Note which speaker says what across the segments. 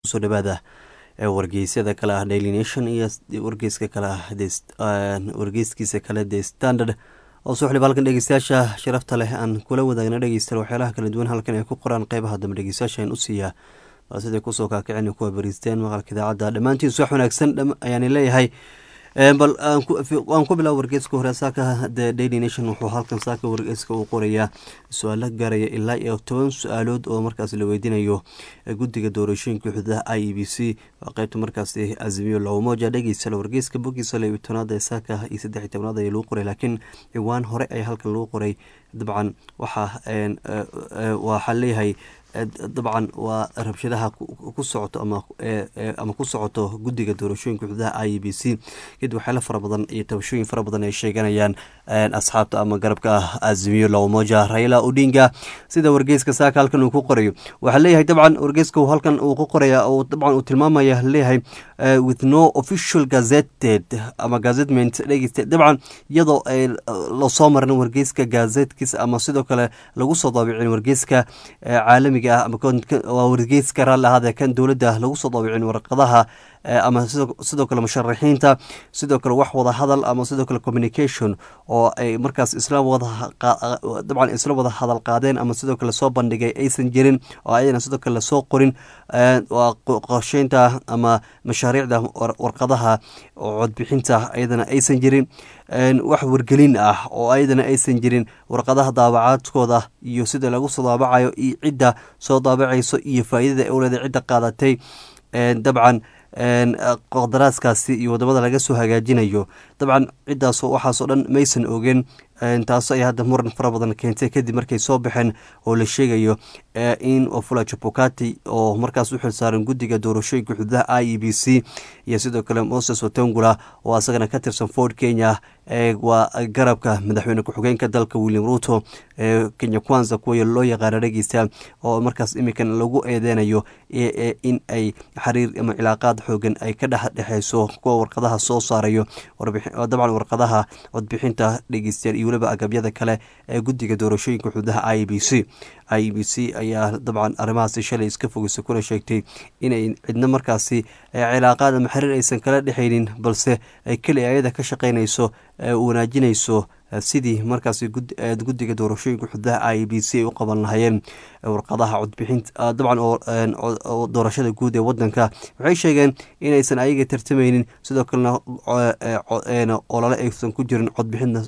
Speaker 1: soo dhawaada wargeysyada kale ah daily nation iyo wargeyska kale ah wargeyskiisa kale the standard oo soo xiliba halkan dhegeystayaasha sharafta leh aan kula wadaagna dhegeystayaal waxyaalaha kala duwan halkan ay ku qoraan qeybaha dambe dhegeystayaasha aan u siiyaa bal siday kusoo kaakicin kuwa bariisteen maqalka idaacadda dhammaantiin suwax wanaagsan ayaani leeyahay bal waan ku bilaaba wargeeska hore saaka the daily nation wuxuu halkan saaka wargeeska uu qorayaa su-aalo gaaraya ilaa iyo toban su-aalood oo markaas la weydiinayo guddiga doorashooyinka xuduudaha i e b c waa qeybta markaasi azimiyo lowmoja dhegeysa wargeeska bogiisa laba tobnaad ee saaka iyo saddex iyo tobnaad ayaa lagu qoray laakiin ciwaan hore ayaa halkan lagu qoray dabcan waxaa waxaa leeyahay dabcan waa rabshadaha ku socoto ama ku socoto guddiga doorashooyinka xuduudaha i e b c kadib waxyaala fara badan iyo tabashooyin fara badan ay sheeganayaan asxaabta ama garabka ah azimiyo lowmoja raila odinga sida wargeyska saaka halkan uu ku qorayo waxaa leeyahay dabcan wargeyska halkan uu ku qoraya dabcan uu tilmaamaya leeyahay with no official gazetted ama gazetment dhegeysta dabcan iyadoo lasoo marin wargeyska gazetkiisa ama sidoo kale lagu soo daabicin wargeyska caalami waa wargeyska raalli ahaadee kan dowladda lagu soo daabicin warqadaha ama sidoo kale musharaxiinta sidoo kale wax wada hadal ama sidoo kale communication oo ay markaas isla wadadabcan isla wada hadal qaadeen ama sidoo kale soo bandhigay aysan jirin oo ayana sidoo kale lasoo qorin waa qorsheynta ama mashaariicda warqadaha codbixinta ayadana aysan jirin wax wargelin ah oo ayadana aysan jirin warqadaha daabacaadkooda iyo sida lagu soo daabacayo iyo cidda soo daabacayso iyo faa'iidada owleda cidda qaadatay dabcan qodaraadkaasi iyo wadamada laga soo hagaajinayo dabcan ciddaas waxaasoo dhan maysan ogeen taas ay hadda muran fara badan keentay kadib markay soo baxeen oo la sheegayo in ofula jabukati oo markaas u xilsaaran guddiga doorashooyinka xuduudaha i e b c iyo sidoo kale moses watengula oo asagana ka tirsan ford kenya waa garabka madaxweyne ku-xigeenka dalka william ruto kenya kwanza kuwa loo yaqaana dhegeysta oo markaas imikan lagu eedeynayo in ay xiriir ama cilaaqaad xoogan ay ka dhexdhexeyso kuwa warqadaha soo saarayo dabcan warqadaha codbixinta dhegeystayaal iyo weliba agabyada kale ee guddiga doorashooyinka xuduudaha i b c i e b c ayaa dabcan arrimahaasi shalay iska fogeysa kuna sheegtay inay cidna markaasi cilaaqaad ama xiriir aysan kala dhexaynin balse ay keli ayada ka shaqeynayso wanaajinayso sidii markaasi guddiga doorashooyinka xuduudaha i e b c ay u qaban lahayeen warqadaha codbixinta dabcan doorashada guud ee wadanka waxay sheegeen inaysan ayaga tartameynin sidoo kalena olole aysan ku jirin codbixinta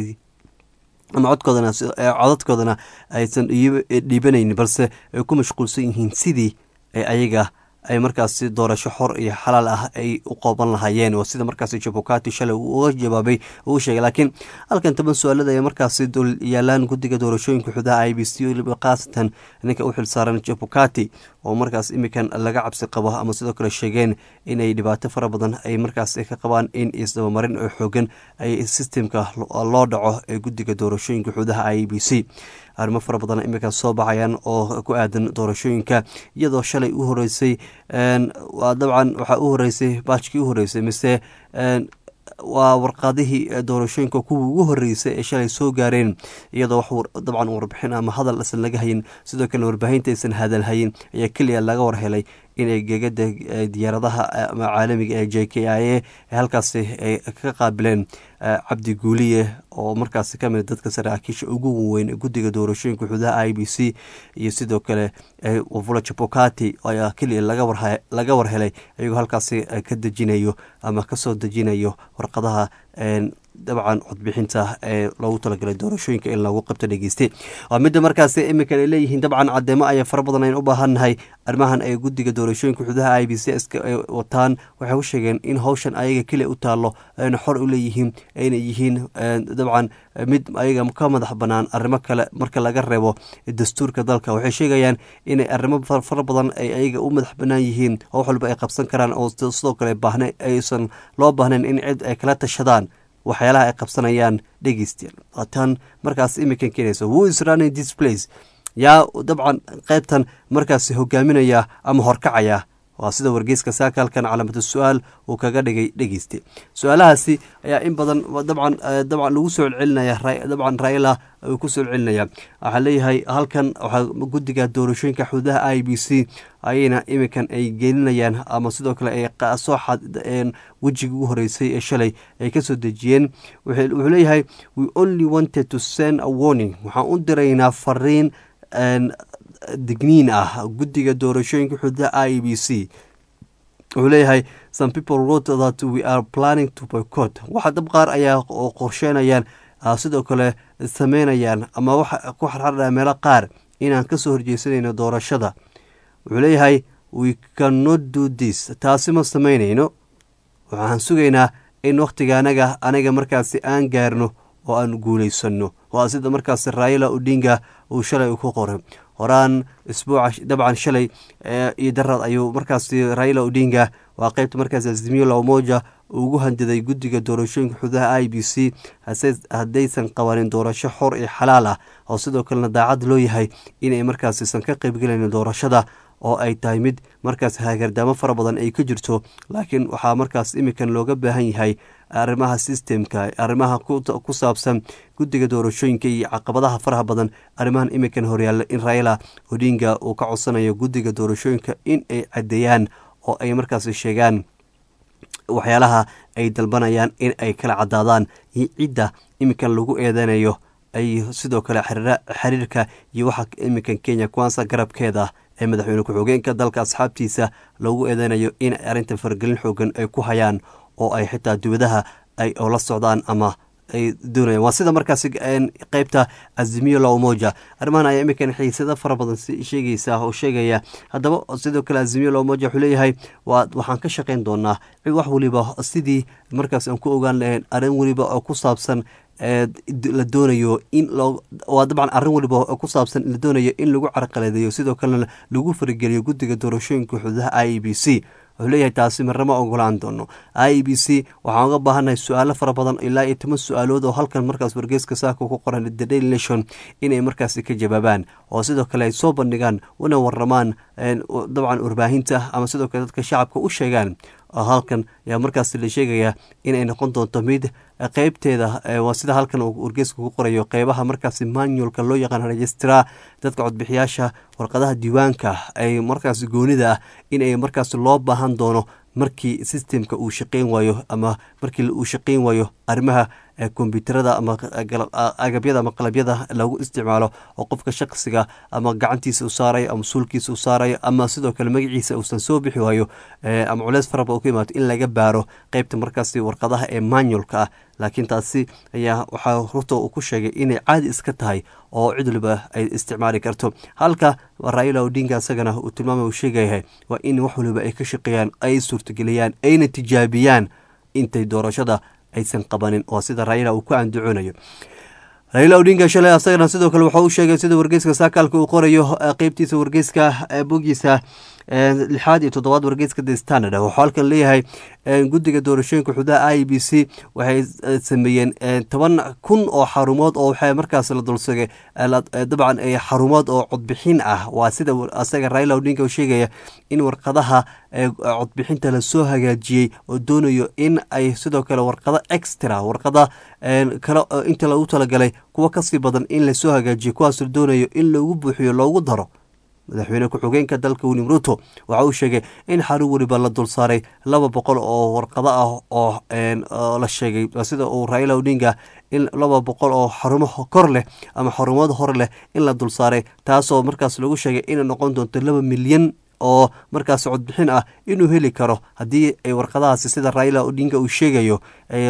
Speaker 1: ama codkoodana codadkoodana aysan dhiibanaynin balse ay ku mashquulsan yihiin sidii ayaga ay markaasi doorasho xor iyo xalaal ah ay u qoban lahaayeen oo sida markaasi jabukati shalay uu uga jawaabay uu sheegay laakiin halkan toban su-aalada ay markaasi dul yaalaan guddiga doorashooyinka xudaha i b c weliba khaasatan ninka u xilsaaran jabukati oo markaas imikan laga cabsi qabo ama sidoo kale sheegeen inay dhibaato fara badan ay markaas ka qabaan in isdabamarin oo xoogan ay sistemka loo dhaco ee guddiga doorashooyinka xudaha i b c arrimo fara badan iminka soo baxayaan oo ku aadan doorashooyinka iyadoo shalay u horeysay dabcan waxaa u horeysay baajkii u horeysay mise waa warqadihii doorashooyinka kuwii ugu horeysay ee shalay soo gaareen iyadoo dabcan warbixin ama hadal aysan laga hayin sidoo kale warbaahinta aysan hadal hayin ayaa keliya laga warhelay inay gegada diyaaradaha ama caalamiga ee j k i a halkaasi ay ka qaabileen cabdi guuliye oo markaasi kamid dadka saraakiisha ugu weyn guddiga doorashooyinka xudaha i b c iyo sidoo kale wafula jabukati ayaa keliya laga warhelay ayagoo halkaasi ka dejinayo ama kasoo dejinayo warqadaha dabcan codbixinta ee loogu talagalay doorashooyinka in lagu qabto dhegeyste waa midda markaasi iminkan ay leeyihiin dabcan cadeemo ayaa fara badan aynu u baahannahay arrimahan ay guddiga doorashooyinka xududaha i b c iska wataan waxay u sheegeen in howshan ayaga keliya u taallo ayna xor u leeyihiin ayna yihiin dabcan mid ayaga ka madax banaan arrimo kale marka laga reebo dastuurka dalka waxay sheegayaan inay arrimo fara badan ay ayaga u madax banaan yihiin oo wax walba ay qabsan karaan oo sidoo kale baahna aysan loo baahnayn in cid ay kala tashadaan waxyaalaha ay qabsanayaan dhegeystayaal waataan markaas imikan keenaysa who is running this place yaa dabcan qaybtan markaasi hogaaminaya ama horkacaya waa sida wargeyska saakaalkan calaamatu su-aal uu kaga dhigay dhegeyste su-aalahaasi ayaa in badan dabcan dabcan lagu soo celcelinaya dabcan raila uu ku soo celcelinaya waxaa leeyahay halkan waxaa guddiga doorashooyinka xuduudaha i b c ayayna iminkan ay gelinayaan ama sidoo kale ay soo xadeen wejigii ugu horeysay ee shalay ay kasoo dejiyeen wuxuu leeyahay we only wanted to send a warning waxaan u diraynaa fariin digniin ah guddiga doorashooyinka xuduudaha i b c wuxuu leeyahay some people wrote that we are planning to boycott waxa dab qaar ayaa qorsheynayaan sidoo kale sameynayaan ama waxa ku xarxardhaya meelo qaar inaan kasoo horjeysanayno doorashada wuxuu leeyahay we cannot do this taasi ma sameynayno waxaan sugaynaa in wakhtiga anaga anaga markaasi aan gaarno oo aan guuleysano waa sida markaasi raila odinga uu shalay ku qoray horaan isbuuca dabcan shalay iyo daraad ayuu markaasi raila odinga waa qeybta markaasi azimiyo lamoja ugu handiday guddiga doorashooyinka xududaha i b c haddaysan qabanin doorasho xor iyo xalaal ah oo sidoo kalena daacad loo yahay inay markaasiisan ka qeybgelayn doorashada oo ay tahay mid markaas hagardaamo fara badan ay ka jirto laakiin waxaa markaas iminkan looga baahan yahay arrimaha sistemka arrimaha ku saabsan guddiga doorashooyinka iyo caqabadaha faraha badan arrimahan iminkan horyaalla in raila odinga uu ka codsanayo guddiga doorashooyinka in ay caddeeyaan oo ay markaas sheegaan waxyaalaha ay dalbanayaan in ay kala cadaadaan iyo cidda iminkan lagu eedeynayo ay sidoo kale xiriirka iyo waxa iminkan kenya kwansa garabkeeda ee madaxweyne ku-xigeenka dalka asxaabtiisa loogu eedeynayo in arrinta faragelin xoogan ay ku hayaan oo ay xitaa dibadaha ay oo la socdaan ama ay doonayaan waa sida markaasi qeybta azimiyo la umoja arrimahan ayaa iminkan xiisado fara badan sheegaysa oo sheegaya haddaba sidoo kale azimiyo la umoja wuxuu leeyahay waa waxaan ka shaqayn doonaa wax weliba sidii markaas aan ku ogaan lahayn arrin weliba oo ku saabsan la doonayo in waa dabcan arrin waliba oo ku saabsan la doonayo in lagu carqaladeeyo sidoo kalena lagu farigeliyo guddiga doorashooyinka xududaha i b c wuxuu leeyahay taasi marnama ogolaan doono i b c waxaan uga baahannahay su-aalo fara badan ilaa iyo toban su-aalood oo halkan markaas wargeyska saaka ku qoran the daily nation inay markaasi ka jawaabaan oo sidoo kale ay soo bandhigaan una waramaan dabcan warbaahinta ama sidoo kale dadka shacabka u sheegaan halkan ayaa markaas la sheegayaa inay noqon doonto mid qeybteeda waa sida halkan uu wargeyska ku qorayo qeybaha markaasi manualka loo yaqaan registraa dadka codbixiyaasha warqadaha diiwaanka ay markaas goonida ah inay markaas loo baahan doono markii sistemka uu shaqeyn waayo ama markii uu shaqeyn waayo arrimaha kombyuutarada ama agabyada ama qalabyada lagu isticmaalo oo qofka shaqsiga ama gacantiisa u saarayo ama suulkiisa u saarayo ama sidoo kale magaciisa uusan soo bixi waayo ama culeys faraba u ka imaato in laga baaro qeybta markaasi warqadaha ee manualka ah laakiin taasi ayaa waxaa rurta uu ku sheegay inay caadi iska tahay oo cid waliba ay isticmaali karto halka raila odinga isagana uu tilmaamay uu sheegayahay waa in wax waliba ay ka shaqeeyaan ay suurtageliyaan ayna tijaabiyaan intay doorashada aysan qabanin oo sida raila uu ku andacoonayo raila odinga shalay asagana sidoo kale wuxuu u sheegay sida wargeyska saakaalka uu qorayo qeybtiisa wargeyska bogiisa lixaad iyo toddobaad wargeyska the standard wuxuu halkan leeyahay guddiga doorashooyinka xududaha i b c waxay sameeyeen toban kun oo xarumood oo waxaa markaas la dulsagay dabcan xarumood oo codbixin ah waa sida asaga raila odinga uu sheegaya in warqadaha codbixinta lasoo hagaajiyey oo doonayo in ay sidoo kale warqado extra warqada kale inta lagu talagalay kuwo kasii badan in lasoo hagaajiyo kuwaas la doonayo in loogu buuxiyo loogu daro madaxweyne ku-xigeenka dalka william ruto waxa uu sheegay in xarun weliba la dul saaray laba boqol oo warqado ah oo la sheegay sida uu raila odinga in laba boqol oo xarumo kor leh ama xarumood hor leh in la dul saaray taasoo markaas lagu sheegay inay noqon doonto laba milyan oo markaas codbixin ah inuu heli karo haddii ay warqadahaasi sida raila odinga uu sheegayo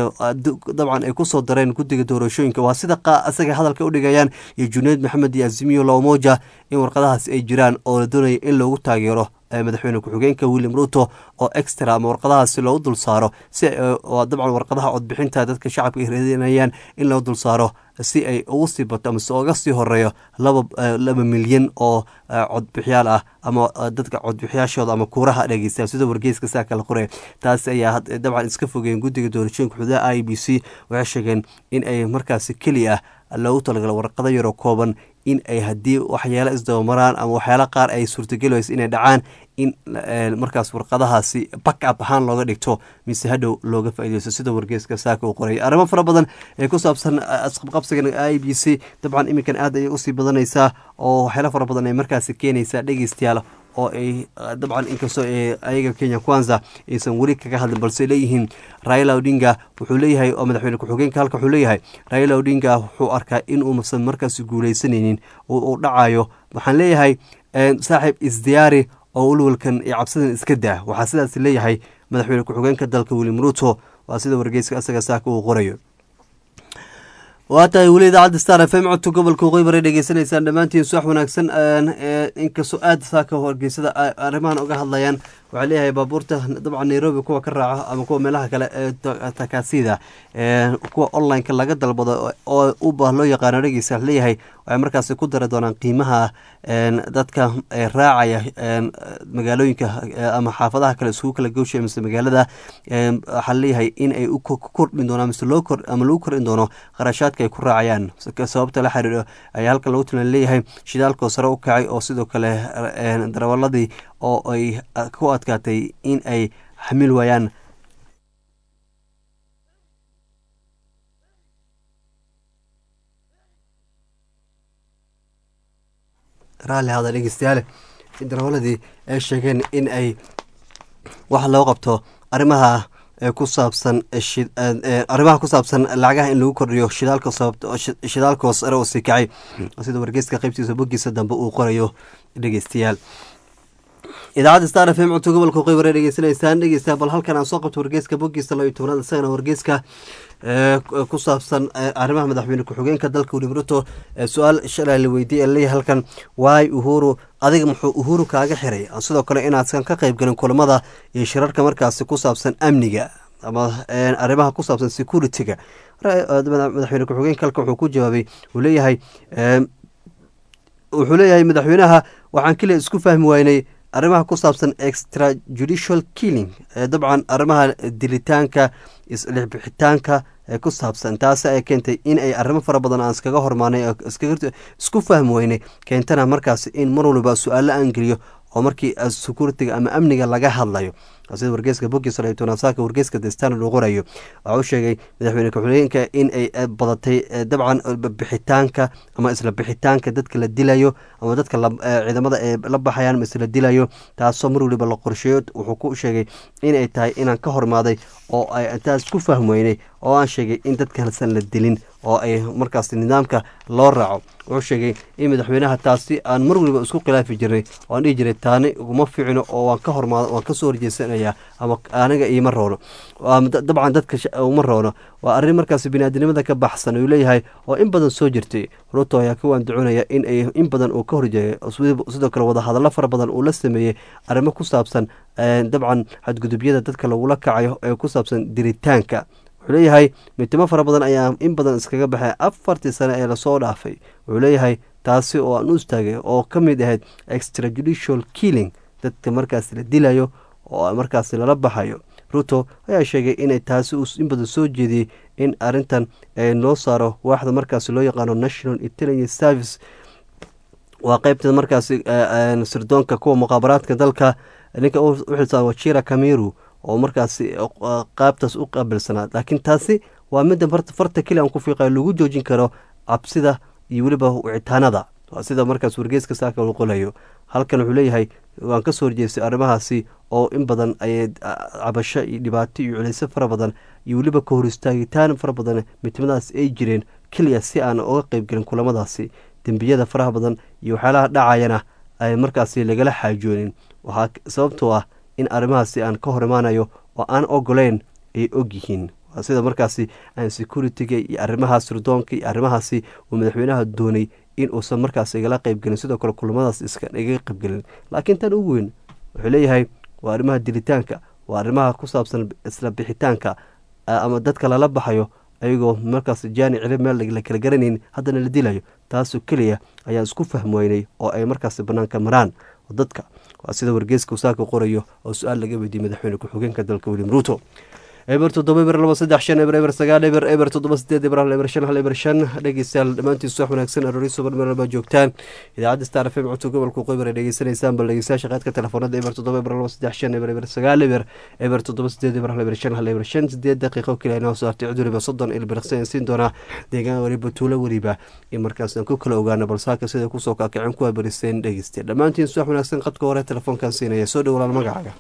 Speaker 1: dabcan ay kusoo dareen guddiga doorashooyinka waa sida asaga hadalka u dhigayaan iyo junayd maxamed iyo azimiyo lamoja in warqadahaasi ay jiraan oo la doonaya in loogu taageero madaxweyne ku-xigeenka william ruto oo extra ama warqadahaasi loogu dul saaro si dabcan warqadaha codbixinta dadka shacabka ay raadinayaan in loo dul saaro si ay ugu sii bato amase oga sii horeeyo laba milyan oo codbixiyaal ah ama dadka codbixiyaashooda ama kuuraha dhegeysta sida wargeyska saa kala qoraya taas ayaa dabcan iska fogeen guddiga doorashooyinka xududaha i b c waxay sheegeen in ay markaasi keliya loogu talagala warqado yaroo kooban in ay haddii waxyaalo isdabamaraan ama waxyaalo qaar ay suurtageli waysa inay dhacaan in markaas warqadahaasi back up ahaan looga dhigto mise hadhow looga faaideysto sida wargeeska saaka uu qoraya arrimo fara badan ee ku saabsan isqabqabsigan i b c dabcan iminkan aad ayay usii badanaysaa oo waxyaalo fara badan ay markaasi keenaysaa dhegeystayaal oo ay dabcan inkastoo ayaga kenya kwanza aysan weli kaga hadlin balse leeyihiin raila odinga wuxuu leeyahay oo madaxweyne ku-xigeenka halka wuxuu leeyahay raila odinga wuxuu arkaa in uusan markaasi guuleysanaynin uu dhacayo waxaan leeyahay saaxiib isdiyaari oo walwalkan iyo cabsidan iska daa waxaa sidaas leeyahay madaxweyne ku-xigeenka dalka william ruto waa sida wargeyska isaga saaka uu qorayo waa tahay weli idaacadda star f m codka gobolka waqooyi baray dhegeysanaysaan dhammaantiin suax wanaagsan inkastoo aada saaka wargeysada arrimahan uga hadlayaan waxaa leeyahay baabuurta dabcan nairobi kuwa ka raaca ama kuwa meelaha kale ee takaasida kuwa online-ka laga dalbado oo uba loo yaqaano dhegeysa leeyahay waxay markaasi ku dari doonaan qiimaha dadka raacaya magaalooyinka ama xaafadaha kale isugu kala goosha mise magaalada waxaa leeyahay in ay kordhin doonaan mise loo kor ama lagu kordhin doono qarashaadka ay ku raacayaan sababta la xiriiro ayaa halkan lagu tilan leeyahay shidaalkoo sare u kacay oo sidoo kale darawaladii oo ay ku adkaatay in ay xamil waayaan raalli hada dhegeystayaale darawaladii ay sheegeen in ay wax loo qabto arrimaha ku saabsan arrimaha ku saabsan lacagaha in lagu kordhiyo shidaalka shidaalkoo sare oo sii kacay sida wargeyska qeybtiisa boggiisa dambe uu qorayo dhegeystayaal idaacadda star f m codka gobolka qoy bare dhegeysanaysaan dhegeysta bal halkan aan soo qabto wargeyska boggiisa laba iyo tobnaad isagana wargeyska ku saabsan arrimaha madaxweyne ku-xigeenka dalka william ruto su-aal shalay la weydiiye leeyahay halkan waay uhuru adiga muxuu uhuru kaaga xiray sidoo kale inaadsan ka qeyb galin kulamada iyo shirarka markaasi ku saabsan amniga ama arrimaha ku saabsan security-ga madaxweyne ku-xigeenka halkan wuxuu ku jawaabay uu leeyahay wuxuu leeyahay madaxweynaha waxaan keliya isku fahmi waynay arrimaha ku saabsan extra judicial killing dabcan arrimaha dilitaanka islixbixitaanka ee ku saabsan taasi ay keentay in ay arrimo fara badan aan iskaga hormaanay isku fahmi weynay keentana markaas in mar waliba su-aalo aan geliyo oo markii securitiga ama amniga laga hadlayo sida wargeyska boggiisa tonasaaka wargeyska the standard uu qorayo waxa uu sheegay madaxweyne ku-xigeenka in ay badatay dabcan bixitaanka ama isla bixitaanka dadka la dilayo ama dadka ciidamada ay la baxayaan ma isla dilayo taasoo mar waliba la qorsheeyo wuxuu ku sheegay inay tahay inaan ka hormaaday oo ay intaas ku fahmweynay oo aan sheegay in dadkasan la dilin oo ay markaas nidaamka loo raaco wuxuu sheegay in madaxweynaha taasi aan mar waliba isku khilaafi jirnay oo aan dhihi jiray taani uguma fiicno oo waan ka hormaado waan kasoo horjeesanaya ama aniga iima roono dabcan dadka uma roono waa arrin markaas biniaadinimada ka baxsan uu leeyahay oo in badan soo jirtay ruto ayaa ka waanducunaya in ay in badan uu ka horjeeyo sidoo kale wadahadallo fara badan uu la sameeyey arrimo ku saabsan dabcan xadgudubyada dadka lagula kacayo ee ku saabsan diritaanka wuxuu leeyahay mitimo fara badan ayaa in badan iskaga baxay afartii sane ee lasoo dhaafay wuxuu leeyahay taasi oo aan u istaagay oo ka mid ahayd extrajudicial killing dadka markaas la dilayo oo markaas lala baxayo ruto ayaa sheegay inay taasi in badan soo jeediyey in arintan loo saaro waaxda markaas loo yaqaano national intelligence service waa qeybta markaas sirdoonka kuwa muqaabaraadka dalka ninka u xilsaan wajira kamiru oo markaas qaabtaas u qaabilsanaa laakiin taasi waa midda farta keli aan ku fiiqayo lagu joojin karo cabsida iyo weliba wicitaanada sida markaas wargeeska saaka uu qolayo halkan wuxuu leeyahay waan ka soo horjeestay arrimahaasi oo in badan ay cabasho iyo dhibaato iyo culayso fara badan iyo weliba ka hor istaagitaan fara badan midnimadaas ay jireen keliya si aan uga qeybgelin kulamadaasi dembiyada faraha badan iyo waxyaalaha dhacayana ay markaasi lagala xaajoonin waxaa sababtoo ah in arrimahaasi aan ka hor imaanayo oo aan ogoleyn ay og yihiin sida markaasi aan security-ga iyo arrimaha sirdoonka iyo arrimahaasi uu madaxweynaha doonay in uusan markaas igala qeybgelin sidoo kale kulamadaas igaga qeybgelin laakiin tan ugu weyn wuxuu leeyahay waa arrimaha dilitaanka waa arrimaha ku saabsan isla bixitaanka ama dadka lala baxayo ayagoo markaas jaani cili meel la kala garanayn haddana la dilayo taasoo keliya ayaan isku fahmi weynay oo ay markaas banaanka maraan dadka waa sida wargeeska saaka qorayo oo su-aal laga weydiiyey madaxweyne ku-xigeenka dalka william ruto eber toddoba eber laba saddex shan eber eber sagaal eber eber toddoba sideed eber hal eber shan hal eber shan dhegeystayaal dhammaantiisu wax wanaagsan aroori suban meel walba joogtaan idaacadda star f m codka gobolka qoybar ay dhegeysanaysaan bal dhegeystayaasha qaadka telefoonada eber toddoba eber laba saddex shan eber eber sagaal eber eber toddoba sideed eber hal eber shan hal eber shan sideed daqiiqo keliya inoo soo hartay cid waliba soddon ilbiriqsi aan siin doonaa deegaan waliba tuulo weliba in markaas aan ku kala ogaano balsaaka sida kusoo kaakicin kuwa bariseen dhegeysta dhammaantiin suwax wanaagsan qadka hore telefoonkan siinaya soo dhowlaal magacaaga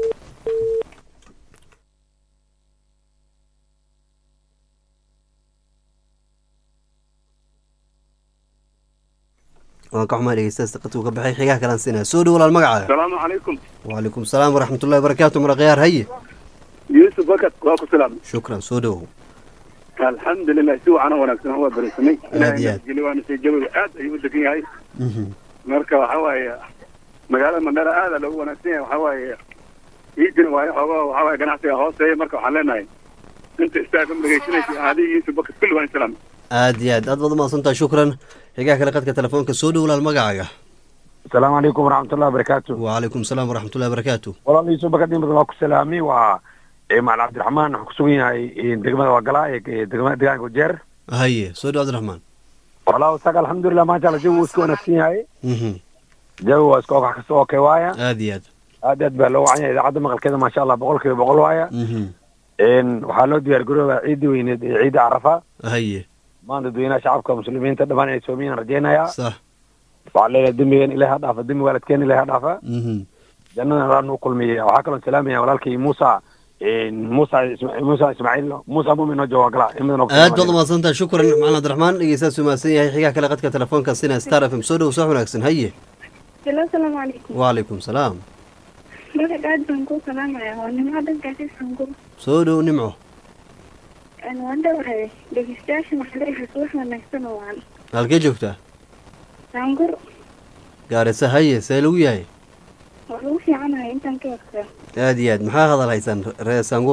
Speaker 1: waan ka xumaa dhegeystaas qadku ka baxay xigaha kalaan siinaya soo dhowlaal magacaaga
Speaker 2: asalaamu calaykum
Speaker 1: wacalaykum salaam waraxmatullahi wabarakaatu marakhyaar haye
Speaker 2: yuusuf bakat waa ku salaam
Speaker 1: shukran soo dhowow
Speaker 2: alxamdulilah si wacan oo wanaagsan waa barisanay
Speaker 1: Aad iyo aad.
Speaker 2: geli waana sii jawiga aad ayuu u degan yahay marka waxa waaye magaalada mandheera aada loogu wanaagsan yahay waxa waaye ciidina waayo xoogaa waxa waaye ganacsiga hooseeya marka waxaan leenahay inta istaagam dhegeysanaysa adiga yuusuf bakat kulli waan salaam
Speaker 1: aad iyo aad aad baad umahadsantaha shukran xigaha kale qadka telefoonka soo dhowlaal magacaaga
Speaker 3: asalaamu calaykum waraxmatullahi wabarakaatu
Speaker 1: wacalaykum salaam waraxmatullahi wabarakaatu
Speaker 3: walaal iisoo bakadin badan waa ku salaamay waa eh, macalin cabdiraxmaan waxaan kusugan yahay eh, degmada wagalaa ee eh, degmada deegaanka wajeer
Speaker 1: haye soo dhow cabdiraxmaan
Speaker 3: walaa isaga alxamdulilah maasha allah jawi wuu iska wanaagsan yahay
Speaker 1: Mhm.
Speaker 3: jawi waa iska okax kasta okay waaya
Speaker 1: aad iyo aad
Speaker 3: aad aad baa loo wacan yahay idaacadda maqalkeeda maasha allah boqol kiiba boqol waaya
Speaker 1: Mhm.
Speaker 3: En, waxaa loo diyaar garoobaa ciidii weyneed ee ciidda carafa
Speaker 1: haye
Speaker 3: maanta dadweynaha shacabka muslimiinta dhammaan inay soomiyaan rajaynayaa
Speaker 1: sax
Speaker 3: waxaa leeyahay dembigan ilahi ha dhaafa dembi waalidkeen ilahi ha dhaafa
Speaker 1: Mhm.
Speaker 3: jannada raa nuu kulmiya waxaa kaloo salaamaya walaalkay muusa muusa Isma- muusa ismaaciil muusa mumin oo jawagala imadan
Speaker 1: aad baad umahadsantaha shukran macalin cabdiraxmaan dhegeystaas umahadsan yahay xigaha kale qadka telefoonka sina star f m soo dhow soo wanaagsan haye
Speaker 4: Hello, asalaamu calaykum.
Speaker 1: wacalaykum salaam
Speaker 4: Magac aad baan kuu salaamayaa. Waa nimco dhankaasi sangur.
Speaker 1: soo dhow nimco
Speaker 4: Een, waan dhawahay. Dhegeystayaasha waxaa leeyahay subax wanaagsan oo wacan.
Speaker 1: halkee joogtaa
Speaker 4: Sangur
Speaker 1: gaarisa haye see lagu yahay
Speaker 4: waa lagu fiicanahay intaan ka ogtaa.
Speaker 1: aad iyo aad maxaa hadal haysaan ree sangur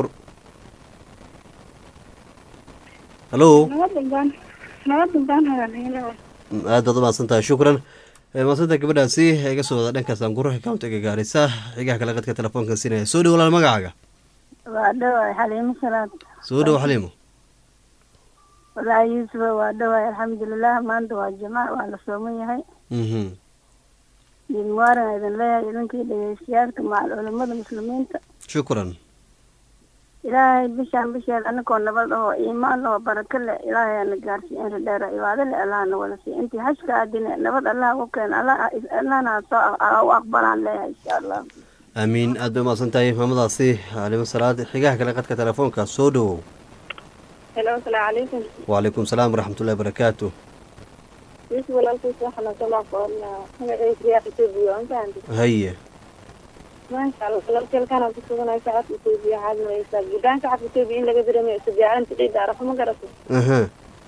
Speaker 1: hallo
Speaker 4: Nabadan baan nabadan baan hadalhaynaa.
Speaker 1: aad baad umahadsantahay shukran Eh, mahadsanta gabadhaasi ee iga soo wada dhanka sangur countiga gaarisa xigaha kale qadka telefoonka sinaya soo dhow walaal magacaaga
Speaker 5: waa dhawaay xaliimo salaad
Speaker 1: soo dhow xaliimo
Speaker 5: walaahi yuusufa waa dhawaay alxamdulilah maanta waa jimaac waa la sooman yahay
Speaker 1: Mhm.
Speaker 5: diin muwaaran idin leeyahay idinkii dhegeystayaalka macal culimada muslimiinta
Speaker 1: shukran
Speaker 5: ilaahay bishaan bisheed anakoo nabad oo iimaan oo barako leh ilaahay ana gaarsiiy inta dheera cibaado leh allahna wala siiy intii xajka aadine nabad allah u keen Allah- allahna ha soo a- u aqbalaan leeyahay insha allah
Speaker 1: aamiin aad bay umahadsan tahay maamadaasi xalimo salaad xigaha kale qadka telefoonka soo dhowow
Speaker 4: Hello, asalaamu calaykum.
Speaker 1: wacalaykum salaam waraxmatullahi wabarakaatu
Speaker 4: Yusuf walaalkiis waxaa la soo laaqoonaa magaciisa riyaaq Itoobiya waan fahanti.
Speaker 1: haye
Speaker 4: Maasha Allah, walaalkeelkaan aan ku suganahay shacabka Itoobiya waxaad maraysaa. Guddaan shacabka Itoobiya in laga dareemayo isu diyaarinta ciidda Arafa ma garato.
Speaker 1: aha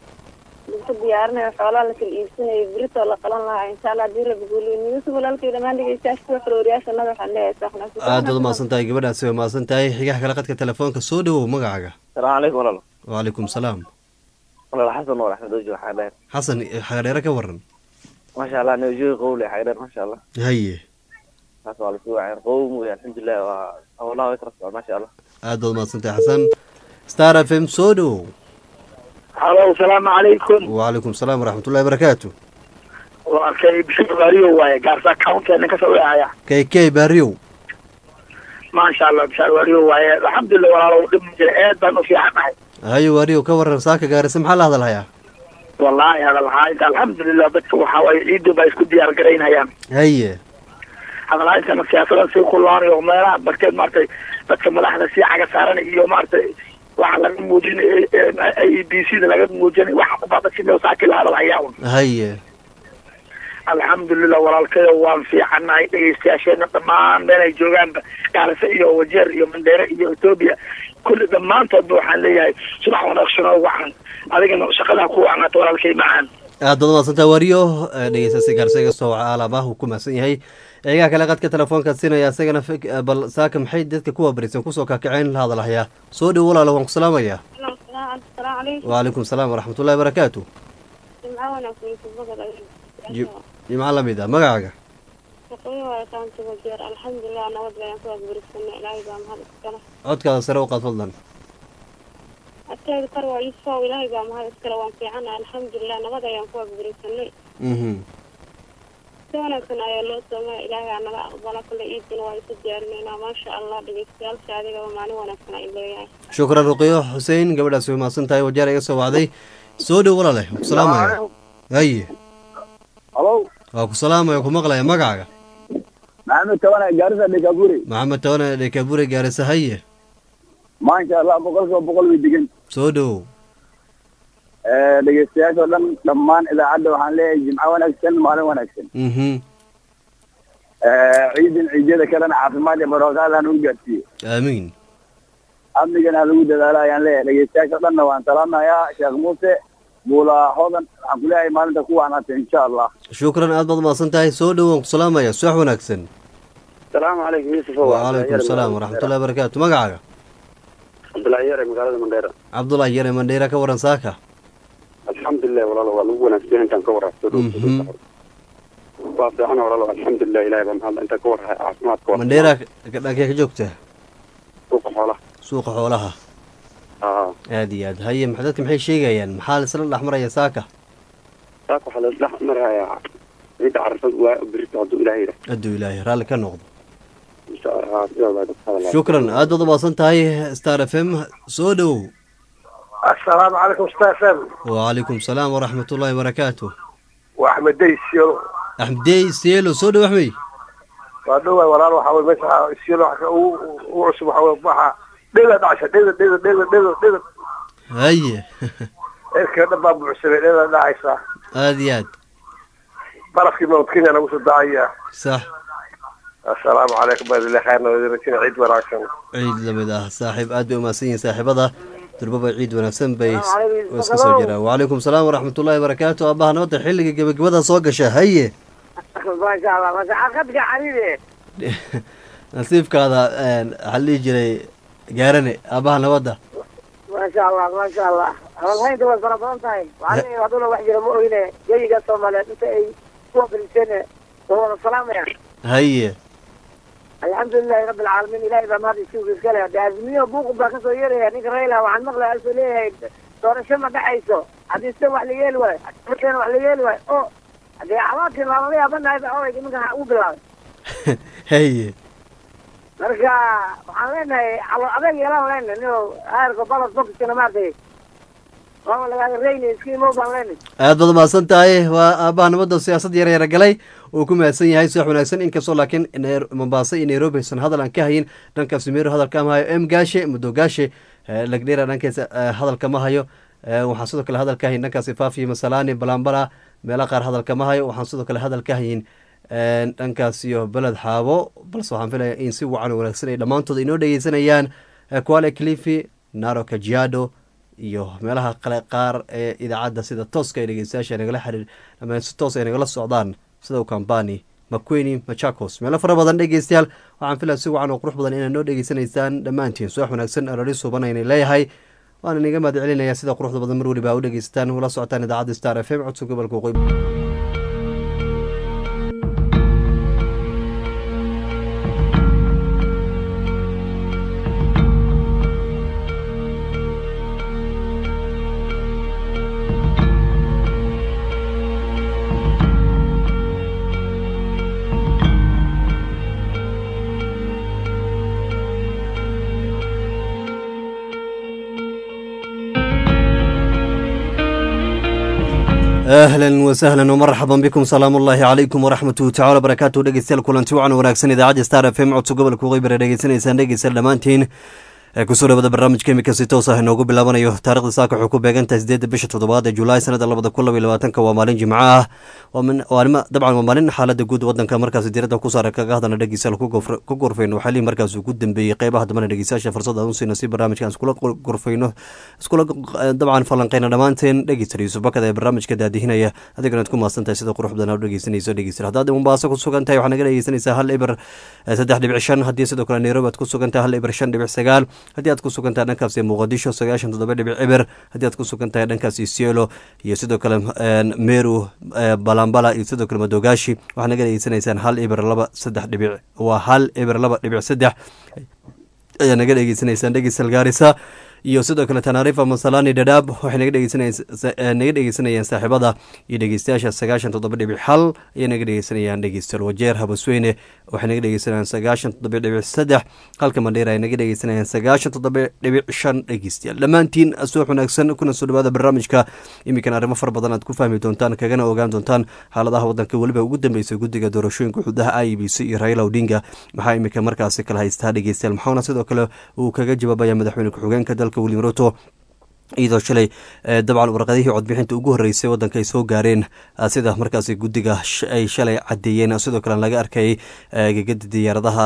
Speaker 4: Lagu diyaarinayo xoolaha la kala iibsanayo beritoo la qalan lahaa insha Allah haddii rabbi guuliyo. Yusuf walaalkay dhammaan dhegeystayaasha kuwa xorooriyaasha nada waxaan leeyahay sax wanaagsan.
Speaker 1: aad baad umahadsan tahay gabadhaasi way mahadsan tahay xigaha kale qadka telefoonka soo dhowow magacaaga
Speaker 6: السلام عليكم والله
Speaker 1: wacalaykum salaam
Speaker 6: والله حسن والله احمد وجه حيدر
Speaker 1: xasan xagadheere ka waran
Speaker 6: ما شاء الله نوجه قولي حيدر ما شاء الله
Speaker 1: haye
Speaker 6: حسن والله سوى عين قوم الحمد لله و- والله يترفع ما شاء الله
Speaker 1: aad baad umahadsan tahay xasan star f m soo dhowow
Speaker 2: halo asalaamu calaykum
Speaker 1: wacalaykum salaam waraxmatullahi wabarakaatu
Speaker 2: waa kay bishir baariyo waaye gaarsa counteena kasoo wacaya
Speaker 1: k k baariyow
Speaker 2: maasha allah bishir baariyo waaye alxamdulilah walaalo dhib ma jira aad baan u fiicannahay
Speaker 1: haye waariyow ka waran saaka gaarisa maxaa la hadal hayaa
Speaker 2: wallaahi hadalhaayinta alxamdulilah dadka waxaa waaye ciiddu baa isku diyaar garaynayaan
Speaker 1: haye
Speaker 2: hadalhaayintana siyaasadan sii kulaanayo meelaha barkeed maaragtay dadka madaxda sii caga saaran iyo maaragtay waxa laga muujin a e b c da laga muujin waxa kubadasino saaki la hadalhayaa un
Speaker 1: haye
Speaker 2: alxamdulilah walaalkayo waan fiicannahay dhegeystayaasheena dhammaan meelay joogaanba gaarisa iyo wajeer iyo mandheere iyo etoobiya kulli dhammaantoodba waxaan leeyahay subax wanaagsan oo wacan adigana shaqadaa ku wacnaata walaalkay macaan
Speaker 1: aad baad umahadsan tahay waariyo dhegeystaasi gaarisa iga soo waca alaabah uu ku mahadsan yahay eegaha kale qadka telefoonka siinaya isagana fik- bal saaka maxay dadka kuwa barisan kusoo kaakaceen la hadal hayaa soo dhow walaalo waan ku salaamayaa
Speaker 4: Asalaamu calaykum.
Speaker 1: wacalaykum salaam waraxmatullahi wabarakaatu
Speaker 4: Jimco wanaagsan Yusuf Bakar ayuu.
Speaker 1: Ji- jimco lamid ah magacaaga
Speaker 4: shaqooyin waa taanta wajeer alxamdulilah nabad bayaan ku agburisana ilaahay baa mahad iskale
Speaker 1: codkaada sare u qaad fadlan
Speaker 4: askeyga kar waa iisoo ilaahay baa mahad iskale waan fiicana alxamdulilah nabad ayaan ku agbirinsanay
Speaker 1: mhm
Speaker 4: si wanaagsan ayaa loo soomaya ilaahay aa naga aqbala kule iidina waa isu diyaarinaynaa maasha allah dhegeystayaasha adigaba maalin wanaagsan ay leeyahay
Speaker 1: shukran ruqiyo xuseen gabadhaas way mahadsan tahay wajeer iga soo wacday soo dhow walaale waa ku salaamaya haye
Speaker 2: halo
Speaker 1: waa ku salaamaya ku maqlaya magacaaga
Speaker 2: maxamed tabana gaarisa dhekaburi
Speaker 1: maxamed tabane dhekabure gaarisa haye
Speaker 2: maasha allah boqolkiiba boqol way degan
Speaker 1: soo dhow
Speaker 2: dhegeystayaasha oo dhan dhammaan idaacadda waxaan leeyahay jimco wanaagsan maalin wanaagsan
Speaker 1: mhm
Speaker 2: ciidin ciidyada kalena caafimaad iyo barooqaad han u gaarsiiyo
Speaker 1: aamiin
Speaker 2: amnigana ha lagu dadaalo ayaan leeyahay dhegeystayaasha o dhanna waan salaamayaa sheekh muuse buula hodan waxaan ku leeyahay maalinta ku wanaagsan insha allah
Speaker 1: shukran aad baad mahadsan tahay soo dhow waan ku salaamaya subax wanaagsan
Speaker 2: salaamu calaykum yuusuf
Speaker 1: wacalaykum salaam waraxmatullahi wabarakaatu magacaaga
Speaker 2: cabdullaahi yare magaalada mandheera
Speaker 1: cabdullahi yare mandheera ka waran saaka
Speaker 2: alxamdulilah walaalo waa lagu wanaagsan intaan ka warrabto
Speaker 1: Mhm.
Speaker 2: waa fiican walaalo alxamdulilah ilahay baa mahadla intaan ka warrahay caafimaadka waa
Speaker 1: mandheera dhankee ka joogta
Speaker 2: suuqa xoolaha
Speaker 1: suuqa xoolaha
Speaker 2: aa
Speaker 1: aad iyo aad haye ma- dadka maxay sheegayaan maxaa laisla dhex maraya saaka
Speaker 2: saaka waxaa la dhex marayaa ciidda carafad waa berito hadduu ilahay yidhaah
Speaker 1: hadduu ilaahay raalli ka noqdo
Speaker 2: insha allah sidaa baa dadka hadalaa
Speaker 1: shukran aad baad umahadsan tahay star f m soo dhowow
Speaker 3: assalaamu calaykum star fm
Speaker 1: wacalaykum salaam waraxmatullahi wabarakaatu
Speaker 3: waa axmed dey siolo
Speaker 1: axmedey seelo soo dhow axmey
Speaker 3: waa dhowaa walaal waxa wey meesha siolo waxa ugu ugu cusub waxa wey waxa dheda dhacasha dheda dheda dheda dheda dheda
Speaker 1: haye
Speaker 3: eerkee dhan baa buuxsamay dheda dhacaysa
Speaker 1: aad iyo aad
Speaker 3: barafkii mount kenya nagu soo dacaya
Speaker 1: sax
Speaker 3: assalaamu calaykum baadillah khayrna wadiiratina ciid wanaagsan
Speaker 1: ciid lamid ah saaxiib aad bay umahadsan yihiin saaxiibada durbaba ciid wanaagsan bay iska soo jiraan wacalaykum salaam waraxmatullahi wabarakaatu aabaha nabadda xilliga gebagabada soo gasha haye
Speaker 7: maasha allah maasha xaqadka xariire
Speaker 1: nasiibkaada waxaa la dhihi jiray gaarane aabaha nabadda
Speaker 7: maasha allah maasha allah hadalhaynta way fara badan tahay waxaa leeyahay hadduna wax jira ma oyne geyiga soomaaliyeed inta ay kuwa fariiseen waa wada salaamayaan
Speaker 1: haye
Speaker 7: alxamdulilahi rabbi alcaalamiin ilahay baa mahad isugu iskale de azmiyo buuq baa kasoo yeeraya ninka rayla waxaan maqlaya asuu leeyahay doorasho ma dhacayso haddii sida wax la yeeli waayo markeena wax la yeeli waayo o hadee cabaadkii laalala yaabanahay ba odayga ninka u bilaabay
Speaker 1: haye
Speaker 7: marka waxaan leenahay calo adeeg yeelaan leenahay nio aarka balad bokiskana maartay waama lagaaga reyni iska imow baan leenahay
Speaker 1: aad baad umahadsan tahay waa aabaha nabadda siyaasad yar yara galay uu ku mahadsan yahay subax wanaagsan inkastoo laakiin Nair- mombasa iyo nairobi aysan hadal aan ka hayin dhankaas meero hadalka ma hayo m gaashe mudo gaashe eh, lagdheera dhankaas eh, hadalka ma hayo Eh, waxaan sidoo kale hadal ka hayin dhankaas faafiyo masalani balambala meelo qaar hadalka ma hayo waxaan sidoo kale hadal ka hayin eh, dhankaas iyo beled xaabo balse waxaan filaya in si wacan oo wanaagsan ay dhammaantood inoo dhegeysanayaan Eh, kuale clifi naro kajiado iyo meelaha kale qaar ee idaacadda sida tooska ay dhegeystayaasha nagala xiriir ama si toos ay nagala socdaan sida ukambani makweni machakos meelo fara badan dhegeystayaal waxaan filaya si wacan oo qurux badan inaad noo dhegeysanaysaan dhammaantiin subax wanaagsan arari suban ayna leeyahay waana inaga mahad celinaya sida quruxda badan mar weliba u dhegeysataan ula socotaan idaacadda star f m codka gobolka waqooyi ahlan wasahlan wmarxaban bikum salaam ullaahi calaykum waraxmatuhu tacala barakaatu dhegeystayaal kulanti wacan wanaagsan idaacadda star f m codka gobolka waqooyi bare dhegeysanaysaan dhegeystayaal dhammaantiin ee kusoo dhawada barnaamijka imika si toos ah inoogu bilaabanayo taarikhda saaka waxay ku beegantahay sideedda bisha toddobaad ee julaay sanada labada kun labaiy labaatanka waa maalin jimco ah waa min- waa nima- dabcan waa maalin xaalada guud wadanka markaasi diiradda ku saara kaga hadana dhegeystayaal ku gofr- ku gorfayno waxaa lihi markaas ugu dambeeyey qeybaha dambana dhegeystayaasha fursada aan u siino si barnaamijkan iskula gor- gorfayno iskula eh, dabcan falanqeyna dhammaanteen dhegeystayaal yuusuf bakada ee barnaamijka daadihinaya adigana aad ku mahadsan tahay sida qurux badan aad u dhegeysanayso dhegeystayaal haddaad mombaaso ku sugan tahay waxaa naga dhegeysanaysaa hal ibar eh, saddex dhibic shan haddii sidoo kale nairobi aad ku sugan tahay hal ibar shan dhibic sagaal haddii aad ku sugan tahay dhankaasi muqadisho sagaashan toddoba dhibic ciber haddii aad ku sugan tahay dhankaasi sielo iyo sidoo kale eh, meru eh, balambala iyo sidoo kale madogaashi waxaad naga dhegeysanaysaan hal ibar laba saddex dhibic waa hal ibar laba dhibic saddex ayaa naga dhegeysanaysaan dhegeysal gaarisa iyo sidoo kale tanarifa masalani dhadhaab waxay naga dhegeysanaynaga dhegeysanayaan saaxiibada iyo dhegeystayaasha sagaashan toddoba dhibic hal ayay naga dhegeysanayaan dhegeystayaal wajeer habasweyne waxay naga dhegeysanayaan sagaashan toddoba dhibic saddex halka mandheera ay naga dhegeysanayaan sagaashan toddoba dhibic shan dhegeystayaal dhammaantiin suux wanaagsan kuna soo dhawaada barnaamijka iminkan arrimo fara badan aad ku fahmi doontaan kagana ogaan doontaan xaaladaha wadanka weliba ugu dambeysay guddiga doorashooyinka xududaha i b c iyo raila odinga maxaa iminka markaasi kala haystaa dhegeystayaal maxauna sidoo kale uu kaga jawaabaya madaxweyne ku-xigeenka dalka william ruto iyadoo shalay dabcan warqadihii codbixinta ugu horreysay waddanka ay soo gaareen sida markaasi guddiga ay shalay caddeeyeen sidoo kale laga arkayay gegada diyaaradaha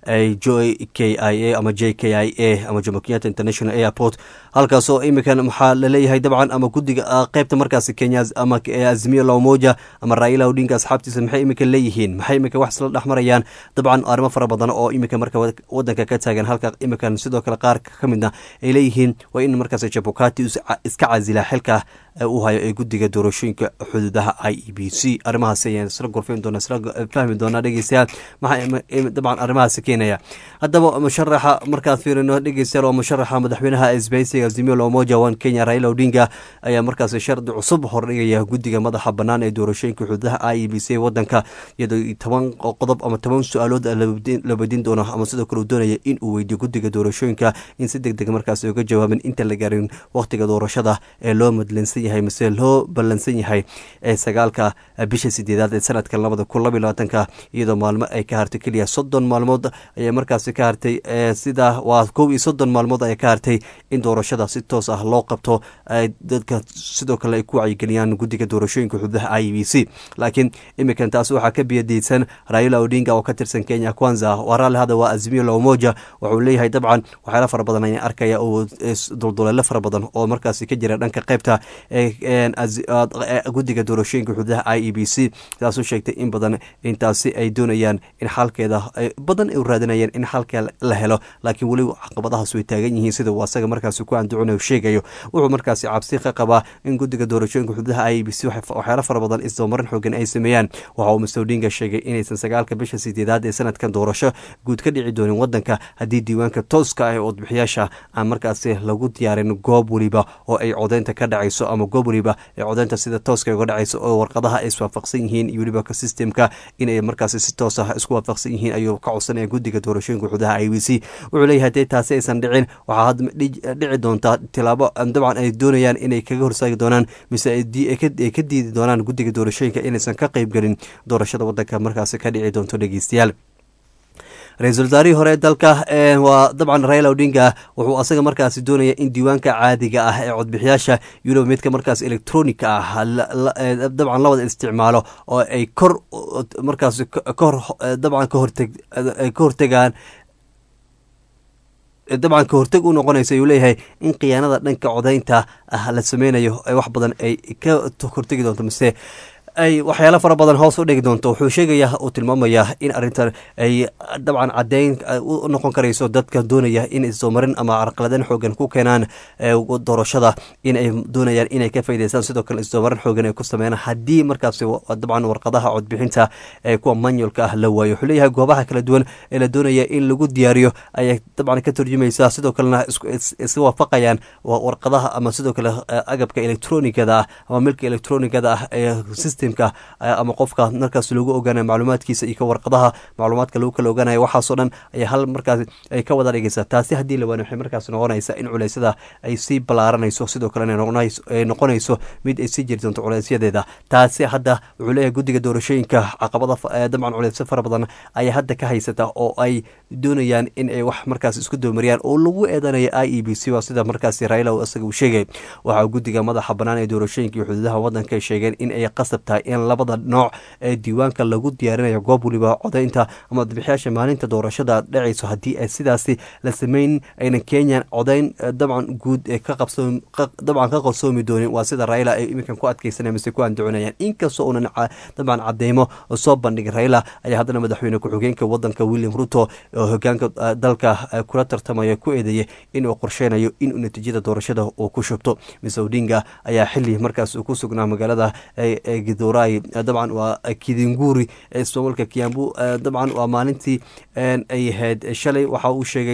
Speaker 1: j k i a ama j k i a ama jomo kenyatta international airport halkaasoo iminkan maxaa laleeyahay dabcan ama guddiga qeybta markaasi kenya ama azimiyo lamoja ama raila odinga asxaabtiisa maxay iminkan leeyihiin maxay iminka wax isla dhexmarayaan dabcan arrimo fara badan oo iminka marka wadanka ka taagan halka iminkan sidoo kale qaar ka midna ay leeyihiin waa in markaasi jabukati iska casila xilka uu hayo ee guddiga doorashooyinka xuduudaha i e b c arrimahaasi ayaan isla gorfeyn doona isla fahmi doonaa dhegeystayaal maxaa dabcan arrimahaasi keenaya haddaba musharaxa markaad fiirino dhegeystayaal waa musharaxa madaxweynaha isbaysiga azimio lomoja one kenya raila odinga ayaa markaasi shardi cusub hordhigaya guddiga madaxa bannaan ee doorashooyinka xuduudaha i e b c wadanka iyadoo toban qodob ama toban su-aalood la weydiin doono ama sidoo kale uu doonaya in uu weydiyo guddiga doorashooyinka in si deg deg markaasi uga jawaaban inta la gaarin waqtiga doorashada ee loo madlansan yahay mise loo ballansan yahay ee sagaalka bisha sideedaad ee sanadka labada kun laba labaatanka iyadoo maalmo ay ka hartay keliya soddon maalmood ayay markaasi ka hartay sida waa kow iyo soddon maalmood ayay ka hartay in doorashada si toos ah loo qabto dadka sidoo kale ay ku wacyigeliyaan guddiga doorashooyinka xududaha i b c laakiin iminkan taas waxaa ka biyadeysan raila odinga oo ka tirsan kenya kwanza waraale hada waa azimiyo lamoja wuxuu leeyahay dabcan waxyaala fara badan ayaan arkaya oo dulduleelo fara badan oo markaasi ka jira dhanka qeybta guddiga doorashooyinka xududaha i e b c taasuu sheegtay in badan intaasi ay doonayaan in xalkeeda badan ay raadinayeen in xalka la helo laakiin weli caqabadahaas way taagan yihiin sida uu asaga markaasi ku anducuna sheegayo wuxuu markaasi cabsi ka qabaa in guddiga doorashooyinka xududaha i e b c waxyaalo fara badan isdabamarin xoogan ay sameeyaan waxa uu mr odinga sheegay inaysan sagaalka bisha sideedaad ee sanadkan doorasho guud ka dhici doonin wadanka haddii diiwaanka tooska ah ee codbixiyaasha aan markaasi lagu diyaarin goob weliba oo ay codeynta ka dhacayso ama goob weliba ee codeynta sida tooska uga dhacayso oo warqadaha ay iswaafaqsan yihiin iyo weliba systemka inay markaasi si toos ah isku waafaqsan yihiin ayuu ka codsanaya guddiga doorashooyinka xudaha i b c wuxuu leeyahay hadee taasi aysan dhicin waxaa hadda dhici doontaa tilaabo dabcan ay doonayaan inay kaga horsaagi doonaan mise ay ka diidi doonaan guddiga doorashooyinka inaysan ka qeyb gelin doorashada wadanka markaasi ka dhici doonto dhegeystayaal ra-iisul wasaarihii hore dalka waa dabcan raila odinga wuxuu asaga markaasi doonaya in diiwaanka caadiga ah ee codbixiyaasha yurob midka markaas electronica ah dabcan la wada isticmaalo oo ay kor markaas kahor dabcan kahorteg ka hortegaan dabcan ka horteg u noqonaysa ayuu leeyahay in khiyaanada dhanka codeynta ah la sameynayo wax badan ay ka hortegi doonto mise ay waxyaalo fara badan hoos u dhigi doonto wuxuu sheegaya uu tilmaamaya in arrintan ay dabcan caddeyn u noqon karayso dadka doonaya in isdoomarin ama carqaladeyn xoogan ku keenaan doorashada in ay doonayaan inay ka faa'idaystaan sidoo kale isdoomarin xoogan ay ku sameeyaan haddii markaasi dabcan warqadaha codbixinta ee kuwa manualka ah la waayo wuxuu leeyahay goobaha kala duwan ee la doonaya in lagu diyaariyo ayay dabcan ka turjumaysaa sidoo kalena iska waafaqayaan warqadaha ama sidoo kale agabka electronikada ah ama milka electronikada ah ee system ama qofka markaas lagu ogaanay macluumaadkiisa iyo ka warqadaha macluumaadka lagu kala ogaanaya waxaasoo dhan ayaa hal markaas ay ka wada dhigaysaa taasi haddii la waani waxay markaas noqonaysaa in culeysyada ay sii ballaaranayso sidoo kalena ay noqonayso mid ay sii jiri doonto culeysyadeeda taasi hadda wuxuu leeyahay guddiga doorashooyinka caqabada dabcan culeysyo fara badan ayaa hadda ka haysata oo ay doonayaan in ay wax markaas isku doomariyaan oo lagu eedanaya i e b c waa sida markaasi raila isaga uu sheegay waxaa guddiga madaxa bannaan ee doorashooyinka iyo xuduudaha waddanka ay sheegeen in ay qasab tahay in labada nooc ee diiwaanka lagu diyaarinayo goob weliba codeynta ama codbixiyaasha maalinta doorashada dhacayso haddii ay sidaasi la sameyn aynan kenyan codeyn dabcan guud ee dabcan ka qarsoomi doonin waa sida raila ay iminkan ku adkeysanaya mise ku andaconayaan inkastoo uunan dabcan cadeymo soo bandhigin raila ayaa haddana madaxweyne ku-xigeenka wadanka william ruto oo hogaanka dalka kula tartamaya ku eedeeyay inuu qorsheynayo inuu natiijada doorashada uu ku shubto mise odinga ayaa xili markaas uu ku sugnaa magaalada gidoray dabcan waa kidinguri ee ismaamulka kiambu dabcan waa maalintii ay ahayd shalay waxa uu sheegay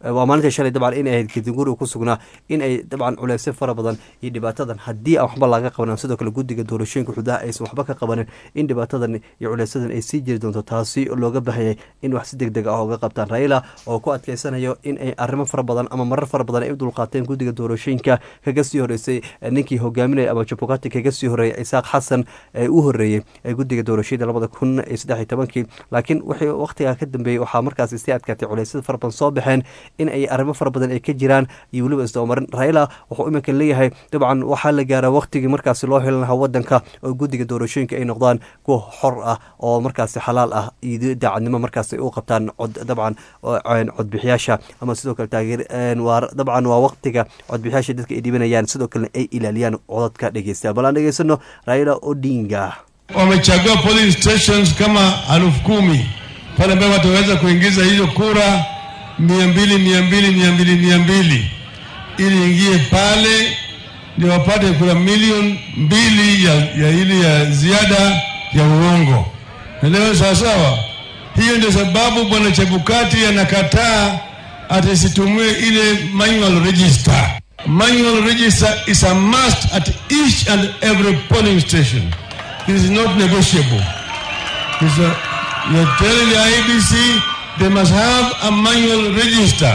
Speaker 1: waa maalinta shalay dabcan in ay ahayd kadinguri ku sugnaa in ay dabcan culeysyo fara badan iyo dhibaatadan haddii aan waxba laga qabanin sidoo kale guddiga doorashooyinka xududaha aysan waxba ka qabanin in dhibaatadan iyo culeysadan ay sii jiri doonto taasi looga baahayay in wax si deg deg ah uga qabtaan raila oo ku adkeysanayo in ay arrimo fara badan ama marar fara badan ay u dulqaateen guddiga doorashooyinka kaga sii horeysay ninkii hogaaminaya ama jabukati kaga sii horeeyay isaaq xasan ee u horeeyey ee guddiga doorashada labada kun iyo saddex iyo tobankii laakiin wixii waqtigaa ka dambeeyey waxaa markaasi sii adkaatay culeysyada fara badan soo baxeen in ay arrimo fara badan ay ka jiraan iyo weliba isdabamarin raila wuxuu iminka leeyahay dabcan waxaa la gaaraa waqtigii markaasi loo helan lahaa wadanka oo guddiga doorashooyinka ay noqdaan kuwa xor ah oo markaasi xalaal ah iyo daacadnimo markaasi u qabtaan cod dabcan codbixiyaasha ama sidoo kale taageer dabcan waa waqtiga codbixiyaasha dadka ay dhibanayaan sidoo kalena ay ilaaliyaan codadka dhegeysta bal aan dhegeysano raila odinga
Speaker 8: wamechagua polling stations kama elfu kumi pale ambayo wataweza kuingiza hizo kura mia mbili mia mbili mia mbili mia mbili ili ingie pale ndio wapate kura milioni mbili ya, ya ili ya ziada ya uongo. Elewe sawasawa. Hiyo ndio sababu bwana Chebukati anakataa atisitumie ile manual register. Manual register is a must at each and every polling station. This is not negotiable. It's a, you're telling the IBC they must have a manual register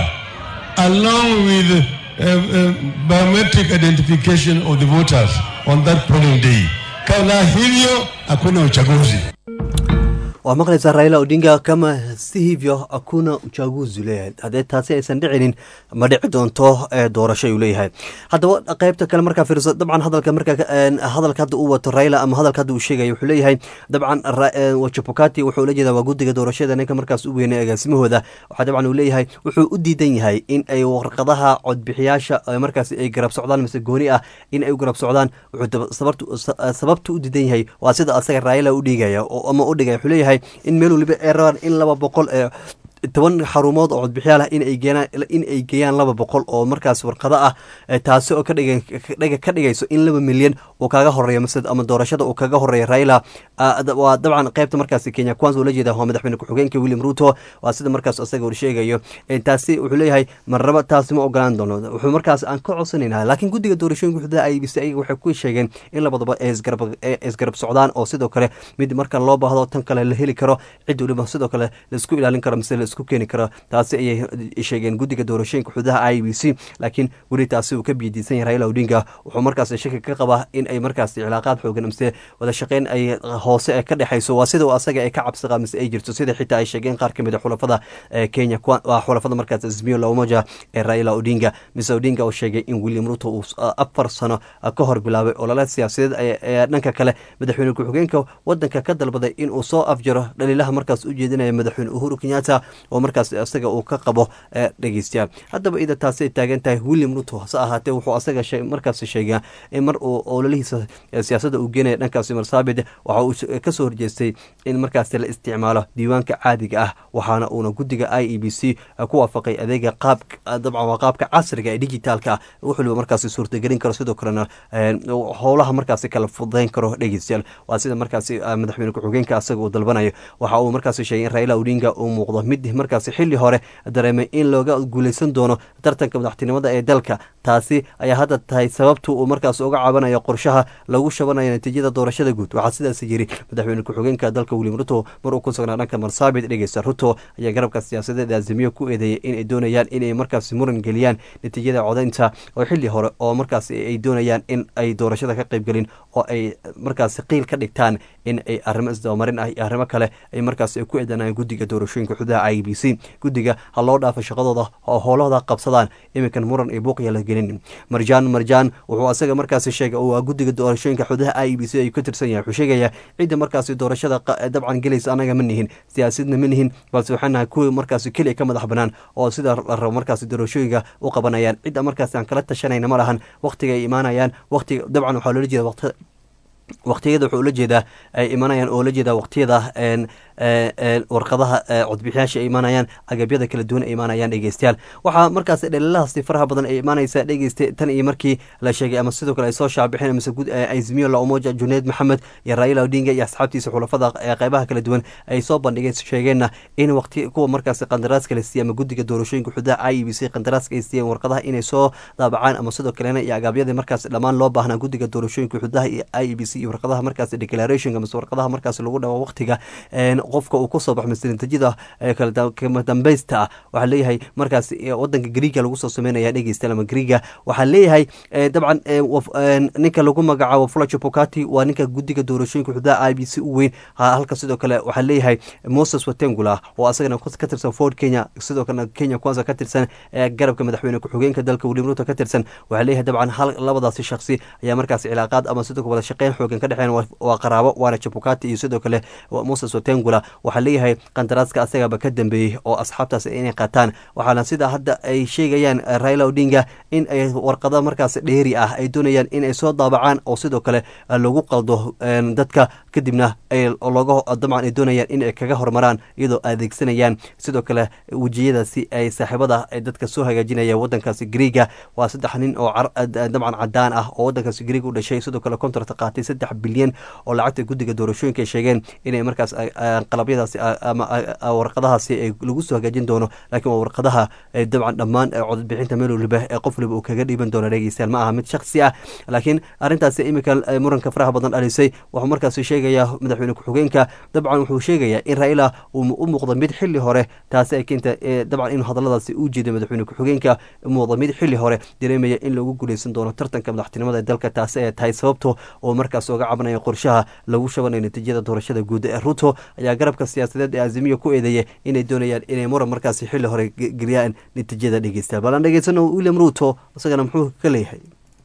Speaker 8: along with uh, uh, biometric identification of the voters on that polling day. Kabla hivyo hakuna uchaguzi.
Speaker 1: waa maqlaysaa raila odinga kama si hivyo hakuna uchaguzi leeyahay haddee taasi aysan dhicinin ma dhici doonto doorasho ayuu leeyahay haddaba qeybta kale markaa fiirso dabcan hadalka markaa hadalka hadda uu wato raila ama hadalka hadda uu sheegaya wuxuu leeyahay dabcan wajabukati wuxuu ula jeedaa waa guddiga doorashada ninka markaas u weynay agaasimahooda waxaa dabcan uu leeyahay wuxuu u diidan yahay in ay warqadaha codbixiyaasha markaas ay garab socdaan mise gooni ah in ay u garab socdaan wuxuu sababta u diidan yahay waa sida asaga raila u dhigaya ama u dhigaya wuxuu leeyahay in meel waliba ay rabaan in laba boqol ee toban xarumood oo codbixiyaal ah in ay geenaan in ay geeyaan laba boqol oo markaas warqado ah taasi oo ka dhiga ka dhigayso in laba milyan uu kaga horeeyo mise ama doorashada uu kaga horeeyo raila waa dabcan qaybta markaasi kenya kwanza ula jeeda waa madaxweyne ku-xigeenka william ruto waa sida markaas isaga uu sheegayo taasi wuxuu leeyahay marnaba taasi ma ogolaan doono wuxuu markaas aan ka codsanayna laakiin guddiga doorashooyinka xuduudaha i b c ayaga waxay ku sheegeen in labadaba ay isgarab socdaan oo sidoo kale mid marka loo baahdo tan kale la heli karo cid waliba sidoo kale laisku ilaalin karo mise isku keeni karo taasi ayay sheegeen guddiga doorashooyinka xududaha i b c laakiin weli taasi uu ka biyadiisan yahay raila odinga wuxuu markaas shaki ka qabaa in ay markaas cilaaqaad xoogan mise wada shaqeyn ay hoose ee ka dhexayso waa sida asaga ay ka cabsi qaa mise ay jirto sida xitaa ay sheegeen qaar kamid a xulafada kenya waa xulafada markaas azmiyo lamoja ee raila odinga mise odinga oo sheegay in william ruto uu afar sano ka hor bilaabay olole siyaasadeed ee dhanka kale madaxweyne ku-xigeenka wadanka ka dalbaday inuu soo afjaro dhaliilaha markaas u jeedinaya madaxweyne uhuru kenyatta oo markaas isaga uu ka qabo dhegeystayaal haddaba ida taasi ay taagan tahay william ruto hase ahaatee wuxuu asaga markaas sheegaa in mar uu ololihiisa siyaasadda uu geenaya dhankaasi marsaabid waxa uu kasoo horjeestay in markaasi la isticmaalo diiwaanka caadiga ah waxaana uuna guddiga i e b c ku waafaqay adeega qaab dabcan waa qaabka casriga ee digitaalka ah wuxuuliba markaasi suurtagelin karo sidoo kalena howlaha markaasi kala fudayn karo dhegeystayaal waa sida markaasi madaxweyne ku-xigeenka asaga uu dalbanayo waxa uu markaasi sheegay in raila odinga uu muuqdo mid markaasi xili hore dareemay in looga guuleysan doono tartanka madaxtinimada ee dalka taasi ayaa hadda tahay sababtu uu markaas uga cabanayo qorshaha lagu shabanayo natiijada doorashada guud waxaa sidaas yiri madaxweyne ku-xigeenka dalka william ruto mar uu ku sugnaa dhanka marsaabit dhegeysta ruto ayaa garabka siyaasadeed azimiyo ku eedeeyay inay doonayaan inay markaasi muran geliyaan natiijada codaynta oo xili hore oo markaas ay doonayaan in ay doorashada ka qaybgelin oo ay markaasi qiil ka dhigtaan in ay arrimo isdabamarin ah iyo arrimo kale ay markaas ku eedanayaan guddiga doorashooyinka xududaha i b c guddiga ha loo dhaafo shaqadooda oo howlahooda qabsadaan iminkan muran iyo buuqya la gelin marjaan marjaan wuxuu asaga markaasi sheegay oo guddiga doorashooyinka xududaha i b c ayuu ka tirsan yahay wuxuu sheegayaa cidda markaasi doorashada dabcan gelaysa anaga ma nihin siyaasadna ma nihin balse waxaan nahay kuwii markaasi keliya ka madax banaan oo sida la rabo markaasi doorashooyinka u qabanayaan cidda markaasi aan kala tashanayna ma lahan waqtiga ay imaanayaan waqtiga dabcan waxaa loola jeeda waqti waqtiyada wuxuu ula jeedaa ay imanayaan oo la jeedaa waqtiyada warqadaha codbixiyaasha ay imaanayaan agabyada kala duwan ay imaanayaan dhegeystayaal waxaa markaas dhaliladaasi faraha badan ay imaanaysa dhegeysta tan iyo markii la sheegay ama sidoo kale ay soo shaabixeen mise guud azmiyo la umoja juneed maxamed iyo raila odinga iyo asxaabtiisa xulafada qeybaha kala duwan ay soo bandhigeen sheegeenna in waqti kuwa markaas qandaraaska la siiyey ama guddiga doorashooyinka xuduudaha i e b c qandaraaska ay siiyeen warqadaha inay soo daabacaan ama sidoo kalena iyo agaabyadii markaas dhammaan loo baahnaa guddiga doorashooyinka xuduudaha iyo i e b c iyo warqadaha markaas declaration mise warqadaha markaas lagu dhawo waqtiga qofka uu kusoo baxo mise natiijada kama dambeysta ah waxaa leeyahay markaas wadanka griiga lagu soo sameynaya dhegeysta ama griiga waxaa leeyahay dabcan ninka lagu magacaabo fulacho pokati waa ninka guddiga doorashooyinka xuduudaha i b c u weyn halka sidoo kale waxaa leeyahay moses watengula oo asagana ka tirsan ford kenya sidoo kalena kenya kwanza ka tirsan garabka madaxweyne ku-xigeenka dalka william ruto ka tirsan waxaa leeyahay dabcan hal labadaasi shaksi ayaa markaas cilaaqaad ama sidoo kale wada shaqeyn xoogan ka dhexeen waa qaraabo waana jabukati iyo sidoo kale moses watengula waxaa leeyahay qandaraaska asagaba ka dambeeyey oo asxaabtaas inay qaataan waxaana sida hadda ay sheegayaan raila odinga in ay warqado markaas dheeri ah ay doonayaan in ay soo daabacaan oo sidoo kale lagu qaldo dadka kadibna looga dabcan ay doonayaan in ay kaga hormaraan iyadoo adeegsanayaan sidoo kale wejiyadaasi ay saaxiibada dadka soo hagaajinaya wadankaasi griiga waa saddex nin oo dabcan cadaan ah oo wadankaasi griiga u dhashay sidoo kale contract qaatay saddex bilyan oo lacagta guddiga doorashooyinka ay sheegeen inay markaas qalabyadaasi ama warqadahaasi lagu soo hagaajin doono laakiin waa warqadaha dabcan dhammaan codbixinta meel waliba ee qof waliba uu kaga dhiiban doono dhegeystayaal ma aha mid shaksi ah laakiin arrintaasi imika muranka faraha badan dhalisay wuxuu markaasi sheegayaa madaxweyne ku-xigeenka dabcan wuxuu sheegayaa in raila uu u muuqdo mid xili hore taasi ay keenta dabcan inuu hadaladaasi u jeeday madaxweyne ku-xigeenka muuqdo mid xili hore dareemaya in lagu guuleysan doono tartanka madaxtinimada ee dalka taasi ay tahay sababto oo markaas oga cabanaya qorshaha lagu shabanayo natiijada doorashada guud ee ruto ayaa garabka siyaasadeed ee azimiya ku eedeeya inay doonayaan inay muran markaasi xili hore geliyaan natiijada dhegeystayaal bal aan dhegeysano william ruto isagana muxuu ka leeyahay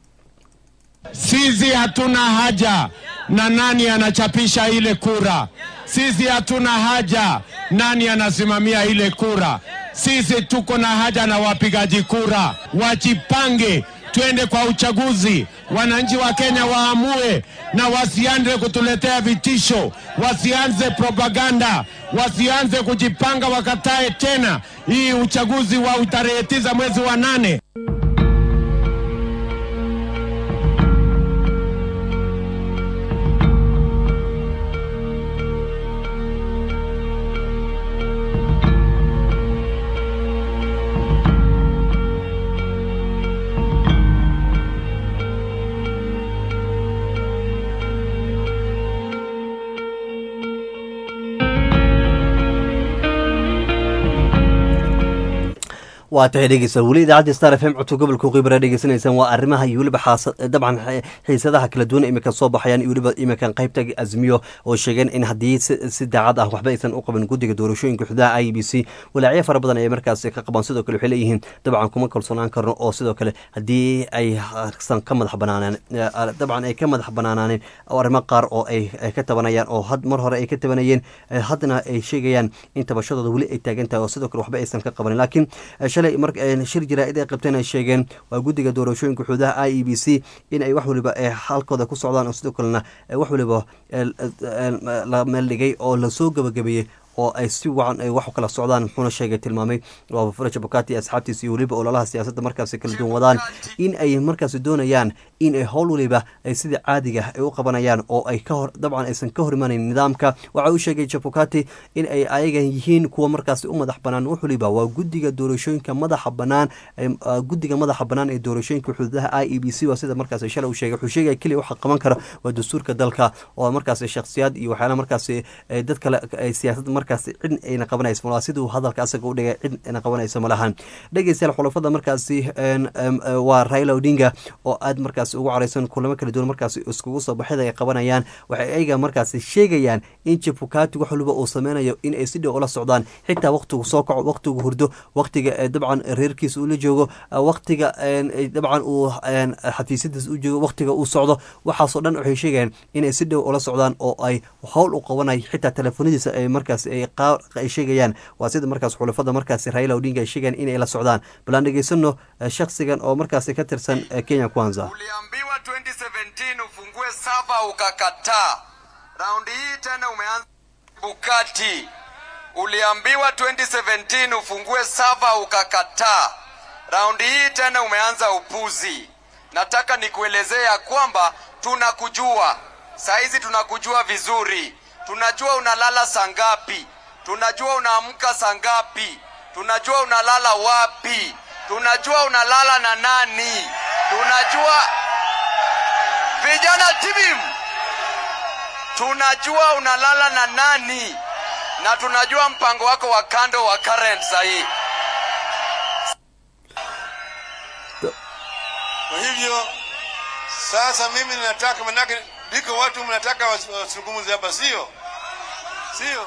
Speaker 9: Sisi hatuna haja na nani anachapisha ile kura. Sisi hatuna haja nani anasimamia ile kura. Sisi tuko na haja na wapigaji kura, wajipange, twende kwa uchaguzi. Wananchi wa Kenya waamue na wasianze kutuletea vitisho, wasianze propaganda, wasianze kujipanga, wakatae tena hii uchaguzi wa tarehe tisa mwezi wa nane.
Speaker 1: waa tahay dhegeysa weli idaacadda star f m codka gobolka qibra dhegeysanaysaan waa arrimaha iyo weliba dabcan xiisadaha kala duwan imika soo baxayaan iyo weliba imikan qaybta azmiyo oo sheegeen in haddii si daacad ah waxba aysan u qaban guddiga doorashooyinka xudaha i b c walaacyo fara badan ayay markaasi ka qabaan sidoo kale waxay leeyihiin dabcan kuma kalsoonaan karno oo sidoo kale haddii aysan ka madax banaanaan dabcan ay ka madax banaanaaneen arrimo qaar oo ay ka tabanayaan oo mar hore ay ka tabanayeen haddana ay sheegayaan in tabashadooda weli ay taagan tahay oo sidoo kale waxba aysan ka qabanin laakiin shir jaraa'id ay qabteen ay sheegeen waa guddiga doorashooyinka xuduudaha i e b c in ay wax waliba halkooda ku socdaan oo sidoo kalena wax waliba la meeldhigay oo lasoo gabagabeeyey oo ay si wacan ay wax kala socdaan muxuuna sheegay tilmaamay waa faraja bukati asxaabtiisa iyo weliba ololaha siyaasadda markaasi kala duwan wadaan in ay markaasi doonayaan in ay howl waliba ay sida caadiga ay u qabanayaan oo ay ka hor dabcan aysan ka hor imanayn nidaamka waxa uu sheegay jabukati in ay ayagan yihiin kuwa markaasi u madax banaan wax waliba waa guddiga doorashooyinka madaxa banaan guddiga madaxa banaan ee doorashooyinka xuduudaha i e b c waa sida markaasi shalay uu sheegay wuxuu sheegaya keliya waxa qaban kara waa dastuurka dalka oo markaasi shakhsiyaad iyo waxyaala markaasi dad kale ay siyaasad markaas cid ayna qabanayso malaa siduu hadalka asaga u dhigay cid ayna qabanayso malahan dhegeystayaal xulafada markaasi waa raila odinga oo aad markaasi ugu caraysan kulamo kala duwan markaasi iskugu soo baxida ay qabanayaan waxay ayaga markaasi sheegayaan in jabukati wax waliba uu sameynayo in ay si dhow ula socdaan xitaa waqtigu soo kaco waqtigu hurdo waqtiga dabcan reerkiisa ula joogo waqtiga dabcan uu xafiisyadiis u joogo waqtiga uu socdo waxaasoo dhan waxay sheegayaan inay si dhow ula socdaan oo ay howl u qabanayo xitaa telefoonadiisa ay markaas ay sheegayaan waa sida markaas xulafada markaasi raila odinga ay sheegayaan inay la socdaan bal aan dhegeysano shaksigan oo markaasi ka tirsan kenya kwanza
Speaker 10: uliambiwa 2017 ufungue sava ukakataa raundi hii tena umeanza Bukati, uliambiwa 2017 ufungue sava ukakataa. Raundi hii tena umeanza upuzi. Nataka nikuelezee ya kwamba tunakujua saizi, tunakujua vizuri. Tunajua unalala saa ngapi, tunajua unaamka saa ngapi, tunajua unalala wapi, tunajua unalala na nani, tunajua vijana tibim, tunajua unalala na nani, na tunajua mpango wako wa kando wa current sahii.
Speaker 8: Kwa hivyo sasa mimi ninataka, manake ndiko watu mnataka was- wasungumuze hapa, sio sio?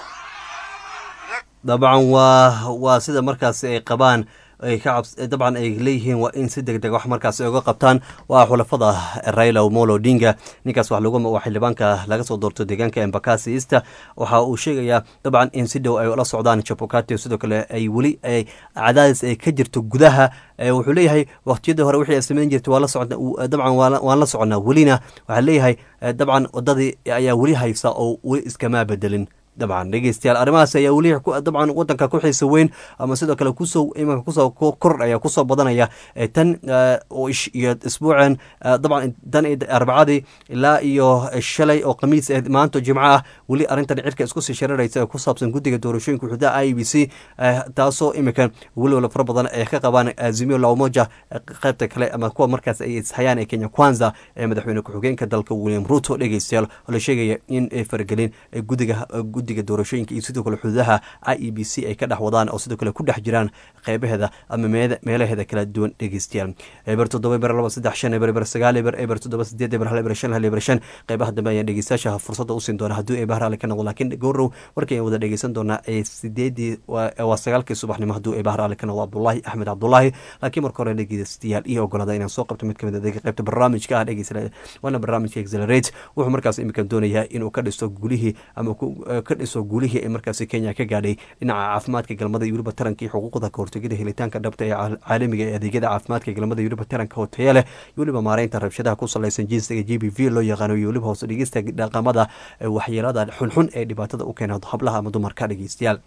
Speaker 1: dabcan waa waa sida markaasi ay qabaan ay ka cabs dabcan ay leeyihiin waa in si deg deg wax markaasi ay uga qabtaan waa xulafada raila omolo odinga ninkaas wax lagu waa xildhibaanka laga soo doorto deegaanka embakasi easter waxa uu sheegayaa dabcan in si dhow ay ula socdaan jabukati sidoo kale ay weli ay cadaadis ay ka jirto gudaha Eh, wuxuu leeyahay waqtiyadii hore wixii ay samayn jirtay waa la socda dabcan waa la- waan la soconaa welina waxaa leeyahay eh, dabcan wadadii ayaa weli haysa oo weli iskamaa bedelin dabcan dhegeystayaal arrimahaas ayaa weli ku- dabcan wadanka ku xiisa weyn ama sidoo kale kusoo imanka kusoo ko- kordhaya kusoo badanaya Eh, tan eh, oo ish- iyo isbuucan eh, dabcan tan iyo arbacadii ilaa iyo shalay oo khamiis ah maanta oo jimco ah weli arrintan cirka isku sii shararaysa ee ku saabsan guddiga doorashooyinka xuduudaha i b c eh, taasoo imika weliwala fara badan ay ka qabaan azimio la umoja eh, qaybta kale ama kuwa markaas ay ishayaan ee kenya kwanza ee madaxweyne ku-xigeenka dalka william ruto dhegeystayaal oo la sheegaya in ay faragelin eh, guddiga guddiga doorashooyinka iyo sidoo kale xuduudaha i e b c ay ka dhex wadaan oo sidoo kale ku dhex jiraan qeybaheeda ama meeda- meelaheeda kala duwan dhegeystayaal eber toddoba eber laba saddex shan eber eber sagaal eber eber toddoba sideed eber hal eber shan hal eber shan qeybaha dambe ayaan dhegeystayaasha fursadda u siin doona hadduu eebaha raalli ka noqdo laakiin gowrow warkii aan wada dhegeysan doonaa ee sideedii waa waa sagaalkii subaxnimo hadduu eebaha raalli ka noqdo abdullaahi axmed cabdullaahi laakiin marka hore dhegeystayaal iyo ogolada inaan soo qabto mid kamid a qeybta barnaamijka ah dhegeysta waana barnaamijka exelerate wuxuu markaas imika doonayaa inuu ka dhisto gulihii ama ku- eh, ka dhiso guulihii ay markaasi kenya ka gaadhay dhinaca caafimaadka galmada iyo weliba taranka iyo xuquuqda kahortegida helitaanka dhabta ee caal- caalamiga ee adeegyada caafimaadka galmada iyo weliba taranka oo tayo leh iyo weliba maareynta rabshadaha ku salaysan jinsiga g b v loo yaqaano iyo weliba hoose dhegeysta dhaqamada eh, waxyeelada xunxun ee dhibaatada u keena hablaha ama dumarka dhegeystayaal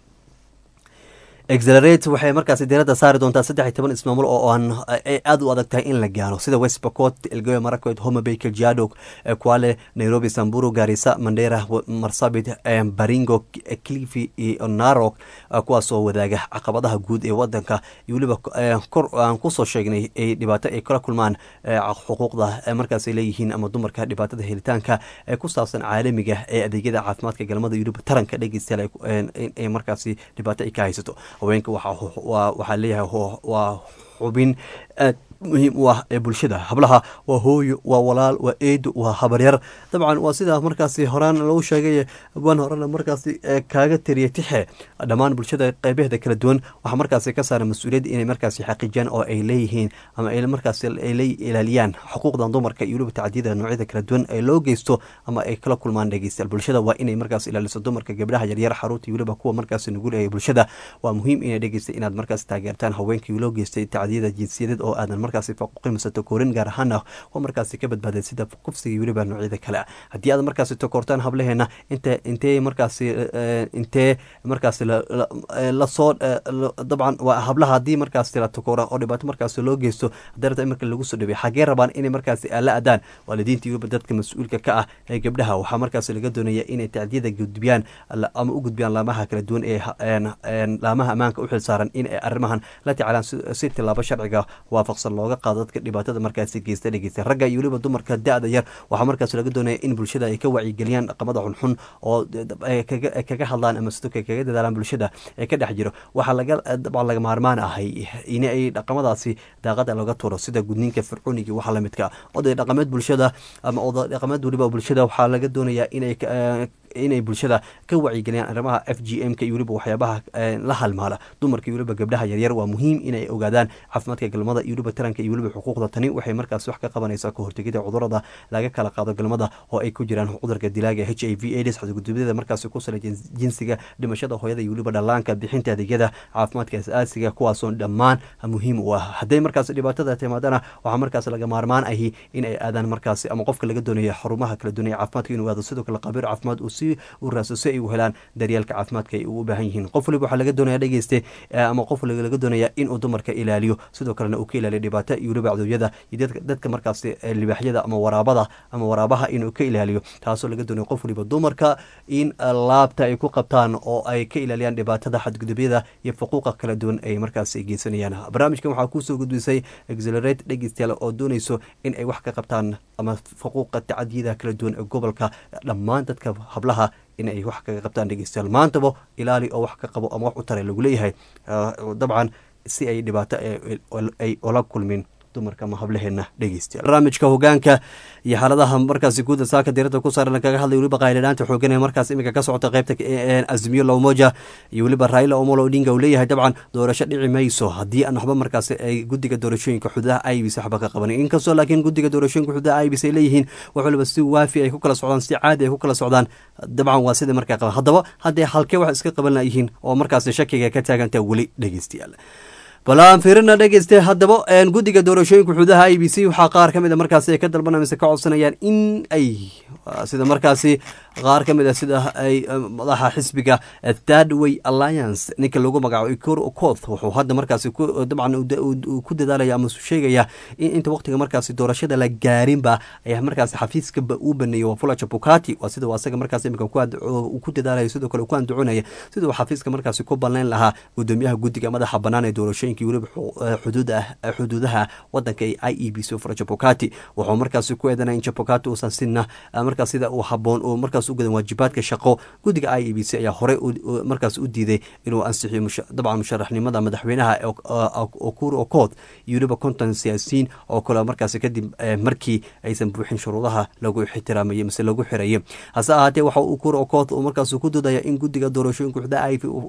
Speaker 1: exelerate waxay markaasi diiradda saari doontaa saddex iyo toban ismaamul oo aan ay aada u adag tahay in la gaaro sida west pocot elgeyo marakwet homa bay kajiado eh, kwale nairobi samburu garisa mandera w- marsabit eh, baringo K- cliffy iyo narok eh, kuwaas oo wadaaga caqabadaha guud ee wadanka iyo weliba eh, kor aan kusoo sheegnay ay dhibaato ay kala kulmaan eh, xuquuqda eh, markaas ay leeyihiin ama dumarka dhibaatada helitaanka ee ku saabsan caalamiga ee adeegyada caafimaadka galmada iyo weliba taranka dhegeystayaal ay ku- een- in ay markaasi dhibaato ay ka haysato haweenka waxaa waa- waxaa leeyahay ho- waa xubin aad muhiim u ah ee bulshada hablaha waa hooyo waa walaal waa eedo waa habaryar dabcan waa sidaa markaasi horaan lagu sheegay ban horena markaasi ee kaaga tiriya tixe dhammaan bulshada qeybaheeda kala duwan waxaa markaasi ka saaran mas-uuliyadda inay markaasi xaqiijiyaan oo ay leeyihiin ama ay markaasi ay la ilaaliyaan xuquuqdan dumarka iyo weliba tacdiyada noocyada kala duwan ee loo geysto ama ay kala kulmaan dhegeystayaal bulshada waa inay markaas ilaaliso dumarka gabdhaha yaryar xaruurta iyo weliba kuwa markaasi nugul ee bulshada waa muhiim inay dhegeysta inaad markaas taageertaan haweenkii loo geystay tacdiyada jinsiyadeed oo aadan markaasi faquuqi mise takoorin gaar ahaana waa markaasi ka badbaaday sida kufsiga iyo weliba noocyada kale haddii aad markaasi takoortaan hablaheena inte intee markaasi eh, intee markaasi la- la- eh, lasoo eh, la- dabcan waa hablaha haddii markaasi la takoora oo dhibaato markaasi loo geysto haddii rabta in marka lagu soo dhawey xagee rabaan inay markaasi la adaan waalidiinta iyo weliba dadka mas-uulka ka ah ee gabdhaha waxaa markaasi laga doonaya inay tacdiyada gudbiyaan la- ama u gudbiyaan laamaha kala duwan ee ha- een- een laamaha ammaanka u xilsaaran in ay arrimahan la tacaalaan si- si tilaabo sharciga waafaqsan looga qaado dadka dhibaatada markaasi geysta dhegeysta ragga iyo weliba dumarka da-da yar waxaa markaas laga doonaya in bulshada ay ka wacyigeliyaan dhaqamada xunxun oo ay kaga ay kaga hadlaan ama sidoo kale kaga dadaalaan bulshada ee ka dhex jiro waxaa laga dabcan laga maarmaan ahay in ay dhaqamadaasi daaqada laga turo sida gudniinka fircooniga waxa la midka oday dhaqameed bulshada ama oday dhaqameed weliba bulshada waxaa laga doonayaa inay ka- eh, inay bulshada ka wacyigeliyaan arrimaha f g m ka iyo weliba waxyaabaha eh, la halmaala dumarka iyo weliba gabdhaha yaryar waa muhiim inay ogaadaan caafimaadka galmada iyo weliba taranka iyo weliba xuquuqda tani waxay markaas wax ka qabanaysaa ka hortegida cudurada laga kala qaado galmada oo ay ku jiraan cudurka dilaaga h i v aids xadgudubyada markaas ku salaysan jinsiga dhimashada hooyada iyo weliba dhallaanka bixinta adeegyada caafimaadka asaasiga kuwaasoo dhammaan muhiim u ah hadday markaas dhibaatada timaadana waxaa markaas laga maarmaan ahi in ay aadaan markaas ama qofka laga doonayo xarumaha kala duwan ee caafimaadka inuu aado sidoo kale qabiir caafimaad uu si u raaso si ay u helaan daryeelka caafimaadka ay ugu baahan yihiin qof waliba waxaa laga doonaya dhegeyste ama qof waliba laga doonaya inuu dumarka ilaaliyo sidoo kalena uu ka ilaaliyo dhibaato iyo weliba cadowyada iyo dadka markaasi libaaxyada ama waraabada ama waraabaha inuu ka ilaaliyo taasoo laga doonayo qof waliba dumarka in laabta ay ku qabtaan oo ay ka ilaaliyaan dhibaatada xadgudubyada iyo xuquuqa kala duwan ay markaas geysanayaan barnaamijkan waxaa kusoo gudbisay exelerate dhegeystayaal oo doonayso in ay wax ka qabtaan ama xuquuqa tacadiyada kala duwan ee gobolka dhammaan dadka hablaha in ay wax kaga qabtaan dhegeystayaal maantaba ilaali oo wax ka qabo ama wax u tare lagu leeyahay dabcan si ay dhibaato ay ola kulmin dumarka ama hablaheena dhegeystayaal barnaamijka hogaanka iyo xaaladaha markaasi guuda saaka diirada ku saaran kaga hadlay weliba qaylidhaanta xoogan ee markaas iminka ka socota qeybta azmiyo lowmoja iyo weliba raila omolo odinga uu leeyahay dabcan doorasho dhici mayso haddii aan waxba markaasi ay guddiga doorashooyinka xududaha ibc waxba ka qabanin inkastoo laakiin guddiga doorashooyinka xududaha ibc ay leeyihiin wax waliba si waafi ay ku kala socdaan si caadi ay ku kala socdaan dabcan waa sidai markaa qaban haddaba haddee halkee wax iska qaban layihiin oo markaasi shakiga ka taagantaa weli dhegeystayaal bal aan fiirina dhegeyste haddaba guddiga doorashooyinka xududaha i b c waxaa qaar ka mid a markaasi ay ka dalbanaya mise ka codsanayaan in ay sida markaasi qaar ka mid a sida ay madaxa xisbiga third way alliance ninka lagu magacaabo ikor okoth wuxuu hadda markaasi dabcan ku dadaalaya ama sheegaya in inta waqtiga markaasi doorashada la gaarinba ay markaasi xafiiskaba uu baneeyey waa fulaja bukati waa sida asaga markaasi imika ku dadaalaya sidoo kale ku andacoonaya sida uu xafiiska markaasi ku balleyn lahaa gudoomiyaha guddiga madaxa bannaan ee doorashooyinka weliba xuduudaha wadanka ee i e b c fulaja bukati wuxuu markaasi ku eedanaya in jabukati uusan sina markaas sida uu haboon uu markaas u gadan waajibaadka shaqo guddiga i e b c ayaa horey markaas u diiday inuu ansixiyo dabcan musharaxnimada madaxweynaha okur okoth iyo weliba konton siyaasiyiin oo kale markaas kadib markii aysan buuxin shuruudaha lagu ixtiraamayay mise lagu xirayay hase ahaatee waxa ukur okoth uu markaas ku dodaya in guddiga doorashooyinka xuda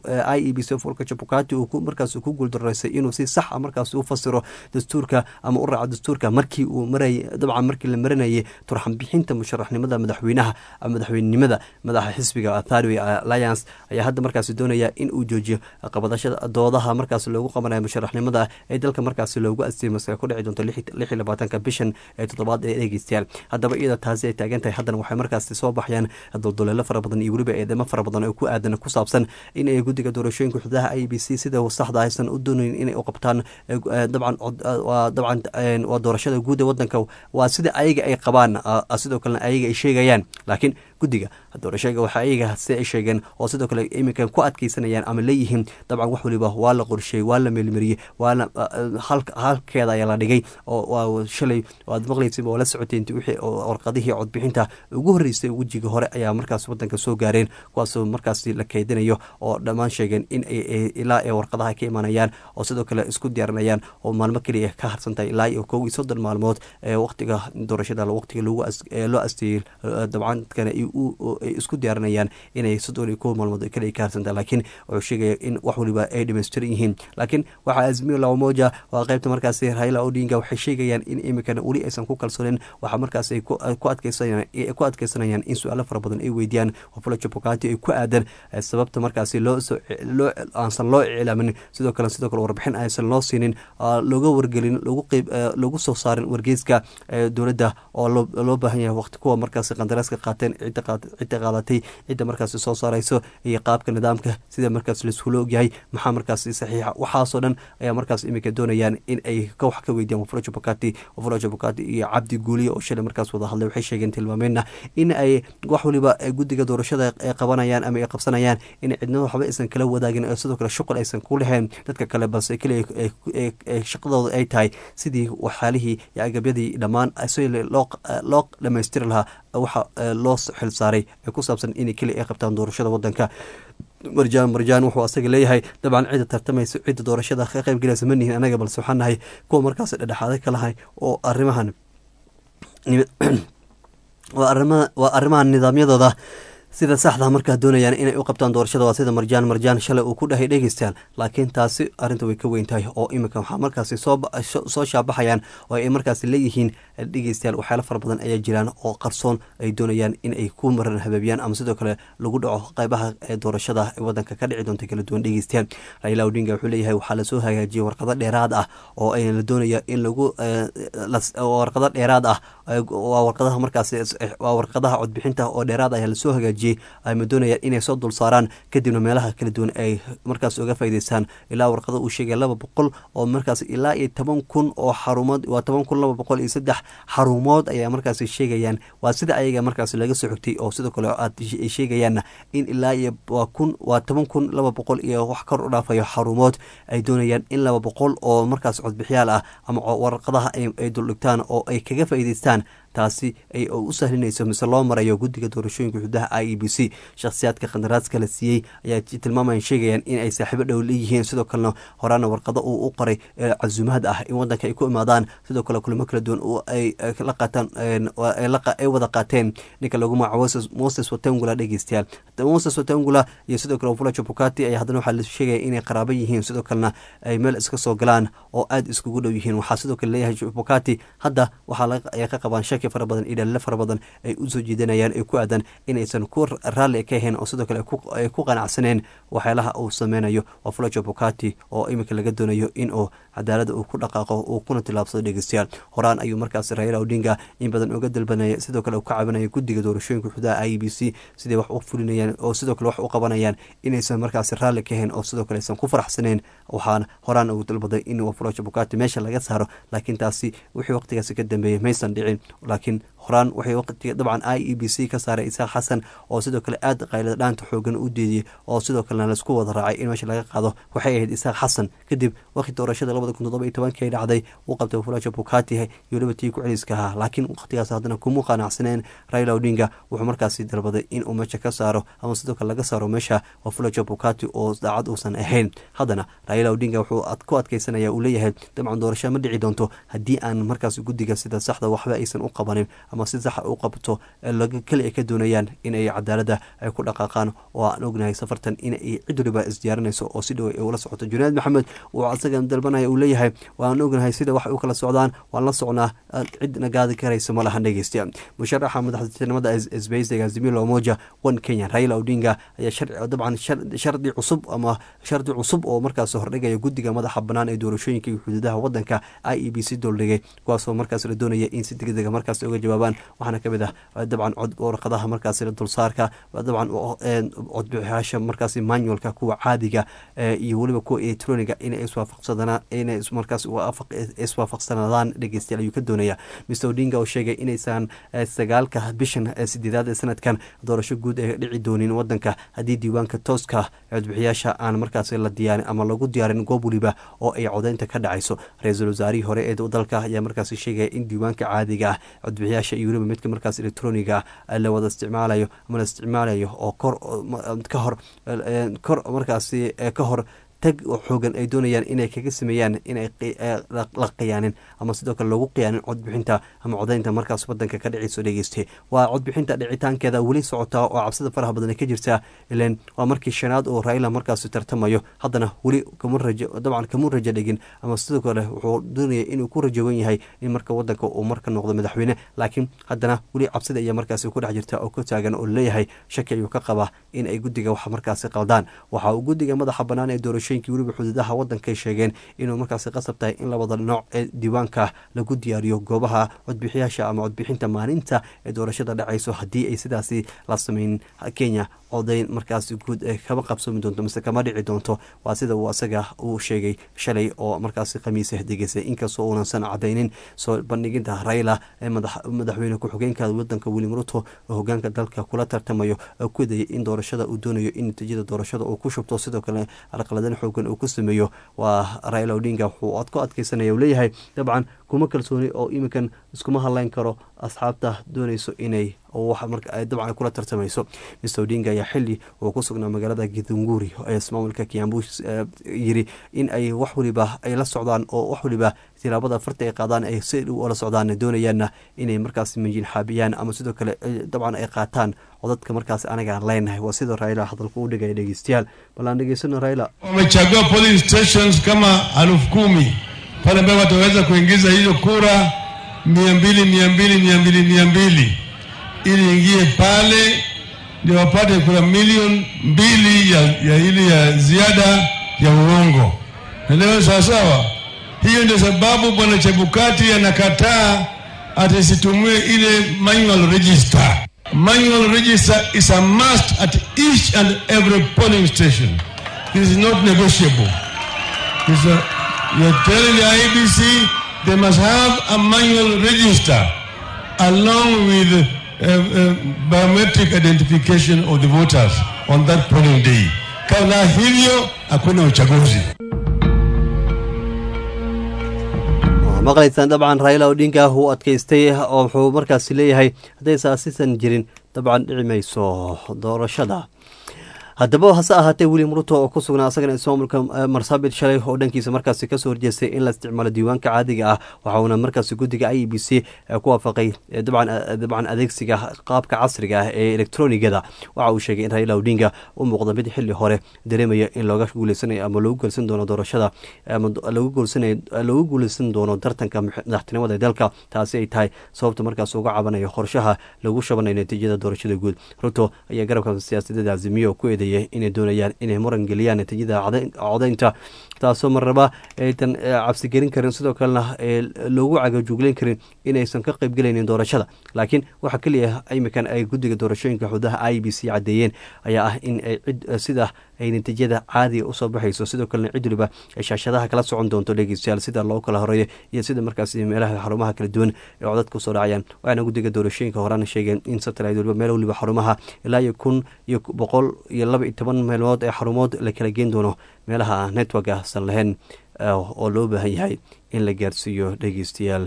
Speaker 1: i e b c fulka jabukati uu markaas ku guuldaraysay inuu si sax a markaas u fasiro dastuurka ama u raaco dastuurka markii uu maray dabcan markii la marinayay turxan bixinta musharaxnimada madaxweynaha madaxweynenimada madaxa xisbiga tharway alliance ayaa hadda markaasi doonaya in uu joojiyo qabadashada doodaha markaas loogu qabanayo musharaxnimada ee dalka markaasi loogu asteeyay maska ku dhici doonto lix iyo labaatanka bishan ee toddobaad ee dhegeystayaal haddaba iyada taasi ay taagan tahay haddana waxay markaasi soo baxayaan dulduleelo fara badan iyo weliba eedamo fara badan oo ku aadan ku saabsan in ay guddiga doorashooyinka xududaha i b c sida saxda aysan u doonayn inay u qabtaan dabcan dabcan waa doorashada guud ee wadanka waa sida ayaga ay qabaan sidoo kalena ayaga ay sheegayaan laakiin guddiga doorashada waxa ayaga si ay sheegeen oo sidoo kale iminkan ku adkeysanayaan ama leeyihiin dabcan wax waliba waa la qorsheeyey waa la meelmariyey waana halkeeda ayaa la dhigay oo shalay aad maqlaysa oo la socotay wixii warqadihii codbixinta ugu horreysay wejiga hore ayaa markaas wadanka soo gaareen kuwaasoo markaasi la keydinayo oo dhammaan sheegeen in ilaa ay warqadaha ka imanayaan oo sidoo kale isku diyaarinayaan oo maalmo keliya ka harsantahay ilaa iyo kow iyo soddon maalmood ee waqtiga doorashada waqtiga loo asteeyey dabcan dadkana ay isku diyaarinayaan inay soddon iyo kow maalmood keliya ka harsantahay laakiin wuxuu sheegaya in wax waliba ay dhamaystiran yihiin laakiin waxaa azmiyo lamoja waa qaybta markaasi raila odinga waxay sheegayaan in iminkana weli aysan ku kalsoonin waxaa markaas ay ku adkeysanayaan in su-aalo fara badan ay weydiiyaan wafulaja bukati ay ku aadan sababta markaasi loo aansan loo iclaamin sidoo kale sidoo kale warbixin aysan loo siinin looga wargelin lagu soo saarin wargeyska dowladda oo loo baahan yahay waqti kuwa markaasi qandaraaska qaateen cidda qaadatay cidda markaasi soo saarayso iyo qaabka nidaamka sida markaas laisula ogyahay maxaa markaasi saxiixa waxaasoo dhan ayaa markaas iminka doonayaan in ay wax ka weydiyaan wafulaja bukati wafulaja bukati iyo cabdi guuliye oo shalay markaas wada hadlay waxay sheegeen tilmaameenna in ay wax waliba guddiga doorashada ay qabanayaan ama ay qabsanayaan in cidnada waxba aysan kala wadaagin oo sidoo kale shuqul aysan ku lahayn dadka kale balse keliya shaqadooda ay tahay sidii waxyaalihii iyo agabyadii dhammaan si loo dhamaystiri lahaa waxa loo xil saaray ee ku saabsan in keliya ay qabtaan doorashada wadanka marjaan marjaan wuxuu asaga leeyahay dabcan cidda tartamaysa cidda doorashada ka qayb galaysa ma nihin anaga balse waxaan nahay kuwa markaas dhedhexaaday ka lahay oo arrimahan waa arrimaha nidaamyadooda sida saxda markaa doonayaan inay u qabtaan doorashada waa sida marjaan marjaan shalay uu ku dhahay dhegeystayaal laakiin taasi arrinta way ka weyn tahay oo iminka waxaa markaasi soo shaabaxayaan oo ay markaasi leeyihiin dhegeystayaal waxyaalo fara badan ayaa jiraan oo qarsoon ay doonayaan in ay ku maran habeebiyaan ama sidoo kale lagu dhaco qeybaha doorashada ee wadanka ka dhici doonta kala duwan dhegeystayaal raila odinga wuxuu leeyahay waxaa lasoo hagaajiyay warqado dheeraad ah oo ay la doonaya in lagu warqado dheeraad ah waa warqadaha markaasi waa warqadaha codbixinta oo dheeraad ayaa lasoo hagaajiyay dejiyey ayma doonayaan inay soo dul saaraan kadibna meelaha kala duwan ay markaas uga faa'iideystaan ilaa warqada uu sheegay laba boqol oo markaas ilaa iyo toban kun oo xarumood waa toban kun laba boqol iyo saddex xarumood ayaa markaas sheegayaan waa sida ayaga markaas laga soo xigtay oo sidoo kale aad sheegayaanna in ilaa iyo waa kun waa toban kun laba boqol iyo wax kor u dhaafayo xarumood ay doonayaan in laba boqol oo markaas codbixiyaal ah ama warqadaha ay duldhigtaan oo ay kaga faa'iideystaan taasi ay u sahlinayso mise loo marayo guddiga doorashooyinka xududaha i e b c shakhsiyaadka khandaraaska la siiyey ayaa tilmaamayan sheegayaan in ay saaxiibo dhow leeyihiin sidoo kalena horaana warqado uu u qoray casuumahad ah in wadanka ay ku imaadaan sidoo kale kulamo kala duwan ay la qaataan ay wada qaateen ninka lagu magaco moses watangula dhegeystayaal moses watangula iyo sidoo kale fula jabukati ayaa haddana waxaa la sheegaya inay qaraabo yihiin sidoo kalena ay meel iska soo galaan oo aada iskugu dhow yihiin waxaa sidoo kale leeyahay jabukati hadda waxaa ay ka qabaan shaki fara badan iyo dhaliilo fara badan ay usoo jiidanayaan ay ku aadan inaysan ku raalli ka ahayn oo sidoo kale ay ku qanacsaneen waxyaalaha uu sameynayo waa fulajo bukati oo iminka laga doonayo in uu cadaalada uu ku dhaqaaqo uu kuna tilaabsado dhegeystayaal horaan ayuu markaas raila odinga in badan uga dalbanaya sidoo kale uu ka cabanaya guddiga doorashooyinka xudaha i e b c siday wax u fulinayaan oo sidoo kale wax u qabanayaan inaysan markaas raalli ka ahayn oo sidoo kale aysan ku faraxsaneen waxaana horaan ugu dalbaday in fulajo bukati meesha laga saaro laakiin taasi wixii waqtigaasi ka dambeeyey maysan dhicin laakiin horaan waxay waqtiga dabcan i e b c ka saaray isaaq xasan oo sidoo kale aada qaylada dhaanta xoogan u deediyey oo sidoo kalena laisku wada raacay in meesha laga qaado waxay ahayd isaaq xasan kadib waqti doorashada labada kun toddoba iyo tobankii ay dhacday uu qabtay fulajo bukati iyo weliba tii ku celiska ahaa laakiin waqtigaas haddana kuma qanacsaneen raila odinga wuxuu markaasi dalbaday in uu meesha ka saaro ama sidoo kale laga saaro meesha waa fulajo bukati oo daacad uusan ahayn haddana raila odinga wuxuu ku adkeysanaya uu leeyahay dabcan doorasho ma dhici doonto haddii aan markaas guddiga sida saxda waxba aysan u qabanin ama si saxa u qabto keli ay ka doonayaan in ay cadaalada ay ku dhaqaaqaan oo aan ognahay safartan in ay cid waliba isdiyaarinayso oo si dhow ay ula socoto junayd maxamed uu asaga dalbanaya uu leeyahay waan ognahay sida wax u kala socdaan waan la socnaa cidna gaadi karaysa ma lahan dhegeysta musharaxa madaxtinimada sbeysiga zimilo moja one kenya raila odinga ayaa dabcan shardi cusub ama shardi cusub oo markaas hordhigaya guddiga madaxa banaan ee doorashooyinka iyo xuduudaha wadanka i e b c dooldhigay kuwaasoo markaas la doonaya in si degdega markaas uga jawaabaan waxaana kamid ah dabcan warqadaha markaas dulsaarka dabcan codbixiyaasha markaas manualka kuwa caadiga iyo weliba kuwa electroniga inay iswaafaqsadaan inay markaas iswaafaqsanaadaan dhegeystayaal ayuu ka doonaya mr odinga oo sheegay inaysan sagaalka bishan sideedaad ee sanadkan doorasho guud ay dhici doonin wadanka haddii diiwaanka tooska codbixiyaasha aan markaas la diyaarin ama lagu diyaarin goob weliba oo ay codeynta ka dhacayso ra-iisul wasaarihii hore ee dalka ayaa markaas sheegaya in diiwaanka caadiga ah codbixiyaasha iyo weliba midka markaas electroniga ah la wada isticmaalayo ama la isticmaalayo oo kor ka hor kor markaasi ka hor tag xoogan ay doonayaan inay kaga sameeyaan inay la qiyaanin ama sidoo kale loogu qiyaanin codbixinta ama codeynta markaas wadanka ka dhicayso dhegeyste waa codbixinta dhicitaankeeda weli socotaa oo cabsida faraha badan ka jirtaa ilan waa markii shanaad oo raila markaas tartamayo haddana weli kama rajo dabcan kama rajo dhigin ama sidoo kale wuxuu doonaya inuu ku rajowan yahay in marka wadanka uu marka noqdo madaxweyne laakiin haddana weli cabsida ayaa markaas ku dhex jirta oo ka taagan oo leeyahay shaki ayuu ka qabaa in ay guddiga wax markaasi qaldaan waxa uu guddiga madaxa banaan ee doorasho weliba xuduudaha wadankay sheegeen inuu markaasi qasab tahay in labada nooc ee diiwaanka lagu diyaariyo goobaha codbixiyaasha ama codbixinta maalinta ee doorashada dhacayso haddii ay sidaasi la sameyn kenya codayn markaasi guud ee kama qabsoomi doonto mise kama dhici doonto waa sida uu asaga uu sheegay shalay oo markaasi khamiisa degeysay inkastoo uunansan cadaynin soo bandhiginta raila ee madaxweyne ku-xigeenka wadanka william ruto oo hogaanka dalka kula tartamayo oo ku dayay in doorashada uu doonayo in natiijada doorashada uu ku shubto sidoo kale alqaladan xoogan uu ku sameeyo waa raila odinga wuxuu ad ku adkeysanaya uu leeyahay dabcan kuma kalsooni oo iminkan iskuma hadleyn karo asxaabta doonayso inay dabcan kula tartamayso mr odinga ayaa xili uu ku sugnaa magaalada githunguri ee ismaamulka kiambu yiri in ay wax waliba ay la socdaan oo wax waliba tilaabada farta ay qaadaan ay si dhow oola socdaan doonayaanna inay markaas minjin xaabiyaan ama sidoo kale dabcan ay qaataan codadka markaas anagaan leenahay waa sida raila hadalku u dhigaya dhegeystayaal bal aan dhegeysano raila
Speaker 8: wamechagua polling stations kama elfu kumi pale ambayo wataweza kuingiza hizo kura mia mbili mia mbili mia mbili mia mbili ili ingie pale ndio wapate kura milioni mbili ya, ya ili ya ziada ya uongo. Naelewa sawasawa? Hiyo ndio sababu bwana Chebukati anakataa atisitumie ile manual register. Manual register is a must at each and every polling station. This is not negotiable. This is a, you're telling the IBC they must have a manual register along with uh, uh, biometric identification of the voters on that polling day. Kabla hivyo hakuna uchaguzi.
Speaker 1: maqlaysaan dabcan raila odinga uu adkaystay oo wuxuu markaasi leeyahay haddaysa asiisan jirin dabcan dhici mayso doorashada haddaba hase ahaatee william ruto oo ku sugnaa asagana ismaamulka marsabit shalay oo dhankiisa markaasi kasoo horjeestay in la isticmaalo diiwaanka caadiga ah waxa uuna markaasi guddiga i e b c ku waafaqay dabcan adeegsiga qaabka casriga ah ee elektronigada waxa uu sheegay in raila odinga u muuqda mid xili hore dareemaya in looga guuleysanayo ama lagu guuleysan doono doorashada ama lagu guuleysan doono tartanka madaxtinimada dalka taasi ay tahay sababta markaas uga cabanayo qorshaha lagu shabanayo natiijada doorashada guud ruto ayaa garabka siyaasadeeda azimiyo ku eedeeyay inay doonayaan inay muran geliyaan natiijada codeynta taasoo marnaba aytan cabsigelin karin sidoo kalena loogu cagajuugleyn karin inaysan ka qeybgelaynin doorashada laakiin waxaa keliya imikan ay guddiga doorashooyinka xudaha i b c caddeeyeen ayaa ah in ay cid sida ay natiijada caadiga usoo baxayso sidoo kalena cid waliba ay shaashadaha kala socon doonto dhegeystayaal sida loo kala horeeyo iyo sida markaas meelaha xarumaha kala duwan ee codadka usoo dhacayaan waxaana guddiga doorashooyinka horaan sheegeen in satellite waliba meel waliba xarumaha ilaa iyo kun iyo boqol iyo laba iyo toban meelmood ee xarumood la kala geen doono meelaha networka san lahayn oo loo baahan yahay in la gaarsiiyo dhegeystayaal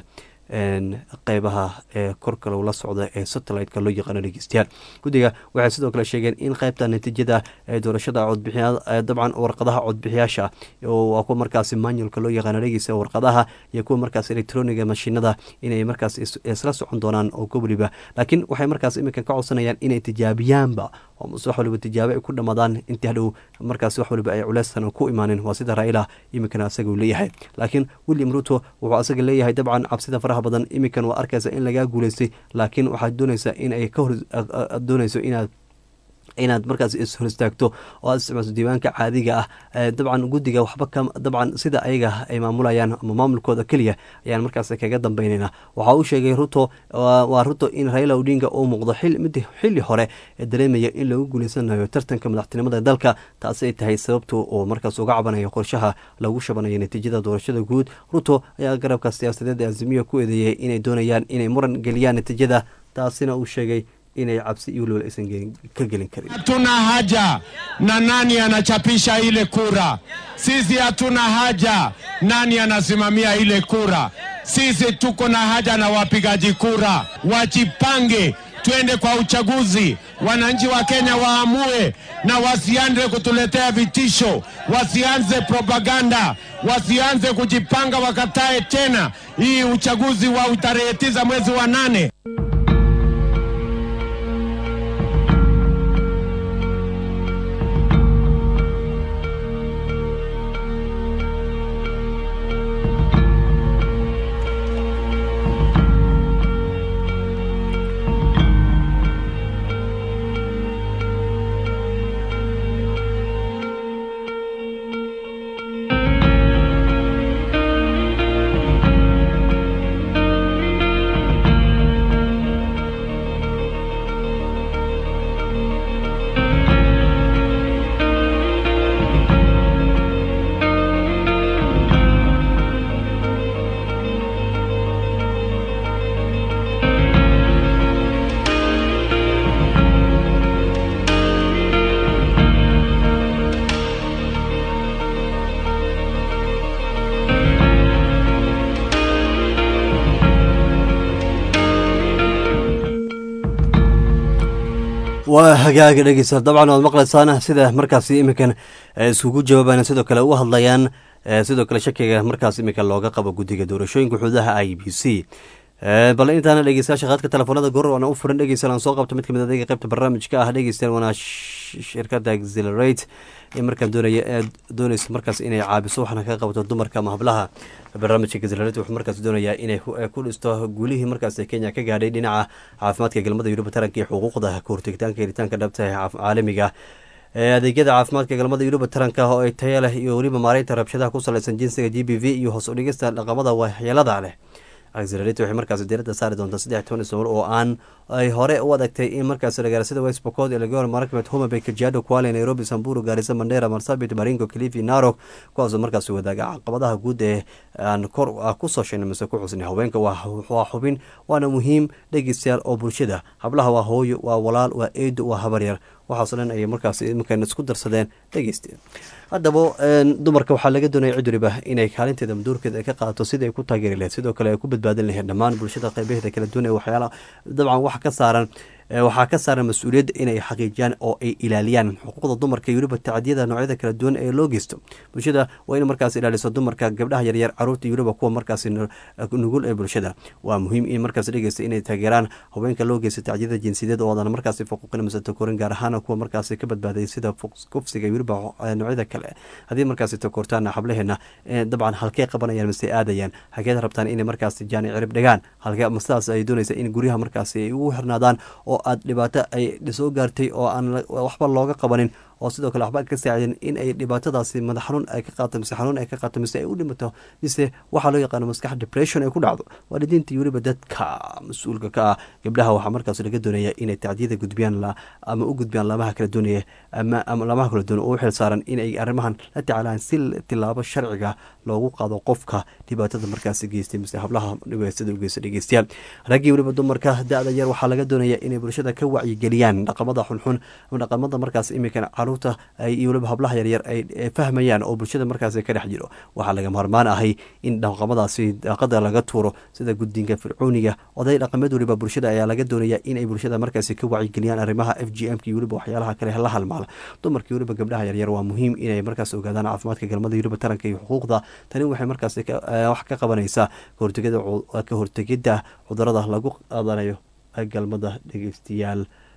Speaker 1: qeybaha ee korka lagula socda ee satellite-ka loo yaqaano dhegeystayaal guddiga waxay sidoo kale sheegeen in qeybta natiijada ee doorashada codbixiya dabcan warqadaha codbixiyaasha waa kuwa markaasi manualka loo yaqaano dhegeysta warqadaha iyo kuwa markaas electroniga mashiinada inay markaas isla socon doonaan oo gobliba laakiin waxay markaas iminkan ka codsanayaan inay tijaabiyaanba oo wax waliba tijaabo ay ku dhamaadaan intii hadhow markaas wax waliba ay culeystan ku imaanin waa sida raila iminkana asaga uu leeyahay laakiin william ruto wuxuu asaga leeyahay dabcan cabsida faraha badan iminkan waa arkaysa in lagaa guuleystay laakiin waxaad doonaysaa in ay ka hor doonayso inaad inaad markaas ishor istaagto oo aad isticmaalso diiwaanka caadiga ah dabcan guddiga waxba ka dabcan sida ayaga ay maamulayaan ama maamulkooda keliya ayaan markaas kaga dambeynayna waxa uu sheegay ruto waa ruto in raila odinga uu muuqdo mid xili hore ee dareemaya in lagu guuleysanayo tartanka madaxtinimada dalka taasi ay tahay sababtu uu markaas uga cabanayo qorshaha lagu shabanayo natiijada doorashada guud ruto ayaa garabka siyaasadeed ee azimiya ku eedeeyay inay doonayaan inay muran geliyaan natiijada taasina uu sheegay inay cabsi iyo waliba aysan ka gelin karin.
Speaker 9: Hatuna haja na nani anachapisha ile kura. Sisi hatuna haja nani anasimamia ile kura. Sisi tuko na haja na wapigaji kura, wajipange twende kwa uchaguzi. Wananchi wa Kenya waamue na wasianze kutuletea vitisho, wasianze propaganda, wasianze kujipanga, wakatae tena hii uchaguzi wa tarehe tisa mwezi wa nane.
Speaker 1: waa hagaaga dhegeysta dabcan waad maqlaysaan sida markaasi iminkan iskugu jawaabayaan sidoo kale u hadlayaan sidoo kale shakiga markaas iminka looga qabo guddiga doorashooyinka xuduudaha i b c bal intaana dhegeystayaasha qaadka telefoonada goor waana u furan dhegeystayaal aan soo qabto mid kamid adeega qaybta barnaamijka ah dhegeystayaal waana shirkadda exelerate ee markaan doonaya ee doonaysa markaas inay caabiso waxaana ka qabato dumarka ama hablaha barnaamijka exelerate wuxuu markaas doonayaa inay ku dhisto guulihii markaas kenya ka gaadhay dhinaca caafimaadka galmada yuruba taranka iyo xuquuqda kahortegitaanka helitaanka dhabta ee caalamiga adeegyada caafimaadka galmada yuruba taranka oo ay taya leh iyo weliba maareynta rabshadaha ku salaysan jinsiga g b v iyo hoos udhigista dhaqamada waxyeelada leh accelerate waxay markaasi diiradda saari doontaa saddex toban ismar oo aan ay hore u adagtay in markaasi ragaarsada west pokot elagor marakmet homabay kajiado kuale nairobi samburu gaarisa mandera marsabit baringo kilifi narok kuwaasoo markaasi wadaaga caqabadaha guud ee aan kor kusoo sheegnay mise ku xusnay haweenka waa xubin waana muhiim dhegeystayaal oo bulshada hablaha waa hooyo waa walaal waa eedo waa habaryar waxaasoo dhan ayay markaas iminkan isku darsadeen dhegeysta haddaba dumarka waxaa laga doonaya cid waliba inay kaalinteeda maduurkeeda ay ka qaadato sidai ay ku taageeri lahayd sidoo kale ay ku badbaadin lahayd dhammaan bulshada qeybaheeda kala duwan ee waxyaala dabcan waxa ka saaran waxaa ka saaran mas-uuliyadda inay xaqiijiyaan oo ay ilaaliyaan xuquuqda dumarka iyo weliba tacdiyada noocyada kala duwan ee loo geysto bulshada waa in markaas ilaaliso dumarka gabdhaha yaryar caruurta iyo weliba kuwa markaas nugul ee bulshada waa muhiim in markaas dhegeysta inay taageeraan haweenka loo geysto tacdiyada jinsiyadeed oodan markaas faquuqin mise takorin gaar ahaan kuwa markaas ka badbaaday sida kufsiga iyo weliba noocyada kale haddii markaas takortaan xablaheena dabcan halkee qabanayaan mise aadayaan hageed rabtaan inay markaas jaani cirib dhigaan halkee sidaas ay doonaysa in guryaha markaas ay ugu xirnaadaan oo aad dhibaato ay soo gaartay oo aan waxba looga qabanin oo sidoo kale waxba ka saacidin in ay dhibaatadaasi madax xanuun ay ka qaato mise xanuun ay ka qaato mise ay u dhimato mise waxaa loo yaqaano maskax depression ay ku dhacdo waalidiinta iyo weliba dadka mas-uulka ka ah gabdhaha waxaa markaas laga doonaya inay tacdiyada gudbiyaan ama u gudbiyaan laamaha kala doonaya ama laamaha kala doonaya oo u xil saaran inay arrimahan la tacaalaan si tilaabo sharciga loogu qaado qofka dhibaatada markaasi geystay mise hablaha dhibaasada u geysta dhegeystayaal raggii weliba dumarka da-da yar waxaa laga doonaya inay bulshada ka wacyigeliyaan dhaqamada xunxun ama dhaqamada markaas imikan caruurta iyo weliba hablaha yaryar ay fahmayaan oo bulshada markaas ka dhex jiro waxaa laga maarmaan ahay in dhaqamadaasi daaqada laga tuuro sida guddiinka fircooniga oday dhaqameed weliba bulshada ayaa laga doonaya inay bulshada markaasi ka wacyigeliyaan arrimaha f g m k iyo weliba waxyaalaha kale la halmaala dumarkii weliba gabdhaha yaryar waa muhiim inay markaas ogaadaan caafimaadka galmada weliba taranka iyo xuquuqda tani waxay markaas wax ka qabanaysaa ka hortegidda cudurada lagu qaadanayo galmada dhegeystayaal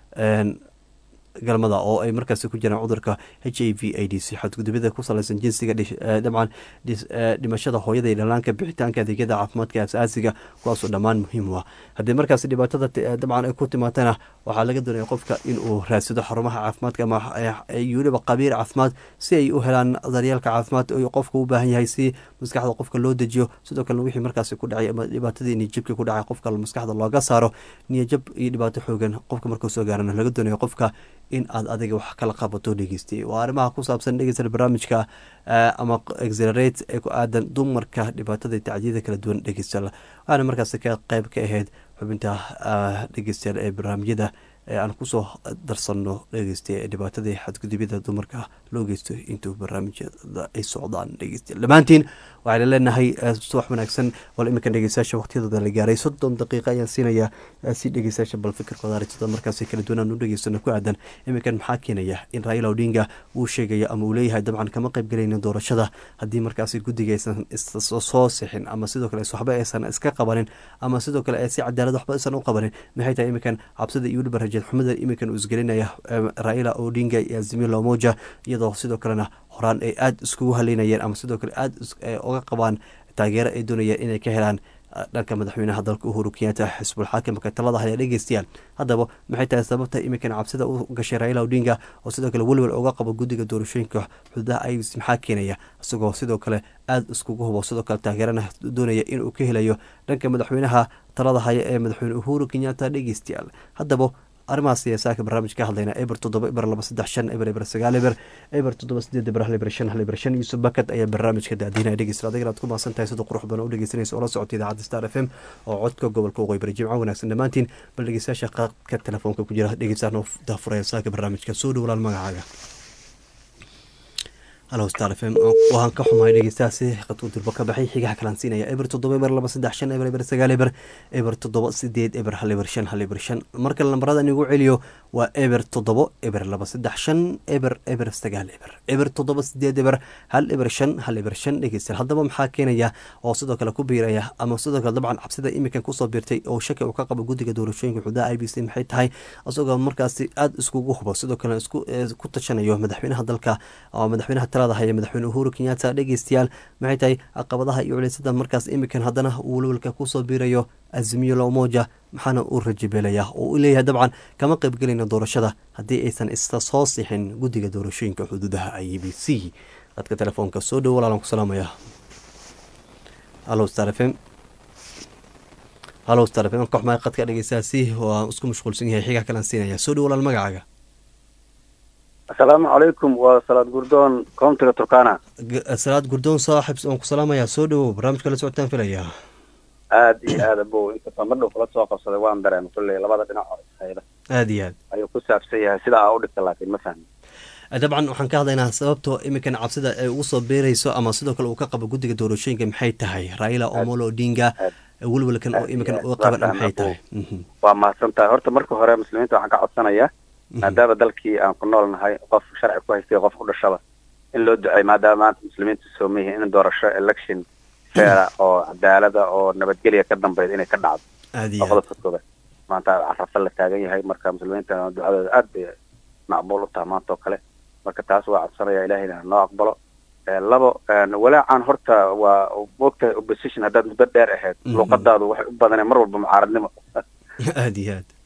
Speaker 1: galmada oo ay markaas ku jiraan cudurka h i v a d c xadgudubada ku salaysan jinsiga dabcan dhimashada hooyada iyo dhalaanka bixitaanka adeegyada caafimaadka asaasiga kuwaasoo dhammaan muhiim u ah haddii markaas dhibaatada dabcan ay ku timaatana waxaa laga doonaya qofka inuu raadsado xarumaha caafimaadka ama weliba qabiir caafimaad si ay u helaan daryeelka caafimaad qofka u baahan yahay si maskaxda qofka loo dejiyo sidoo kalena wixii markaas ku dhacay ama dhibaatadii niyajabki ku dhacay qofka maskaxda looga saaro niyajab iyo dhibaato xoogan qofka markuu soo gaarana laga doonayo qofka in aad adiga wax kala qabato dhegeystay waa arrimaha ku saabsan dhegeysta barnaamijka ama exelerate ee ku aadan dumarka dhibaatada tacdiyada kala duwan dhegeysta waxaana markaas ka qeyb ka ahayd xubinta dhegeystayaal ee barnaamijyada ee aan kusoo darsanno dhegeysta dhibaatadii xadgudubyada dumarka loo geysto intuu barnaamijyada ay socdaan dhegeystayaal dhammaantiin waxayna leenahay subax wanaagsan wal iminkan dhegeystayaasha waqtiyadooda la gaaray soddon daqiiqa ayaan siinayaa si dhegeystayaasha bal fikirkooda aragtida markaasi kala duwanaan u dhegeystano ku aadan iminkan maxaa keenaya in raila odinga uu sheegayo ama uu leeyahay dabcan kama qayb galaynin doorashada haddii markaasi guddiga aysan soo sixin ama sidoo kale waxba aysan iska qabanin ama sidoo kale si cadaalad waxba aysan u qabanin maxay tahay iminkan cabsida iyo weliba rajeed xumada iminkan uu isgelinaya raila odinga iyo azimio lomoja iyadoo sidoo kalena horaan ay aada iskugu haleynayeen ama sidoo kale aada uga qabaan taageero ay doonayeen inay ka helaan dhanka madaxweynaha dalka uhuru kenyatta xisbul xaakimka talada haya dhegeystayaal haddaba maxay tahay sababta iminkan cabsida u gashay raila odinga oo sidoo kale welwel uga qabo guddiga doorashooyinka xuduudaha ibc maxaa keenaya isagoo sidoo kale aada iskugu hubo sidoo kale taageerana doonaya inuu ka helayo dhanka madaxweynaha talada haya ee madaxweyne uhuru kenyatta dhegeystayaal haddaba arrimahaas siyaasaaka barnaamij ka hadlayna eber toddoba eber laba saddex shan eber eber sagaal eber eber toddoba sideed eber hal eber shan hal eber shan yuusuf bakad ayaa barnaamijka daadiinaya dhegeysta adigana aad ku maasan tahay sida qurux badan u dhegeysanaysa oo la socota idaacadda star f m oo codka gobolka waqooyi bari jimco wanaagsan dhammaantiin bal dhegeystayaasha qaadka telefoonka ku jira dhegeystaano daafuraya saaka barnaamijka soo dhowlaan magacaaga halo star f m waan ka xumahay dhegeystahaasi qadku durbo ka baxay xigaha kalaan siinaya eber toddoba eber laba saddex shan eber eber sagaal eber eber toddoba sideed eber hal eber shan hal eber shan marka lambarada inigu celiyo waa eber toddobo eber laba saddex shan eber eber sagaal eber eber toddoba sideed eber hal eber shan hal eber shan dhegeystayaal haddaba maxaa keenaya oo sidoo kale ku biiraya ama sidoo kale dabcan cabsida iminkan kusoo biirtay oo shaki uu ka qabo guddiga doorashooyinka xuduudaha i b c maxay tahay isagoo markaasi aada iskugu hubo sidoo kale ku tashanayo madaxweynaha dalka oo madaxweynaha talada haya madaxweyne uhuru kenyatta dhegeystayaal maxay tahay caqabadaha iyo culeysada markaas iminkan haddana uu welwelka kusoo biirayo azimiyo lomoja maxaana uu rajabeelaya oo u leeyahay dabcan kama qaybgelayna doorashada haddii aysan isa soo sixin guddiga doorashooyinka xuduudaha i b c dadka telefoonka soo dhow walaalan ku salaamaya alo star f m halow star fm ka xumaay qadka dhegeystaasi oo aan isku mashquulsan yahay xigaa kalaan siinaya soo dhow walaal magacaaga
Speaker 11: asalaamu calaykum waa salaad gurdoon koontiga turkana
Speaker 1: G- salaad gurdoon saaxib waan ku salaamayaa soo dhowow barnaamijka la socotaan filayaa
Speaker 11: aad iyo aad abow inkastoo madhow kula soo qabsaday waan dareemay kulley labada dhinac oo ishayda
Speaker 1: aad iyo aad
Speaker 11: ayuu ku saabsan yahay sida aa u dhigta laakiin ma fahmi
Speaker 1: dabcan waxaan ka hadlaynaa sababtoo iminkan cabsida ay ugu soo beerayso ama sidoo kale uu ka qabo guddiga doorashooyinka maxay tahay raila omolo odinga welwelkan oo iminkan uga qaban maxay tahay Mhm.
Speaker 11: waa mahadsan tahay horta marka hore muslimiinta waxaan ka codsanayaa maadaama dalkii aan ku nool nahay qof sharci ku haystay qof u dhashaba in loo duceeyo maadaama maanta muslimiintu sooman yihiin in doorasho election faira oo cadaalada oo nabadgelya ka dambeyd inay ka dhacdo
Speaker 1: aad
Speaker 11: waa
Speaker 1: iyo aad
Speaker 11: qodobka koobaad maanta carafa la taagan yahay marka muslimiinta ducadooda aad bay macbuul u tahay maanta oo kale marka taas waa codsanaya ilahayna noo aqbalo Eh, labo eh, walaacan horta waa moogtahay opposition haddaad muddo dheer ahayd
Speaker 1: Mhm.
Speaker 11: luuqadaadu waxay u badaneen mar walba mucaaradnimo
Speaker 1: aad iyo aad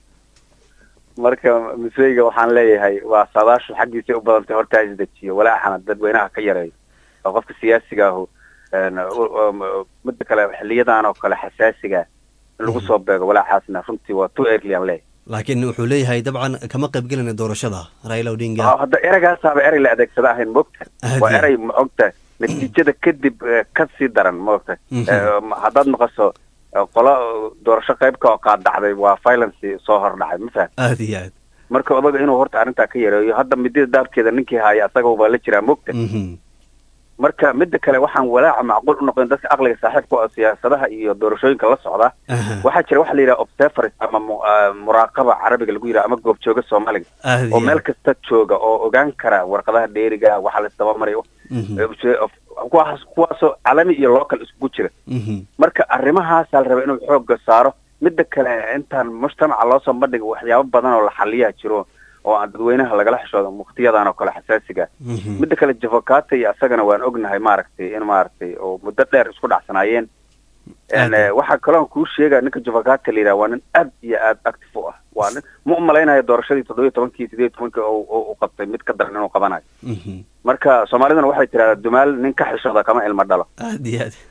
Speaker 11: marka miseyga waxaan leeyahay waa saadaashu xaggiisay u badantay horta ha isdejiyo walaaxana dadweynaha ka yareeyo oo qofka siyaasiga ahu een, u- um, midda kale xiliyadan oo kale xasaasiga in lagu soo beego walaaxaasna runtii waa too early aan leeyahay
Speaker 1: laakiin wuxuu leeyahay dabcan kama qayb gelayna doorashada raila odinga
Speaker 11: Ah, hadda ereygaasaba erey la adeegsada ahayn moogta
Speaker 1: Aad
Speaker 11: waa
Speaker 1: iyo
Speaker 11: erey maogta natiijada kadib eh, ka sii daran moogta
Speaker 1: Mhm.
Speaker 11: Eh, ma- haddaad maqaso eh, qolo doorasho qaybka oo qaadacday waa violence soo hordhacay ma faham
Speaker 1: aad iyo aad
Speaker 11: marka odaga inuu horta arrintaa ka yareeyo hadda midida daabkeeda ninkii haya asaga baa la jiraa moogta
Speaker 1: Mhm.
Speaker 11: marka midda kale waxaan walaaca macquul u noqon dadka aqliga saaxiibka oo siyaasadaha iyo doorashooyinka la socda
Speaker 1: Aha.
Speaker 11: waxaa jira waxa la yidhaha observers ama mu- ah, muraaqaba carabiga lagu yidhaha ama goobjooga soomaaliga
Speaker 1: aad iyo
Speaker 11: oo meel
Speaker 1: aad
Speaker 11: kasta jooga oo ogaan kara warqadaha dheeriga waxa la isdabamarayo
Speaker 1: Mhm.
Speaker 11: kuwaas kuwaasoo calami iyo local iskugu jira
Speaker 1: Mhm.
Speaker 11: marka arrimahaasaa la raba inuu xoogga saaro midda kale intaan mujtamaca loo soo bandhiga waxyaabo badan oo la xaliyaa jiro oo aan dadweynaha lagala xishoodo muqtiyadan oo kale xasaasiga
Speaker 1: Mhm.
Speaker 11: midda kale javokata iyo asagana waan ognahay maaragtay in maaragtay oo muddo dheer isku dhacsanaayeen En, eh, waxaa kaloo kuu sheegaya ninka javokata la yidhaha waa nin aad iyo aad active u ah waa nin ma u malaynayo doorashadii toddobiyo tobankii sideed iyo tobankii oo oo u qabtay mid ka daran inuu qabanayo
Speaker 1: Mhm.
Speaker 11: marka soomaaliduna waxay tidhahdaa dumaal nin ka xishooda kama ilmo dhalo
Speaker 1: aad iyo aad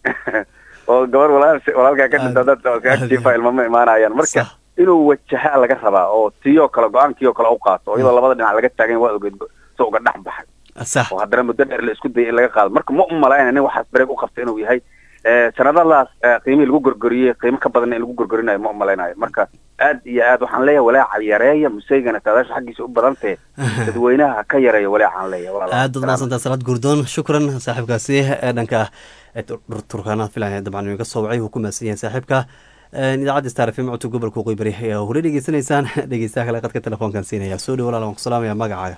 Speaker 11: oo gabar walaal walaalkaa ka dhinta dad oo
Speaker 1: aad
Speaker 11: kaga
Speaker 1: iyo
Speaker 11: jiifa ilmo ma imaanayaan marka
Speaker 1: Sax.
Speaker 11: inuu wajahaa laga rabaa oo tiyoo kale go-aankiioo kale u qaato oo iyadoo labada dhinac laga taagan waa ogeed so uga dhex baxay
Speaker 1: sax
Speaker 11: oo haddana muddo dheer la isku dayay in laga qaado marka ma u malaynaya nin waxaas bareeg u qabta inuu yahay Eh, sanadadaas eh, qiimihii lagu gorgoriyey qiimo ka badan in lagu gorgorinayo ma u malaynayo marka aad iyo aad waxaan leeyahay walaaca yareeya museygana saadaasha xaggiisa u badantee dadweynaha ha ka yareeyo walaacaan leeyahay walaalaha.
Speaker 1: aad baad mahadsantahay salaad gurdoon shukran saaxiibkaasi ee dhanka ee tur- turkaana filan dabcan iga soo wacay wuu ku mahadsan yahay saaxiibka Een, idaacadda star fm codka gobolka waqooyi bari ayaa hore dhegeysanaysaan dhegeystaha kale qadka telefoonkan siinaya soo dhow walaal waan ku salaamaya magacaaga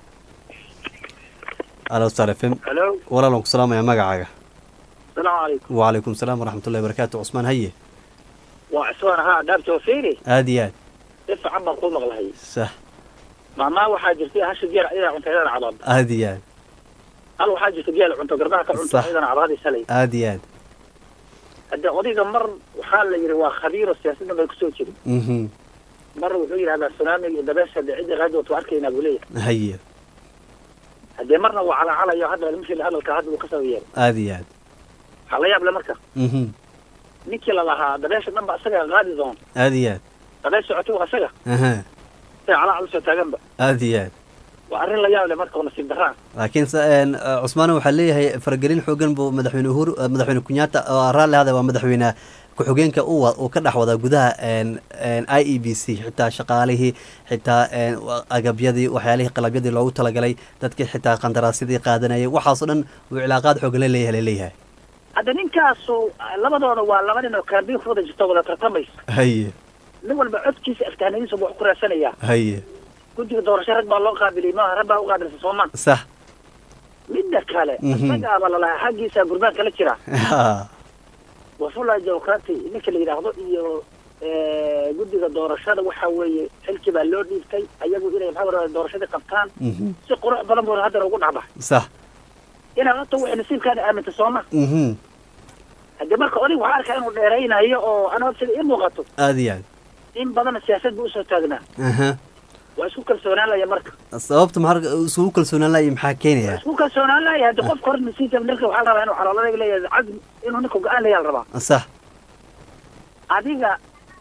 Speaker 1: alo star fm
Speaker 12: Hello.
Speaker 1: walaal waan ku salaamaya magacaaga
Speaker 12: السلام عليكم
Speaker 1: وعليكم السلام ورحمة الله وبركاته عثمان هيه
Speaker 12: وعسوان ها دابت وفيري
Speaker 1: aad iyo aad
Speaker 12: دفع عما قول مغلهي
Speaker 1: sax
Speaker 12: ما ما waxaa jirtay hashi geer ciidan cunto ciidan cadaad
Speaker 1: aad iyo aad
Speaker 12: hal waxaa jirta geel cunto garbaha ka cunto
Speaker 1: Sax.
Speaker 12: ciidan cadaadi salay
Speaker 1: aad iyo aad
Speaker 12: hadda odayga mar waxaa la yidhi waa khabiiro siyaasadda bay kusoo jirin
Speaker 1: mhm
Speaker 12: mar wuxuu yidhahdaa tsunamiga iyo dabeesha de cidda raadi watu arkaynaa buu leeyahay
Speaker 1: haye
Speaker 12: haddee marna waa calacalayo hadda mishil hadalka hadda uu kasoo yeeray
Speaker 1: aad iyo aad
Speaker 12: waxaa la yaab le marka
Speaker 1: mhm
Speaker 12: ninkii la lahaa dabeesha dhan ba isaga qaadi doon
Speaker 1: aad iyo aad
Speaker 12: dabees socoto waa isaga
Speaker 1: aha
Speaker 12: say calacal usoo taaganba
Speaker 1: aad iyo aad
Speaker 12: waa arrin la yaab le marka oo nasiib darraa
Speaker 1: laakiin se- een, eh, cusmaan waxaa leeyahay faragelin xoogan buu madaxweyne uhuru eh, madaxweyne kunyaata oo raalli hada waa madaxweyne ku-xigeenka uu wa- uu ka dhex wadaa gudaha een, een, i e b c xitaa shaqaalihii xitaa een, wa- agabyadii waxyaalihii qalabyadii loogu talagalay dadkii xitaa qandaraasyadii qaadanayay waxaasoo dhan uu cilaaqaad xoogan la leeyahay la leeyahay
Speaker 12: hadda ninkaasu labadooda waa laba nin oo kaambiin ku wada jirto wada tartamaysa
Speaker 1: haye
Speaker 12: nin walba codkiisa aftahnadiisa buu wax ku raadsanayaa
Speaker 1: haye
Speaker 12: guddiga doorasho rag baa loo qaabiliyay maaha rag baa u qaabilsa soomaan
Speaker 1: sax
Speaker 12: midda kale
Speaker 1: Mhm.
Speaker 12: isagaaba lalahaa xaggiisa gurbaan kala jira
Speaker 1: Ha.
Speaker 12: wafula democrati ninka la yidhaahdo iyo eh, guddiga doorashada waxa weeye xilkii baa loo dhiibtay ayagu inay maxaa wara doorashadii qabtaan
Speaker 1: Mhm.
Speaker 12: si qurux badan buu haddana ugu dhacbaxay
Speaker 1: sax
Speaker 12: inaad horta waxay nasiibkaana aaminta sooma
Speaker 1: mhm
Speaker 12: haddii marka oday waxaa arkaa inuu dheeraynayo oo anaa sida ii muuqato
Speaker 1: aad iyo aad
Speaker 12: in badan siyaasad buu usoo taagnaa
Speaker 1: aha
Speaker 12: waa isku kalsoonaan laya marka
Speaker 1: sababta maxaa isugu kalsoonaan lahay maxaa keenaya
Speaker 12: isku kalsoonaan laya haddii qofka hore nasiibka ninka waxaa la rabaa inuu xalooladayga leeyahay cazm inuu ninka go-aan leeyaa la rabaa
Speaker 1: sax
Speaker 12: adiga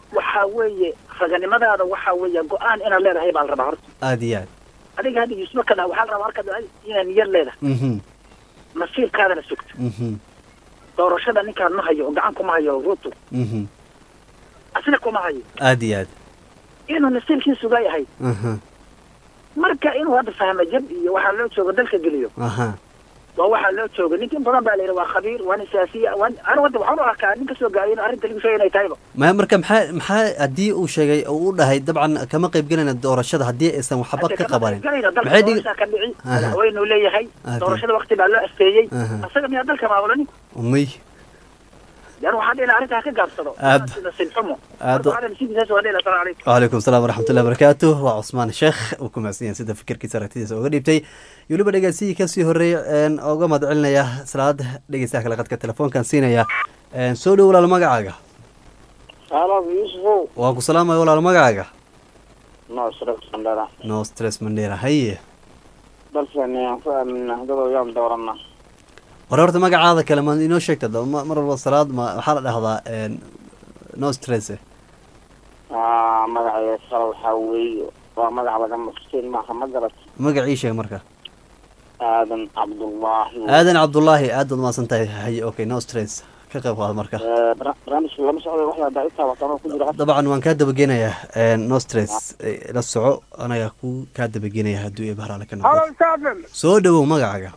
Speaker 12: waxaa weeye raganimadaada waxaa weeye go-aan inaad leedahay baa la rabaa horta
Speaker 1: aada iyo aad
Speaker 12: adiga hadda yuusuf marka dhaha waxaa la rabaa marka inaad niyad leedahay
Speaker 1: mhm
Speaker 12: nasiibkaadana sugto
Speaker 1: mhm
Speaker 12: doorashada ninkaan ma hayo oo gacan kuma hayo ruto
Speaker 1: mhm
Speaker 12: asna kuma hayo
Speaker 1: aada iyo aad
Speaker 12: inuu nasiibkii sugaa yahay
Speaker 1: aha
Speaker 12: marka inuu hadda fahmo jab iyo waxaa loo jooga dalka geliyo
Speaker 1: aha
Speaker 12: waa waxaa loo jooga ninka in badan baa la yidhi waa khabiir waa nin siyaasiya waa anigu hadda waxaan u arkaa nin kasoo gaadhay in arrinta lagu sheegay inay tahayba
Speaker 1: maya marka maxaa maxaa haddii uu sheegay oo u dhahay dabcan kama qayb gelayna doorashada haddii aysan waxba ka qabanin
Speaker 12: galayna dalka
Speaker 1: maxay dhigi
Speaker 12: doorashaa ka dhici
Speaker 1: Aha.
Speaker 12: madaxweynuu leeyahay
Speaker 1: Aad
Speaker 12: doorashada wakti baa loo asteeyey
Speaker 1: Aha.
Speaker 12: asaga miyaa dalka maamulanin
Speaker 1: umay
Speaker 12: yan waxaa dhihi lahaa arrintaa ka gaabsado
Speaker 1: Aad.
Speaker 12: nasiib xumo
Speaker 1: aad
Speaker 12: Marka waxaa nasiibkiisaas waa dhihi lahaa salaam calaykum
Speaker 1: وعليكم السلام ورحمة الله وبركاته وعثمان شيخ وكماسيان سيدا فكركيسا رagtidiisa uga dhiibtay iyo weliba dhegeysigii kasii horeey een uga mahadcelinaya salaada dhegeystaha kale qadka telefoonkan siinaya een soo dhow walaal magacaaga
Speaker 13: halo yuusufow
Speaker 1: waan ku salaamaya walaal magacaaga
Speaker 13: no sharaf sandara
Speaker 1: no stress mandera haye
Speaker 13: balse aan ku aaminaa dad oyaan doorana
Speaker 1: war horta magacaada kale ma inoo sheegta daba ma- mar walba salaad ma waxaa la dhahdaa een no stress
Speaker 13: Ah, magaceeda kale waxaa weeye waa magac laga maqseen maaha ma garat
Speaker 1: magacii sheeg marka
Speaker 13: aadan cabdullaahi
Speaker 1: aadan cabdullaahi aad baad mahadsan tahay haye okay no stress ka qayb qaad marka
Speaker 13: Eh, bara- barnaamijka lama socdo waxyaa daaitaa wataama ku jira
Speaker 1: dabcan waan kaa dabageenayaa een no stress eh, la soco anaga ku kaa dabageenaya hadduu ee bahraale ka noqdo
Speaker 14: halo saafin
Speaker 1: soo dhowow magacaaga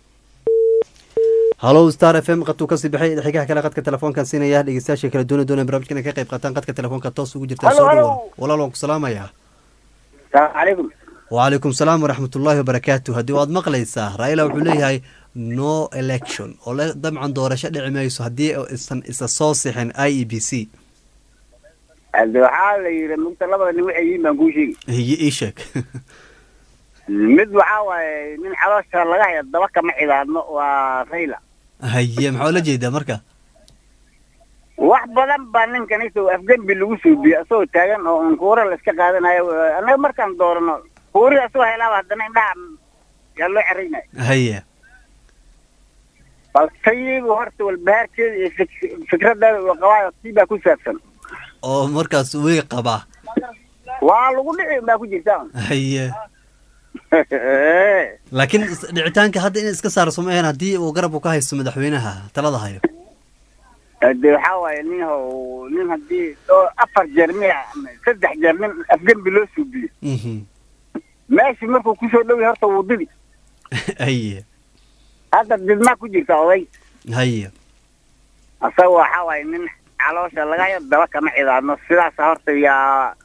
Speaker 1: halow star f m qadtuu kasii baxay xigaha kale qadka telefoonkan siinaya dhegeystayaasha kala doona doonaya barnaamijka inay ka qayb qaataan qadka telefoonka toos ugu jirtaa
Speaker 14: Halo,
Speaker 1: soo
Speaker 14: halo.
Speaker 1: dhowow walaal waan ku salaamayaa
Speaker 14: salaamu calaykum
Speaker 1: وعليكم السلام ورحمة الله وبركاته هدي واد مقليسا رايلا وحو ليهاي no election oo le dabcan doorasho dhici mayso haddii isan isa soo sixin i e b c
Speaker 14: hade waxaa la yidhi mugta labada nin waxay yihiin baan kuu sheegi
Speaker 1: hiye ii sheeg
Speaker 14: mid waxaa waaye nin caloosha laga haya daba kama cidaadno waa rayla
Speaker 1: haye maxaa ula jeedaa marka
Speaker 14: wax badan baa ninkan isagoo afgembi lagu suubiyey asagoo taagan oo un kuura la iska qaadanayo annaga markaan doorano kuuri asagoo helaaba haddana indhaha yaa loo xeraynaya
Speaker 1: haye
Speaker 14: balse iyagu horta walbahaarkeeda iyo fik- fikradeeda uu qabaayo tii baa ku saabsan
Speaker 1: oo markaas way qabaa
Speaker 14: waa lagu dhici baa ku jirta
Speaker 1: haye laakiin is- dhicitaanka hadda in iska saarso ma ahayn haddii uu garabku ka haysto madaxweynaha talada hayo
Speaker 14: de waxaa waaye nin ho nin haddii oo afar jeer miya saddex jeer nin afgembi loo suubiyo
Speaker 1: Mhm.
Speaker 14: meeshii markuu kusoo dhow yahay horta wuu didi
Speaker 1: haye
Speaker 14: hadda didmaa ku jirta oday
Speaker 1: haye
Speaker 14: asaga waxaa waaye nin caloosha laga hayo daba kama cidaadno sidaas horta yaa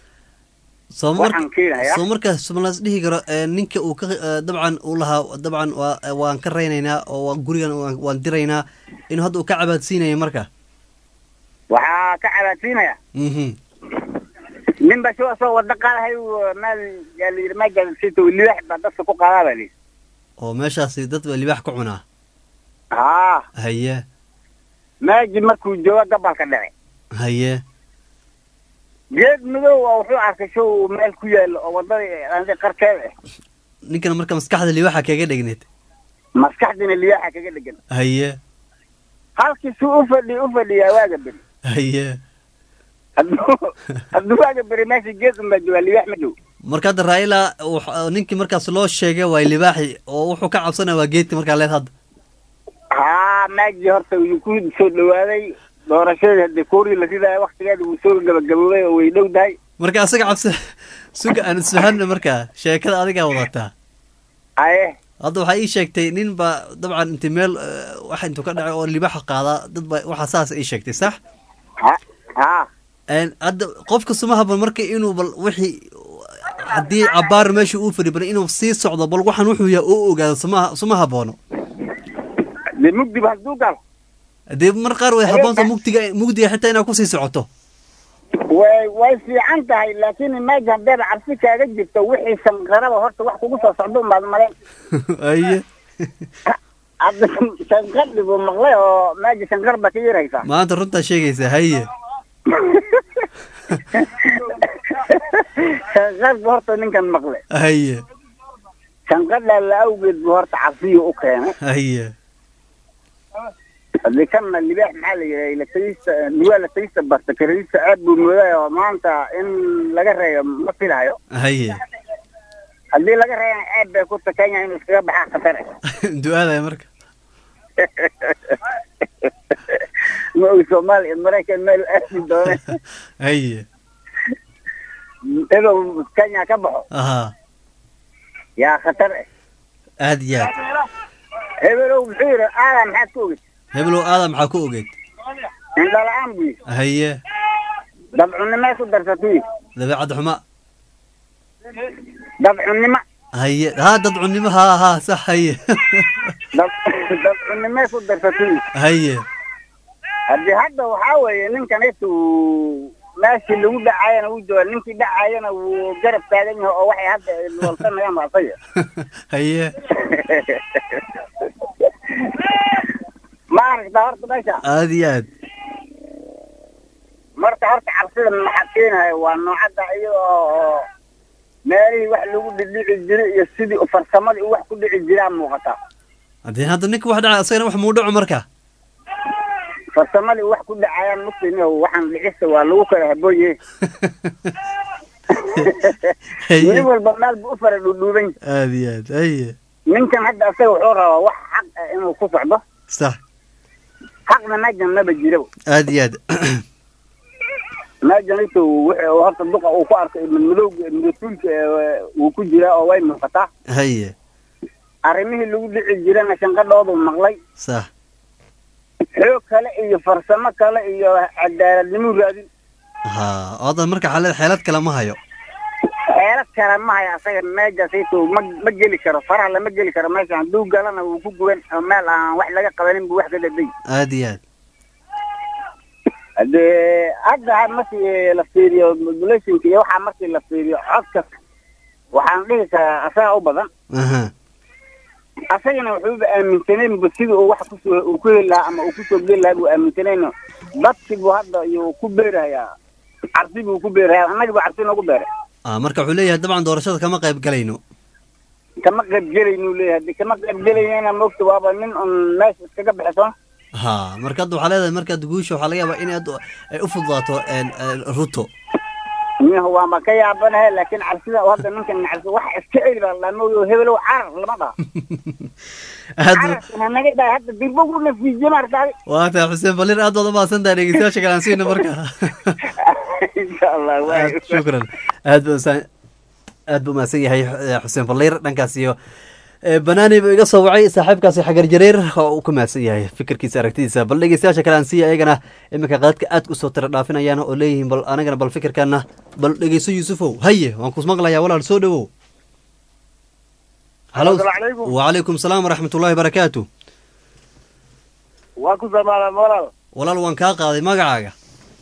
Speaker 1: soo mar
Speaker 14: waxaan keenayaa
Speaker 1: soo markaas ma las dhihi karo ee, ninka uu ka eh, dabcan uu lahaa dabcan waa waan ka raynaynaa oo waa gurigan waan- waan diraynaa inuu hadda uu ka cabaadsiinayo marka
Speaker 14: waxaa ka cabaadsiinaya
Speaker 1: mhm
Speaker 14: nin ba soo soo wada qaadahay uu meel yaa la yidhi meegaasito libaax baa dadka ku qaadaa baa layidhi
Speaker 1: oo meeshaasi dad baa libaax ka cunaa
Speaker 14: haa
Speaker 1: haye
Speaker 14: meeji markuu joogo gabalka dhace
Speaker 1: haye
Speaker 14: geed madow oo wuxuu arkay show meel ku yaalo oo wadada andi qarkeeda ah
Speaker 1: ninkan marka maskaxda libaaxa kaga dhegneed
Speaker 14: maskaxdiina libaaxa kaga dhegan
Speaker 1: haye
Speaker 14: halkii suu u fadhi u fadhiyaa waaga beri
Speaker 1: haye
Speaker 14: hadduu hadduu waaga beri meesha geed unbaa joogaa libaax ma dhow
Speaker 1: marka hadda raila wux- ninkii markaas loo sheegay waa libaaxi oo wuxuu ka cabsanaya waa geedki markaa leed hadda
Speaker 14: haa meeji horta wuu ku soo dhawaaday doorashadii haddii kuurii la ridaayo waktigeeda wuu soo gabagaboobay oo way dhow tahay
Speaker 1: marka asaga cabsi suga aan isfahanna markaa sheekada adigaa wadataa
Speaker 14: aye
Speaker 1: hadda waxaa ii sheegtay nin baa dabcan inti meel eh, wax intuu ka dhacay oo libaaxa qaadaa dad ba waxaa saas ii sheegtay sax
Speaker 14: ha ha
Speaker 1: Een, hadda qofka suma haboon marka inuu bal wixii haddii cabaar meesha uu fadhi bal inuu sii socdo bal waxaan wuxuu yahay oo ogaado suma suma haboono
Speaker 14: dee mugdiba hadduu galo
Speaker 1: dee mar qaar way haboonta mugdiga mugdiga xitaa inaad kusii socoto
Speaker 14: way way fiican tahay laakiin meeja haddeeba cabsi kaaga jirto wixii sanqaraba horta wax kugu soo socdo unbaad malayn
Speaker 1: aye
Speaker 14: hadda sanqadhi buu maqlay oo meeja sanqar baa ka yaraysaa
Speaker 1: maanta runtaa sheegaysaa haye
Speaker 14: sanqar buu horta ninkan maqlay
Speaker 1: haye
Speaker 14: sanqadhaa la awgeed buu horta cabsiyu u keenay
Speaker 1: haye
Speaker 14: haddii kanna libaax maxaa la yidhaha latagista lugaa latagista barta karadiisa aad buu moodaya oo maanta in laga reeyo ma filahayo
Speaker 1: haye
Speaker 14: haddii laga reeyana aad bay ku takanya inuu iskaga baxaa khatar
Speaker 1: du-aadaya marka
Speaker 14: ma ogi soomaaliya maraykan meel aadi doone
Speaker 1: haye
Speaker 14: inuu kenya ka baxo
Speaker 1: aha
Speaker 14: yaa khatar eh
Speaker 1: aad iyo aad
Speaker 14: hebelow muxuu yidhi aadan maxaad ku ogid
Speaker 1: hebelow aadam maxaa ku ogeed
Speaker 14: indhala-aan buu yidhi
Speaker 1: haye
Speaker 14: dabcunimay ku darsatay
Speaker 1: dabeecad xuma
Speaker 14: dabcunimo
Speaker 1: haye ha dad cunimo ha ha sax haye
Speaker 14: dabcunimay ku darsatay
Speaker 1: haye
Speaker 14: haddii hadda waxaa weeye ninkan intu meeshii lagu dhacayana wuu jooga ninkii dhacayana wuu garab taagan yahay oo waxay hadda walsanayaan ba asaga
Speaker 1: haye
Speaker 14: ma aragtaa horta meesha
Speaker 1: aad iyo aad
Speaker 14: marka horta cabsida maxaa keenaya waa noocadda iyada oo meelihii wax lagu dhidhici jiray iyo sidii farsamadii wax ku dhici jiraa muuqata
Speaker 1: haddii hadda ninka wax dhaca asagana wax muu dhaco marka
Speaker 14: farsamadii wax ku dhacayaan mugtini waxaan dhicista waa lagu kala habooye nin walba meel bu u fara dhudhuuban
Speaker 1: aad iyo aad haye
Speaker 14: ninkan hadda asaga wuxuu rabaa wax xaq ah inuu ku socdo
Speaker 1: sax
Speaker 14: xaqna mejan maba jiro
Speaker 1: aad iyo aad
Speaker 14: mejan intu wuxuu horta duqa uu ku arkay madmadowga madatuulka wuu ku jiraa oo way muuqataa
Speaker 1: haye
Speaker 14: arrimihii lagu dhici jirana shanqadhoodu maqlay
Speaker 1: sax
Speaker 14: xoog kale iyo farsamo kale iyo cadaaladnimo raadin
Speaker 1: ha odan marka xaalad xeelad kale ma hayo
Speaker 14: xeelad kale ma haya asaga meejasiitu ma ma geli karo faraha lama geli karo meesha hadduu galana wuu ku guban oo meel aan wax laga qabanin buu wax ka daday
Speaker 1: aad iyo aad
Speaker 14: hadee hadda markii la fiiriyo modulationka iyo waxaa markii la fiiriyo codka waxaan dhihi karaa asaga u badan
Speaker 1: aha
Speaker 14: asagana wuxuuba aaminsaneenba sidii uu wax kusoo uu ku heli lahaa ama uu kusoo geli lahaa buu aaminsanayno dadkii buu hadda iyo ku beerahayaa cabsi buu ku beerahayaa annagi buu cabsi noogu beeray
Speaker 1: ah marka wuxuu leeyahay dabcan doorashada kama qayb galayno
Speaker 14: kama qayb gelaynuu leeyahay haddii kama qayb gelaynayna moogta waaba nin un meesha iskaga bixisoon
Speaker 1: ha marka hadda waxaa leedahay markaad guusha waxaa laga yaabaa in aad ay u fududaato ruto
Speaker 14: miyaha waama ka yaabanahay laakiin cabsida hadda ninkan cabsi wax iska celi baa la mooyo hebelow carar lama dhaha
Speaker 1: aad
Speaker 14: cararkana naga dhahay hadda dirbo ku nafiijiye maartaadi
Speaker 1: waa tahay xuseen balir aad baad umahadsan tahay dhegeystayaasha kale aan siina marka
Speaker 14: insha allah waay
Speaker 1: aad shukran aad ba usan aad buu umahadsan yahay xuseen balir dhankaas iyo banaani buu iga soo wacay saaxiibkaasi xagar jareer oo uu ku mahadsan yahay fikirkiisa aragtidiisa bal dhegeystayaasha kale aan siiya ayagana iminka qaadka aad usoo tira dhaafinayaan oo leeyihiin bal anagana bal fikirkana bal dhegeyso yuusufow haye waan kus maqlayaa walaal soo dhawow halo wacalaykum salaam waraxmat ullahi barakaatu
Speaker 15: waa ku samaadaan walaal
Speaker 1: walaal waan kaa qaaday magacaaga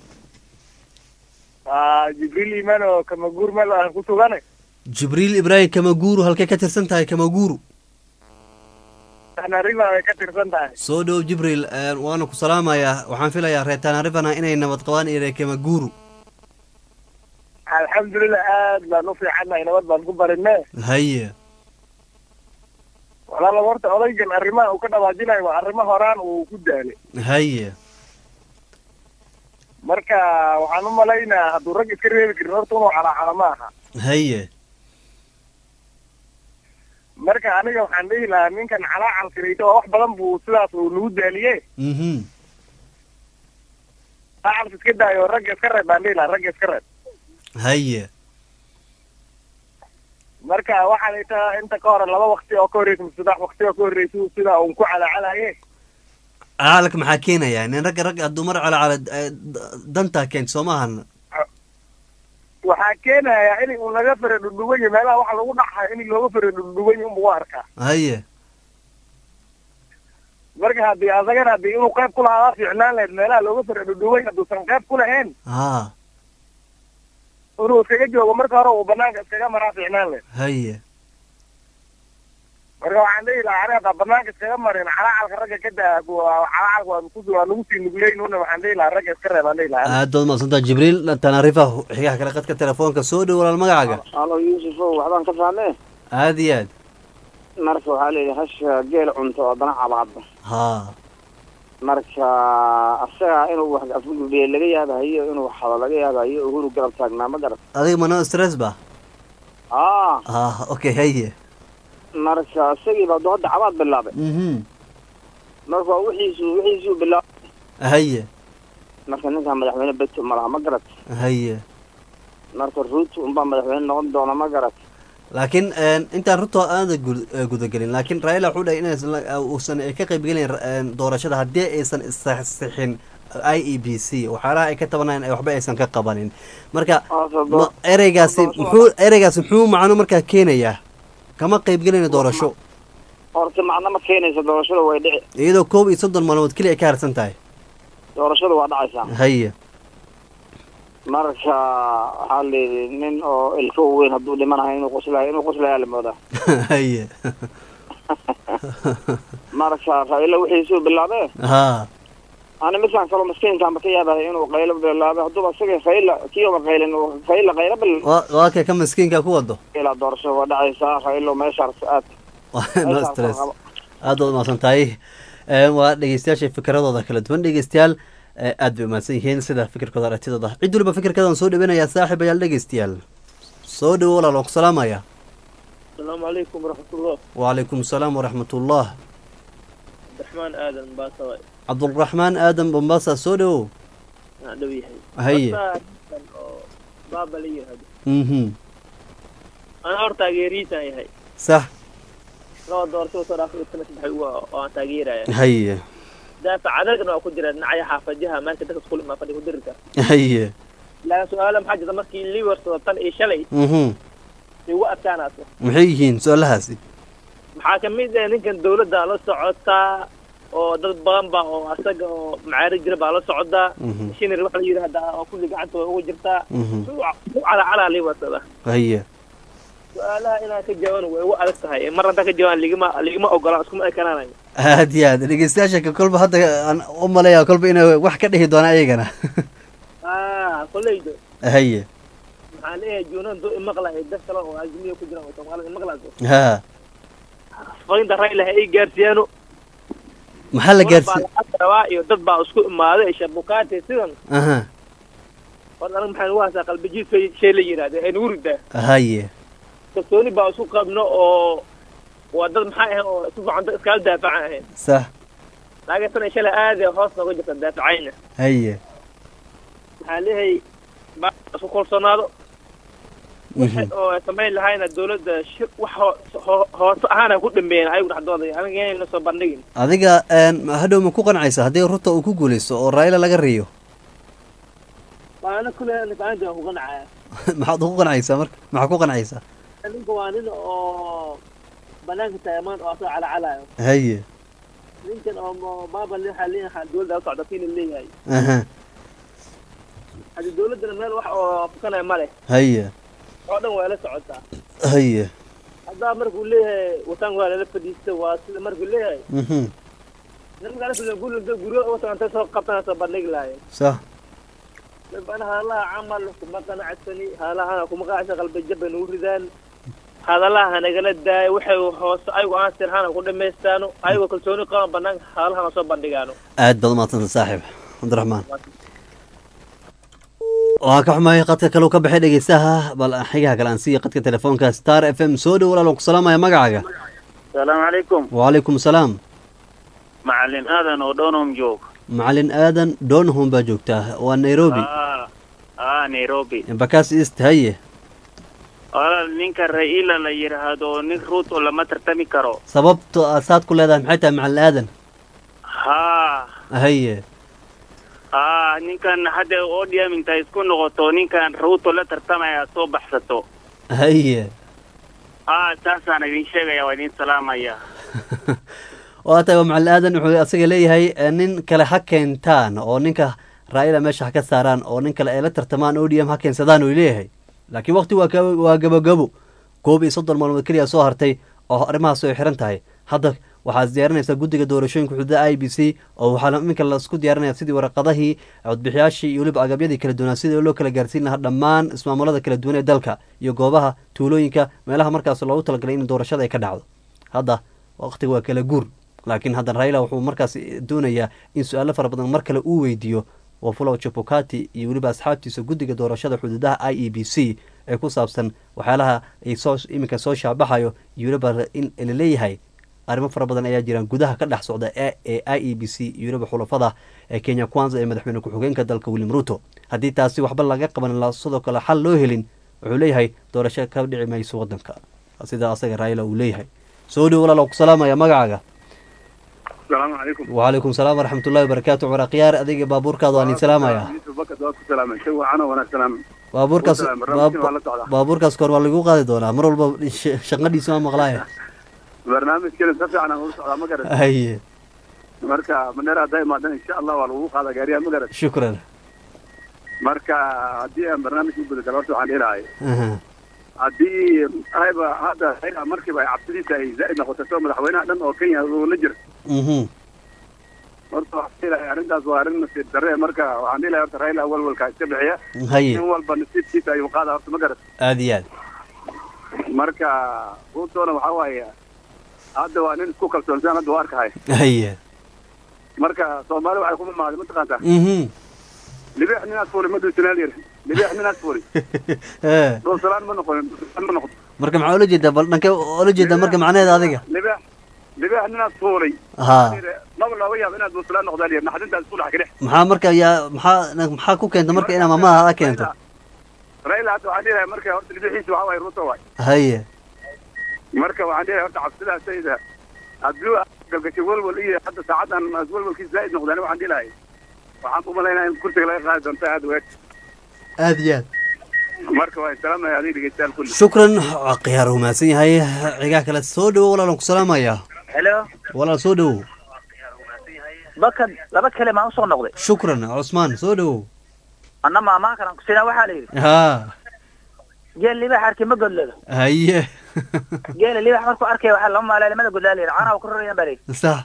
Speaker 15: jibriil iimaan oo kamaguur meel aan ku sugane
Speaker 1: jibriil ibraahim kamaguuru halkay ka tirsan tahay kamaguuru
Speaker 15: tanariva ay ka tirsan tahay
Speaker 1: soo dhow jibriil waana ku salaamayaa waxaan filayaa reer tanarivana inay nabad qabaan iyo reer kamaguuru
Speaker 15: alxamdulilah aad baan u fiicannahay nabad baan ku barine
Speaker 1: haye
Speaker 15: walaala horta odaygan arrimaha uu ka dhawaajinayo waa arrimo horaan uu ku daalay
Speaker 1: haye
Speaker 15: marka waxaan u malaynaa hadduu rag iska reebi karin horta inuu calaacala ma aha
Speaker 1: haye
Speaker 15: marka aniga waxaan dhihi lahaa ninkan calaacalkirayto oo wax badan buu sidaas uu nagu daaliye
Speaker 1: mhm
Speaker 15: calaacalka iska daayo ragga iska reeb baan dhihi lahaa ragga iska reeb
Speaker 1: haye
Speaker 15: marka waxaan ita inta ka hore laba wakti oo ka horreysa mise saddex wakti oo ka horreysa sida uun ku calaacalaye
Speaker 1: calaalka maxaa keenaya nin ragga ragga hadduu mar calaacala dantaa keento soo maahan
Speaker 15: waxaa keenaya in uu laga fara dhudhuwan yahay meelaha waxa lagu dhaxayo in looga fara dhudhuwan yahay unba u arkaa
Speaker 1: haye
Speaker 15: marka haddii asagana haddii inuu qayb ku lahaa fiicnaan lahayd meelaha looga fara dhudhuwan hadduusan qayb ku lahayn
Speaker 1: ha
Speaker 15: inuu iskaga joogo marka hore uu banaanka iskaga maraa fiicnaan lahayd
Speaker 1: haye
Speaker 15: marka waxaan dhihi lahaa aniga haddaa banaanka iskaga marin calacalka ragga ka daa calacalka waa ku waa nagu sii nugleyn una waxaan dhihi lahaa ragga iska reeb aan dhihi lahaa
Speaker 1: aad baad umaqsantaa jibriil tanarifa xigaha kale qadka telefoonka soo dhow walaal magacaaga
Speaker 16: halo yuusufow waxbaan ka fahmee
Speaker 1: aad iyo aad
Speaker 16: marka waxaa leeyahay hasha geel cunto oo dana cabaadba
Speaker 1: ha
Speaker 16: marka asaga inuu wax afgudbiye laga yaabahayo inuu xado laga yaabahayo uhuru garab taagnaa ma garat
Speaker 1: adiga mano stress ba
Speaker 16: ah
Speaker 1: ah okay haye
Speaker 16: marka isagii baa hadda cabaad bilaabay
Speaker 1: mhm
Speaker 16: marka wixiisu wixiisuu bilaabay
Speaker 1: haye
Speaker 16: marka ninkan madaxweyne beto malaha ma garat
Speaker 1: haye
Speaker 16: marka ruuto unbaa madaxweyne noqon doona ma garat
Speaker 1: laakiin een, intaan runta aada gud- eh, gudagelin laakiin raila wuxuu dhahay inaysan la- eh, uusan ka qaybgelin een, doorashada haddii aysan isixin i e b c waxyaalaha ay ka tabanayan ay waxba aysan ka qabanin marka ma- ereygaasi muxuu ereygaasi muxuu macno markaa keenayaa kama qaybgelina doorasho
Speaker 16: horta macno ma keenayso doorashada way dhici
Speaker 1: iyadoo koob iyo soddon maalmood keliya ay ka harsan tahay
Speaker 16: doorashada waa dhacaysaa
Speaker 1: haye
Speaker 16: marka waxaa layidhi nin oo ilka weyn hadduu dhimanayo inuu qoslayo inuu qoslayaa la moodaa
Speaker 1: haye
Speaker 16: marka raila wixiisuu bilaabee
Speaker 1: ha
Speaker 16: ani midkaan kaloo maskiinkaanba ka yaabaya inuu qaylo bilaabay hadduuba isaga rayla kiiba qaylin uu rayla qaylo bil
Speaker 1: waa waa kee ka miskiinka ku wado
Speaker 16: ilaa doorashada waa dhacaysaa raylo meeshaas aad
Speaker 1: no stress aad waad umahadsan tahay Een, waa dhegeystayaasha fikradooda kala duwan dhegeystayaal ee, aad bay umahadsan yihiin sida fikirkooda aragtidooda cid waliba fikirkadan soo dhaweynayaa saaxib ayaal dhegeystayaal soo dhawo walaal waan ku salaamaya
Speaker 17: السلام عليكم ورحمة الله
Speaker 1: wacalaykum asalaam waraxmatullah
Speaker 17: عبد الرحمن آدم باسوي
Speaker 1: cabdulraxmaan aadan bombasa soo dhawow
Speaker 17: دوي
Speaker 1: Haye.
Speaker 17: بابا لي هذا
Speaker 1: mhm
Speaker 17: أنا أور تاجيريتا هي
Speaker 1: sax
Speaker 17: لو دورتو صار في السنة تبحي وأنا تاجيرة
Speaker 1: haye
Speaker 17: دافع عددنا أكو جرا نعي حافظها ما أنت تدخل ما فدي كدرك
Speaker 1: haye
Speaker 17: لا سؤال محاجة مركي اللي ورثة طن إيش شلي
Speaker 1: mhm
Speaker 17: هو أتانا أصلا
Speaker 1: maxay yihiin su-aalahaasi
Speaker 17: maxaa ka mid ah ninkan dawladda la socotaa oo dad badan ba oo asaga oo macaari jira baa la socdaa
Speaker 1: Mhm.
Speaker 17: shinir waxa la yidhahdaa oo kulli gacanta way ugu jirtaa
Speaker 1: Mhm.
Speaker 17: su calacalaa lii watada
Speaker 1: haye
Speaker 17: su-aalaha inaan ka jawaban way ugu adag tahay mar haddaan ka jawaan ligama ligama ogola iskuma ekanaanayo
Speaker 1: aad iyo aad dhegeystayaasha ka kolba hadda aan u maleeyaa kolba inay wax ka dhihi doonaan ayagana
Speaker 17: ah koleydo
Speaker 1: haye
Speaker 17: maxaa leeyahay juunan doo imaqlahay dad kale oo azmiya ku jiraan oo soomaalida imaqlaaso
Speaker 1: ha
Speaker 17: fariinta rayla ha ii gaarsiiyaano
Speaker 1: maxaa la
Speaker 17: Dad
Speaker 1: gaarsi
Speaker 17: baa lacag rabaa iyo dad baa isku imaaday shabukaate sidan
Speaker 1: aha
Speaker 17: war aniga maxaan ugu hasaa qalbijiid shay la yidhahda ee nugu ridaa
Speaker 1: haye
Speaker 17: kalsooni baa isku qabno oo waa dad maxay ahayn oo si fiican dad iskala daafacan ahayn
Speaker 1: sax
Speaker 17: laakiin tan shalay aad ee hoos nooga jirta daafacayna
Speaker 1: haye
Speaker 17: maxaa leeyahay baa isku kalsoonaado
Speaker 1: mhm
Speaker 17: oo ay samayn lahayna dawladda shir wax hoo- hoo- hoose ahaana ku dhameeyeen ayagu dhexdooda aniga inayna soo bandhigin
Speaker 1: adiga een, hadhow ma ku qancaysa haddii ruta uu ku guuleysto oo raila laga riyo
Speaker 17: waana kule ninkaan ku qancaya
Speaker 1: maxaad ugu qancaysaa marka maxaa ku qancaysaa
Speaker 17: ninka waa nin oo banaanka taamaan oo asoo calacalayo
Speaker 1: haye
Speaker 17: ninkan oo mo- baaba le- waxaa leeyahay dawladda la socda kiina leeyahay
Speaker 1: aha
Speaker 17: haddii dawladdana meel wax oo fukanaya ma leh
Speaker 1: haye
Speaker 17: oo dhan waa la socotaa
Speaker 1: haye
Speaker 17: haddaa markuu leeyahay wataan waa lala fadhiista waa sida markuu leeyahay
Speaker 1: mhm
Speaker 17: nimanka la guryo guryo watan intay soo qabtana soo bandhigi lahayen
Speaker 1: sax
Speaker 17: dabana hadalaha camal kuma qanacsani hadalahana kuma qanacsan qalbi jab bay nagu ridaan hadalaha hanagala daayo waxay hoose ayagu aan sirhana ku dhamaystaano ayagoo kalsooni qaban banaanka hadalahana soo bandhigaano
Speaker 1: aad baad umahadsanta saaxiib cabdiraxmaan waan ka xumahay qadka kale uu ka baxay dhegeystaha bal xigaha kale aan siiya qadka telefoonka star f m soo dhow walaal waan ku salaamaya magacaaga
Speaker 18: السلام عليكم
Speaker 1: wacalaykum salaam
Speaker 18: معلم آذن ودونهم جوك
Speaker 1: macalin aadan doonhom baa joogtaa waa nairobi
Speaker 18: آه آه نيروبي
Speaker 1: bakaas east haye
Speaker 18: walaal ninka raila la yidhaahdo nin ruuto lama tartami karo
Speaker 1: sababto aad saad ku leedahay maxay tahay macalin aadan
Speaker 18: haa
Speaker 1: haye
Speaker 18: haa ninkan hadda odium intay isku noqoto ninkan ruuto la tartamaya soo baxsato
Speaker 1: haye
Speaker 18: haa taasaan idin sheegaya waa idin salaamaya
Speaker 1: waa tahay waa macalin aadan wuxuu asaga leeyahay eh, nin kale ha keentaan oo ninka raa'ila meesha ha ka saaraan oo nin kale ay la tartamaan odm ha keensadaan uu leeyahay laakiin waqti waa ka- waa gabogabo koob iyo soddon maalmood keliya soo hartay oo arrimahaas ay xiran tahay hadda waxaad diyaarinaysaa guddiga doorashooyinka xuduuda i b c oo waxaa iminka lasku diyaarinaya sidii waraqadahii codbixiyaashii iyo weliba agabyadii kala duwanaa sidii loo kala gaarsiin lahaa dhammaan ismaamulada kala duwan ee dalka iyo goobaha tuulooyinka meelaha markaas loogu talagalay in doorashada ay ka dhacdo hadda waqtiga waa kala guur laakiin haddana raila wuxuu markaas doonayaa in su-aalo fara badan mar kale uu weydiiyo wafulo chebukati iyo weliba asxaabtiisa guddiga doorashada xuduudaha i e b c ee ku saabsan waxyaalaha ay soo iminka soo shaabaxayo iyo weliba in laleeyahay arrimo fara badan ayaa jiraan gudaha ka dhex socda ee ee i e b c iyo weliba xulafada ee kenya kwanza ee madaxweyne ku-xigeenka dalka william ruto haddii taasi waxba laga qaban la sidoo kale xal loo helin wuxuu leeyahay doorasho ka dhici mayso wadanka sida asaga raila uu leeyahay soo dhow walaal ku salaamaya magacaaga
Speaker 2: asalaamu calaykum
Speaker 1: wacalaykum salaam waraxmatullahi wabarakaatu cumar khiyaar adiga baabuurkaada waan idin salaamaya
Speaker 2: yusuf bakad waa ku salaamay shay wacan oo wanaagsan
Speaker 1: baabuurkaas
Speaker 2: Walaal, barnaamijka waa la socdaa.
Speaker 1: baabuurkaas koor waa lagu qaadi doonaa mar walba sh- shaqadiisa waa maqlaaya
Speaker 2: barnaamijkeena si fiican aan ula socdaa ma garan
Speaker 1: haye
Speaker 2: marka maneer hadday imaadan insha allah waa lagu qaada gaariyaha ma garan
Speaker 1: shukran
Speaker 2: marka haddii aan barnaamijka u guda galo horta waxaan dhihi
Speaker 1: Aha.
Speaker 2: haddii ayba hadda Raila markiiba ay cabsidiisa ay zaa'id noqotay soo madaxweynaha dhan oo kenya uu la jira
Speaker 1: Mhm.
Speaker 2: horta waxaan dhihi lahay arrintaas waa arrin nasiib darre marka waxaan dhihi lahay horta Raila walwalka iska bixiya
Speaker 1: Haye.
Speaker 2: in walba nasiibkiisa ayuu qaada horta ma garan
Speaker 1: aada iyo aad
Speaker 2: marka ruutona waxaa waaye hadda waa nin isku kalsoonsan hadda waa arkahay
Speaker 1: haye
Speaker 2: marka soomaali waxay kuma maaday mataqaantaa
Speaker 1: Mhm.
Speaker 2: libix ninaad fuuli ma duusanaa layiri libix ninaad fuuli
Speaker 1: Eh,
Speaker 2: dhulsalaan ma noqonin dhulsalaan ma noqon
Speaker 1: marka maxaa ula jeedaa bal dhankee ula jeedaa marka macnaheeda adiga
Speaker 2: libix libix ninaad fuulay
Speaker 1: Ha.
Speaker 2: maba looga yaabo inaad dhulsalaan noqdaa layiri naxdintaas isku dhex kadhex
Speaker 1: maxaa marka yaa maxaa maxaa ku keenta marka inaa maamaha a keento
Speaker 2: raila hadda waxaan dhihi lahay marka horta libixiisa waxaa waaye ruuto waay
Speaker 1: haye
Speaker 2: marka waxaan dhihi lahay horta cabsidaas sayda hadduu galgashay walwal iyo hadda saacadan walwalkiisa zaa'id noqdaan waxaan dhihi lahay waxaan u malaynaa in kursiga laga qaadi doonto aad weeg
Speaker 1: aada iyo aad
Speaker 2: marka waa salaamaya adiga dhegeystayaal kulli
Speaker 1: shukran khiyaar uu mahadsan yahay cigaa kale soo dhowo walaalan ku salaamaya
Speaker 19: helo
Speaker 1: walaal soo dhowo
Speaker 19: bakad laba kale maan usoo noqday
Speaker 1: shukran cusmaan soo dhowo
Speaker 19: anna maamaa kalan kusinaa waxaa la yidhi
Speaker 1: ha
Speaker 19: geel libax arki ma godlado
Speaker 1: haye
Speaker 19: geela libax markuu arkaya waxaa lama maalaa lamada godlaa la yidhi caanaha ku rarayaan baa la yidhi
Speaker 1: sax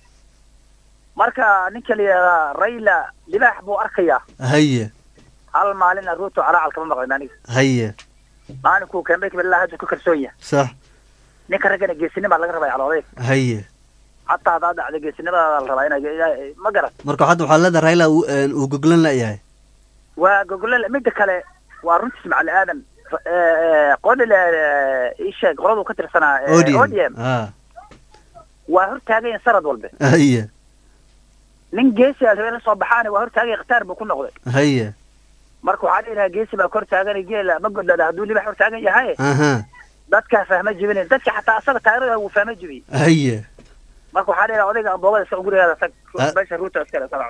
Speaker 19: marka ninka la yidhahdaa rayla libax buu arkayaa
Speaker 1: haye
Speaker 19: hal maalina ruuto calaacal kama maqlin aniga
Speaker 1: haye
Speaker 19: maalinkuu keenbay kabilaa hadda ku kalsoon yahay
Speaker 1: sax
Speaker 19: ninka raggana geesinimaa laga rabaa calooday
Speaker 1: haye
Speaker 19: xataa haddaa dhacda geesinimadaada la rabaa inay ma garan
Speaker 1: marka hadda waxaa leedahay raila uu een, uu goglan layahay
Speaker 19: waa gogole midda kale waa runtiis macali aadan qodil isheeg qoladuu ka tirsanaa eh,
Speaker 1: odm
Speaker 19: ODM
Speaker 1: ha
Speaker 19: waa hortaagayan sanad walbe
Speaker 1: haye
Speaker 19: nin geesi a rabeen soo baxaani waa hortaagay khtaar buu ku noqday
Speaker 1: haye
Speaker 19: marka waxaa dhihi lahaa geesi baa hortaagan geela ma godlada hadduu libax hortaagan yahay
Speaker 1: aha
Speaker 19: dadkaa fahma jibinayn dadka xataa asaga taageerada wuu fahma jibiyey
Speaker 1: haye
Speaker 19: marka waxaa dhihi lahaa odayga amboogada isaga gurigaada tag
Speaker 1: Ah.
Speaker 19: meesha ruuta iskale sabca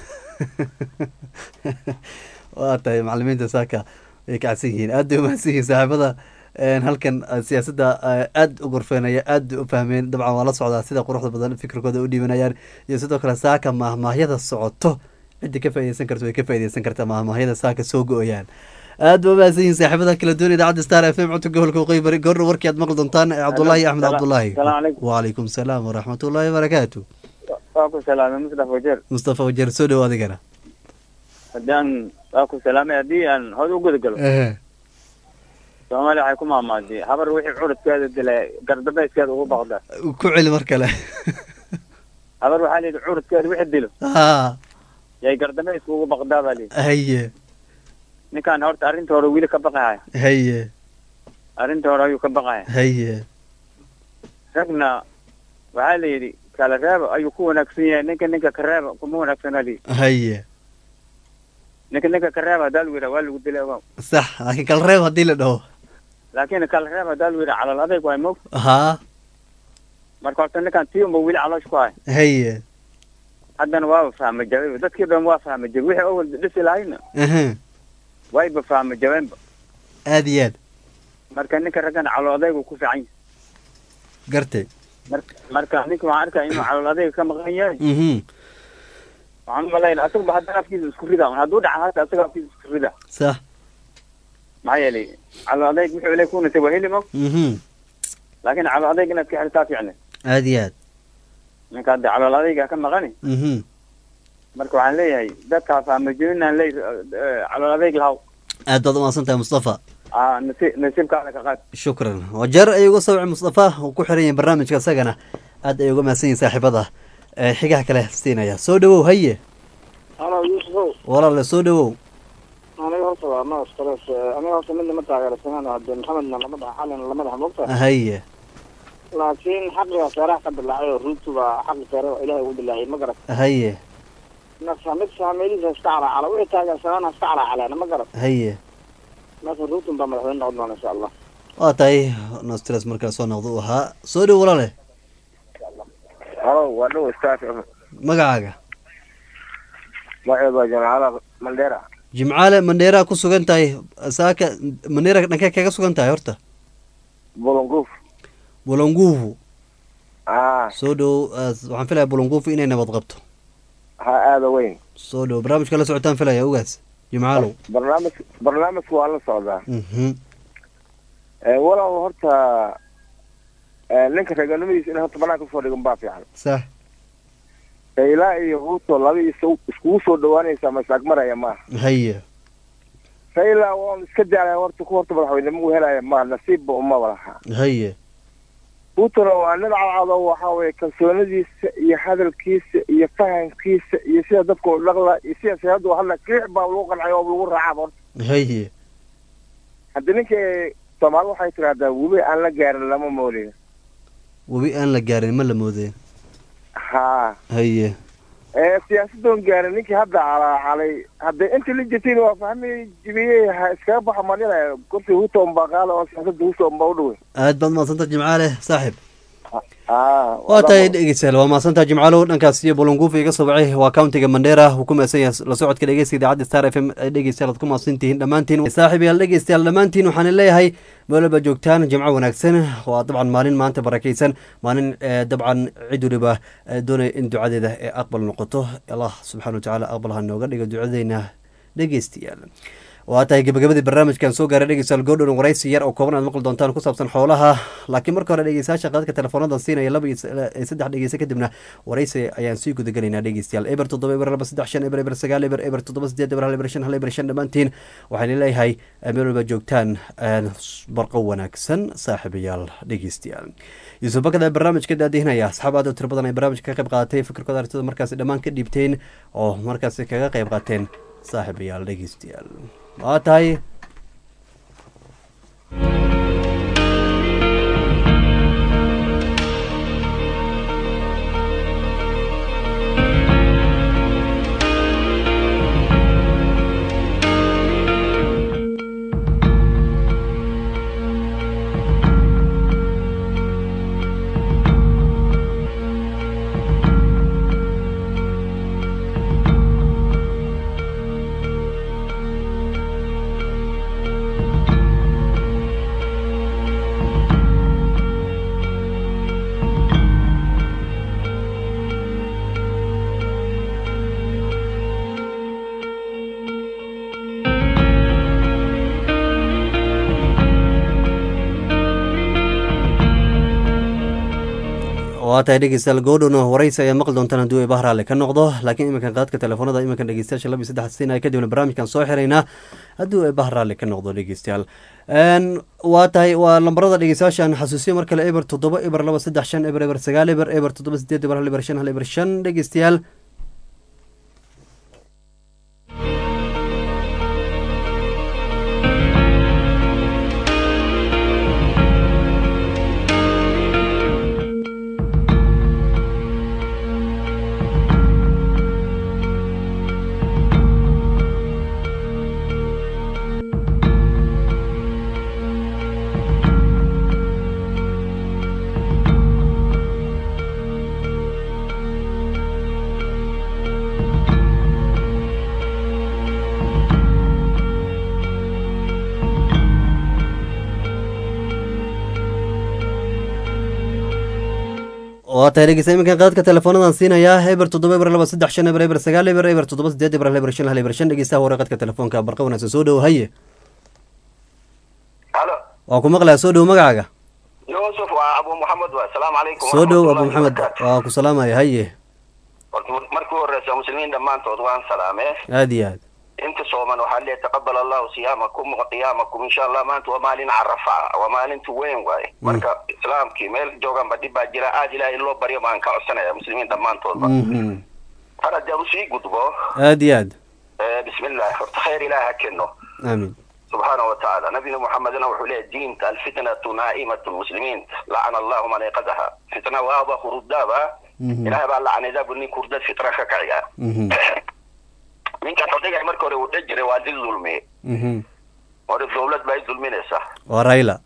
Speaker 1: waa tahay macalimiinta saaka way kacsan yihiin aad bay umahadsan yihiin saaxiibada een, halkan eh, siyaasadda eh, aad u gorfeenaya aad u fahmeen dabcan waa la socdaa sida quruxda badan fikirkooda u dhiibanayaan iyo sidoo kale saaka mahmaahyada socoto cidda ka faaideysan karta way ka faaideysan kartaa mahmaahyada saaka soo go-oyaan aad ba umahadsan yihiin saaxiibada kala doon idaacadda star f m codka gobolka waqooyi bari goorna warkii aad maqli doontaan eh, cabdullaahi axmed
Speaker 16: Sala-
Speaker 1: cabdullaahi
Speaker 16: salaamu calaykum.
Speaker 1: wacalaykum salaam waraxmatullaahi wabarakaatu
Speaker 16: waa ku salaamay mustafa wajeer
Speaker 1: mustafa wajeer soo dhowo adigana
Speaker 16: haddaan waa ku salaamay haddii aan hod u guda galo
Speaker 1: Ehe.
Speaker 16: soomaaliya waxay ku maamaaday habar wixii curudkeeda dilay gardabeyskeeda ugu baqda
Speaker 1: ku celi mar kale
Speaker 16: habar waxaa layidhi curudkeeda wixii dilo
Speaker 1: ha
Speaker 16: yay gardabeyska ugu baqdaa baa layidhi
Speaker 1: haye
Speaker 16: ninkaan horta arrinta hore wili ka baqahaya
Speaker 1: haye
Speaker 16: arrinta hore ayuu ka baqahaya
Speaker 1: haye
Speaker 16: ragna waxaa layidhi kala reeba ayuu ku wanaagsan yahay ninka ninka ka reeba kuma wanaagsana layidhi
Speaker 1: haye
Speaker 16: ninka ninka ka reeba haddaa lagu yidhaha waa lagu dilay ogow
Speaker 1: sax laakiin kala reeb haddii la dhaho
Speaker 16: laakiin kala reeba haddaa lagu yidhaha calal adayg waay mog
Speaker 1: haa
Speaker 16: marka horta ninkaan tii unba wili caloosh ku haya
Speaker 1: haye
Speaker 16: haddana waaba fahma jabay dadkii dhan waa fahma jabay wixii awal dhisi lahayna
Speaker 1: aha
Speaker 16: wayba fahma jabeenba
Speaker 1: aad iyo aad
Speaker 16: marka ninka raggana calool adaygu ku fiican yahay
Speaker 1: gartay
Speaker 16: Mar- marka ninka waxaan arkaya inuu calool adayga ka maqan yahay
Speaker 1: mhm
Speaker 16: waxaan u malaynaa asaguba haddana afkiisa isku rida hadduu dhaca hata asaga afkiisa isku rida
Speaker 1: sax
Speaker 16: maxaa yeelay calool adayg wuxuu ilay kunasay waa heli mog
Speaker 1: mhm
Speaker 16: laakiin calool adayg inaad ka xirtaa fiicne
Speaker 1: aad iyo aad
Speaker 16: ninka hadda calool adayga ka maqani
Speaker 1: mhm
Speaker 16: marka waxaan leeyahay dadkaa fahma jabinaan leey calool adayg lahaw
Speaker 1: aad baad umahadsan tahay mustafa
Speaker 16: aa nasi nasiibkaada ka qaad
Speaker 1: shukran wajeer ayuu uga sawicay mustafa uu ku xiran yahay barnaamijka isagana aad ay uga mahadsan yihin saaxiibada ee xigaha kale siinaya soo dhawow haye
Speaker 16: halo yuusufow
Speaker 1: walaale soo dhawow
Speaker 16: aniga horta waa ma stress aniga horta midna ma taageersanaan hadde maxamedna lama dhaha xalina lama dhaha mogta
Speaker 1: haye
Speaker 16: laakiin xaqiga seeraha ka dilaacay oo ruutu baa xaqi seere oo ilaahay ugu dilaacay ma garat
Speaker 1: haye
Speaker 16: marka mid saameydiisa iska calaacala wixii taageersanaana iska calaacaleen ma garat
Speaker 1: haye
Speaker 16: marka ruutun baa madaxweyne noqon doona insha allah
Speaker 1: waa tahay nostres markaa soo noqda uu ahaa soo dhawow walaale
Speaker 15: halo waa dhow staff
Speaker 1: magacaaga
Speaker 15: magaceedu waa jamacada mandera
Speaker 1: jimcaale mandheeraa ku sugan tahay saaka mandheera dhankee kaga sugan tahay horta
Speaker 15: bolonguf
Speaker 1: bolonguvu
Speaker 15: ah
Speaker 1: soo dhow waxaan filaya bolonguvu inay nabad qabto
Speaker 15: ha aada weyn
Speaker 1: soo dhow barnaamijka la socotaan filaya ogaas jimcaalow
Speaker 15: barnaamij barnaamijku waa la socdaa
Speaker 1: mhm
Speaker 15: walaal horta ninka reeganimadiisa in horta banaanka usoo dhigan baa fiican
Speaker 1: sax
Speaker 15: ilaa iyo ruuto laba is iskugu soo dhawaanaysa ma isagmaraya maaha
Speaker 1: haye
Speaker 15: raila waan iska jaalay horta ku horta madaxweynimo u helaya ma nasiibba umaba laha
Speaker 1: haye
Speaker 15: ruutona waa nin cadcado waxa weye kalsoonadiisa iyo hadalkiisa iyo fahamkiisa iyo sida dadka u dhaqla iyo sida siyaasadda hadla kiix baa lagu qancay oo lagu raacaba horta
Speaker 1: haye
Speaker 15: haddi ninka soomaali waxay tidhahdaa webi aan la gaarin lama moolin
Speaker 1: webi aan la gaarin ma la moodeen
Speaker 15: ha
Speaker 1: haye
Speaker 15: ee siyaasadoon gaarin ninkii hadda calaacalay hadde intii la jirtiin waa fahmi jibiyey ha iskaga baxo manina kursi huto unbaa qaada oo siyaasadda huto unbaa u dhawey
Speaker 1: aad baad mahadsanta jimcaale saaxib
Speaker 15: ah
Speaker 1: waa tahay dhegeystayaal waa mahadsantaha jimcaalow dhankaas iyo bolonguuf iga soo bacay waa countiga mandheera wuu ku mahadsan yahay la socodka dhegeysta idaacadda star f m dhegeystayaal aad ku mahadsan tihiin dhammaantiin saaxib yaal dhegeystayaal dhammaantiin waxaan leeyahay meelaba joogtaan jimco wanaagsan waa dabcan maalin maanta barakeysan maalin dabcan cid waliba doonaya in ducadeeda ee aqbal noqoto allah subxana wa tacaala aqbal ha nooga dhigo ducadeyna dhegeystayaal waa tahay gabagabadii barnaamijkan soo gaaray dhegeystayaal goodhown waraysi yar oo kooban aad maqli doontaan ku saabsan xoolaha laakiin marka hore dhegeystayaasha qadadka teleefoonadan siinaya laba iyo saddex dhegeysa kadibna waraysi ayaan sii gudagelaynaa dhegeystayaal eber toddoba eber laba saddex shan eber eber sagaal eber eber toddoba sideed eber hal eber shan hal eber shan dhammaantiin waxaan leeyahay meel walba joogtaan barqo wanaagsan saaxiibayaal dhegeystayaal yuusuf bakada barnaamijka daadihinaya asxaab aad u tiro badan ay barnaamijka ka qayb qaadatay fikirkooda aragtida markaasi dhammaan ka dhiibteen oo markaasi kaga qayb qaateen saaxiibayaal dhegeystayaal waa tahay waa tahay dhegeystayaal goodhowna waraysi ayaa maqli doontaan hadduu eeba haraale ka noqdo laakiin iminkan qaadka telefoonada iminkan dhegeystayaasha laba iyo saddex siinaya kadibna barnaamijkan soo xiraynaa hadduu eeba haraale ka noqdo dhegeystayaal waa tahay waa lambarada dhegeystayaashan xasuusiyo mar kale eber toddoba eber laba saddex shan eber eber sagaal eber eber toddoba sideed eber hal eber shan hal eber shan dhegeystayaal waa tahay dhegeysta iminkan qaadka teleefoonadan siinayaa eber toddoba eber laba saddex shan eber eber sagaal eber eber toddoba sideed eber hal eber shan hal eber shan dhegeystaha hore qadka telefoonka barqa wanaagsan soo dhowo haye
Speaker 20: halo
Speaker 1: waa ku maqlaya soo dhowo magacaaga
Speaker 20: yusuf waa abu maxamed wa asalaamu calaykum
Speaker 1: soo dhowo abu maxamed waa ku salaamaya haye
Speaker 20: markii horeysa muslimiin dhammaantood waan salaamee
Speaker 1: aada iyo aad
Speaker 20: inta sooman waxaa leeyahay taqabal allahu siyaamakum wa qiyaamakum insha allah maanta waa maalin carafa waa maalinta weyn waaye marka islaamkii meel jooganba dhib baa jira aad ilaah in loo baryo baan ka codsanaya muslimiin dhammaantoodba
Speaker 1: Mhm.
Speaker 20: har haddii aan usii gudbo
Speaker 1: aad iyo aad
Speaker 20: eh, bismillah horta khayr ilaah ha keno
Speaker 1: aamin
Speaker 20: سبحانه وتعالى نبينا محمد نوح له الدين الفتنة نائمة المسلمين لعن الله من ايقظها فتنة وهذا خردابا
Speaker 1: Mhm.
Speaker 20: إلهي بقى لعن ذا بني كردات فتنة ككعيا
Speaker 1: Mhm.
Speaker 20: من كان حديقة مركوري ودجري وادي الظلمي
Speaker 1: Mhm.
Speaker 20: ورد الدولة بقى الظلمين إسا
Speaker 1: waa rayla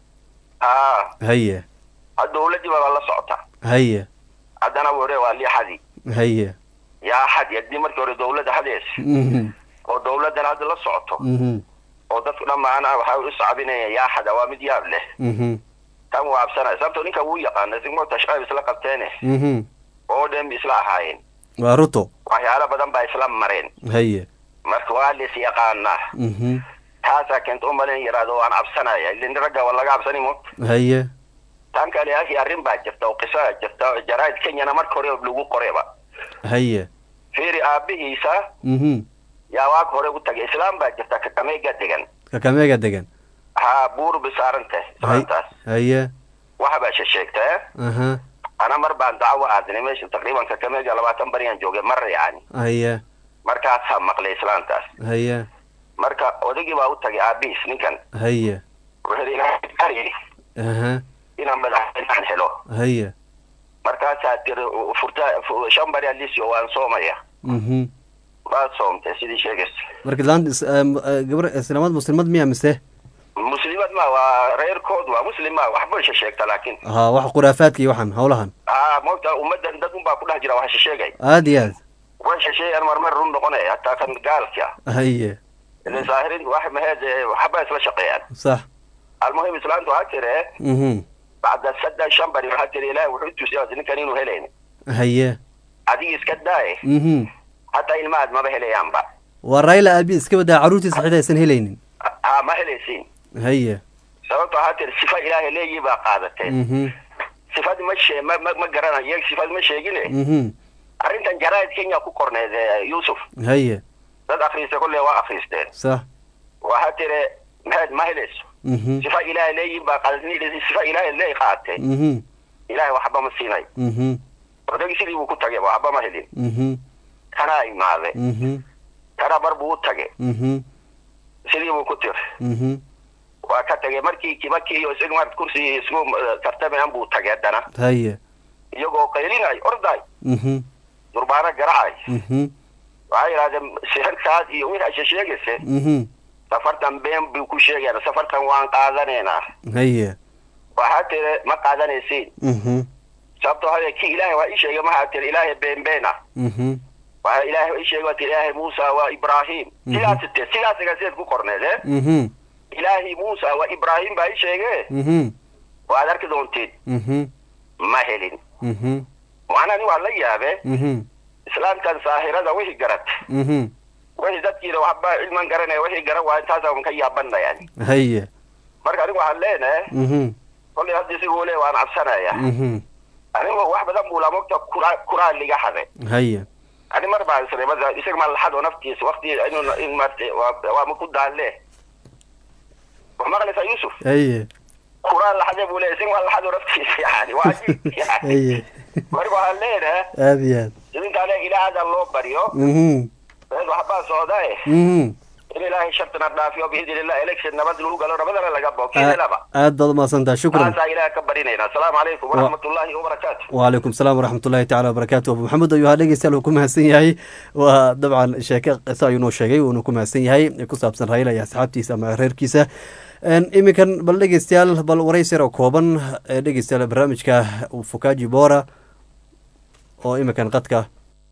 Speaker 20: ها
Speaker 1: haye
Speaker 20: الدولة دي بقى الله سعطة
Speaker 1: haye
Speaker 20: عدنا وري والي حدي
Speaker 1: haye
Speaker 20: يا حد يدي مركوري دولة حديث
Speaker 1: Mhm.
Speaker 20: ودولة دي هذا الله سعطة
Speaker 1: Mhm.
Speaker 20: ودفق لما أنا بحاول أصعبني يا حد وامد ياب له
Speaker 1: Mhm.
Speaker 20: كان وعبسنا سبتو نيكا ويقان نزيمو تشقى بسلا قبتينه
Speaker 1: Mhm.
Speaker 20: oo dhan ba isla ahaayeen
Speaker 1: waa ruto
Speaker 20: waxyaalo badan baa isla mareen
Speaker 1: haye
Speaker 20: marka waa lis yaqaanaa
Speaker 1: Mhm.
Speaker 20: taasaa keenta u malin yaraado waan cabsanaya ilin ragga waa laga cabsani mo
Speaker 1: haye
Speaker 20: tan kale akhi arrin baa jirta oo qisaa jirta oo jaraa'id kenyana marka hore lagu qoreba
Speaker 1: haye
Speaker 20: fiiri aabihiisa
Speaker 1: Mhm.
Speaker 20: yaa waag hore u tagay islaam baa jirta kakameega degan
Speaker 1: kakameega degan
Speaker 20: haa buur bisaaranta islaantaas
Speaker 1: haye
Speaker 20: waxa baa shesheegta eh
Speaker 1: aha
Speaker 20: ana mar baan dacwo aadnay meesha taqriiban kakameega labaatan bariyaan joogay mar yani
Speaker 1: haye
Speaker 20: markaasaa maqlay islaantaas
Speaker 1: haye
Speaker 20: marka odagii baa u tagay aabihiis ninkan
Speaker 1: haye
Speaker 20: wuxuu yidhi ilaahay ari
Speaker 1: aha
Speaker 20: inaan madaxweynaan helo
Speaker 1: haye
Speaker 20: markaasaa tiri furta fu- shan bari alisio waan soomaya
Speaker 1: Mhm.
Speaker 20: waad soomtay sidii sheegaysa
Speaker 1: marka laanta is- em, eh, gabar islaamad muslimad miya mise
Speaker 20: muslimad ma waa reerkood waa muslim ma waxba shesheegta laakiin
Speaker 1: ha wax khuraafaadka iyo waxan howlahan
Speaker 20: aa moogta ummaddan dad unbaa ku dhex jira wax shesheegay
Speaker 1: aad iyo aad
Speaker 20: way shesheegaan marmar run noqonaya hataa kan gaalka
Speaker 1: haye
Speaker 20: ilin saahirin wax maheed eh, waxba isla shaqeeyaan
Speaker 1: sax
Speaker 20: almuhim islaamtu waxaa tiri
Speaker 1: Mhm.
Speaker 20: bacda saddex shan bari waxaa tiri ilaahi wuxuu tusiya ninkan inuu helayn
Speaker 1: haye
Speaker 20: adiga iska daaye
Speaker 1: Mhm.
Speaker 20: hataa ilmahaad maba helayaanba
Speaker 1: waa rayla aabi iska badaa caruurtiisa xitaa aysan helaynin
Speaker 20: ha ma helaysiin
Speaker 1: haye
Speaker 20: sababto waxaa tiri sifa ilaahay leeyii baa qaadateen
Speaker 1: Mhm.
Speaker 20: sifad ma shee ma ma ma garanayo iyaga sifad ma sheegine
Speaker 1: Mhm.
Speaker 20: arrintan jaraa'id kenya ku korneed eh, yuusuf
Speaker 1: haye
Speaker 20: dad akhriista kolle waa akhriisteen
Speaker 1: sax
Speaker 20: waxaa tiri maheed ma helayso
Speaker 1: Mhm.
Speaker 20: sifa ilaahay leeyiin baa qaadatay sifa ilaahay leey qaatee
Speaker 1: Mhm.
Speaker 20: ilaahay waxba ma siinay
Speaker 1: Mhm.
Speaker 20: odagii sidii buu ku tagay waxba ma helin
Speaker 1: Mhm.
Speaker 20: kanaa imaade
Speaker 1: Mhm.
Speaker 20: kana mar buu u tagay
Speaker 1: Mhm.
Speaker 20: sidii buu ku tiri
Speaker 1: Mhm.
Speaker 20: waa ka tagay markii kibaki iyo isaga maarad kursi isku eh, tartamayan buu tagay haddana
Speaker 1: haye
Speaker 20: iyagoo qaylinay orday
Speaker 1: Mhm.
Speaker 20: durbaano garacay
Speaker 1: Mhm.
Speaker 20: waxay yidhahdeen sixirkaas iyo wixii asha sheegaysa
Speaker 1: Mhm.
Speaker 20: safartan been buu ku sheegayna safartan waan qaadanaynaa
Speaker 1: haye
Speaker 20: waxaa tiri ma qaadanaysiin
Speaker 1: Mhm.
Speaker 20: sababtoo hade ki ilaahay waa ii sheegay maxaa tiri ilaahay been beena
Speaker 1: Mhm.
Speaker 20: waxaa ilaahay waa ii sheegay waa tiri ilaahay muusa waa ibraahim
Speaker 1: Mhm.
Speaker 20: sidaas te sidaas agaseed ku korneed eh
Speaker 1: Mhm.
Speaker 20: ilaahay muusa waa ibraahim baa ii sheege
Speaker 1: Mhm.
Speaker 20: waad arki doontiin
Speaker 1: Mhm.
Speaker 20: ma helin
Speaker 1: Mhm.
Speaker 20: macnaa nin waa la yaabe
Speaker 1: Mhm.
Speaker 20: islaamkan saahirada wixii garat
Speaker 1: Mhm.
Speaker 20: wixii dadkiina waxba cilman garanaya wixii garan waa intaasaan ka yaabana yani
Speaker 1: haye
Speaker 20: marka anigu waxaan leenahay
Speaker 1: Mhm.
Speaker 20: kollay hadda isiguu le waan cabsanaya
Speaker 1: Mhm.
Speaker 20: anigu wax badan buu lamogta kura kuraa liga hade
Speaker 1: haye
Speaker 20: ani mar baan isray mada isaga ma laxado naftiisa wakti inuu in maartay waa waa ma ku daalle wax maqlaysaa yuusuf
Speaker 1: haye
Speaker 20: kuraa laxade buu leeyahay isaga ma laxado naftiisa yani waa cajiib yani
Speaker 1: haye
Speaker 20: marka waxaan leenahay
Speaker 1: aad iyo aad
Speaker 20: idinkaa le ilaahada loo baryo
Speaker 1: Mhm.
Speaker 20: meel waxbaa socdae
Speaker 1: Mhm.
Speaker 20: in ilaahay shartana dhaafiyo biidni illah election nabad lagu galo nabadana laga bao kiilaba
Speaker 1: aad baad umahadsantaha shukran
Speaker 20: taasaa ilaah ka barinayna asalaamu calaykum waraxmatullaahi wabarakaatu
Speaker 1: wcalaykum salaam waraxmatullahi tacala wabarakaatu abu maxamed ayuu ahaa dhegeystayaal uu ku mahadsan yahay waa dabcan sheeke qiso ayuu noo sheegay uuna ku mahadsan yahay ee ku saabsan raila iyo asxaabtiisa ama reerkiisa Een, iminkan bal dhegeystayaal bal warays yar oo kooban ee dhegeystayaal barnaamijka fukaji bora oo iminkan qadka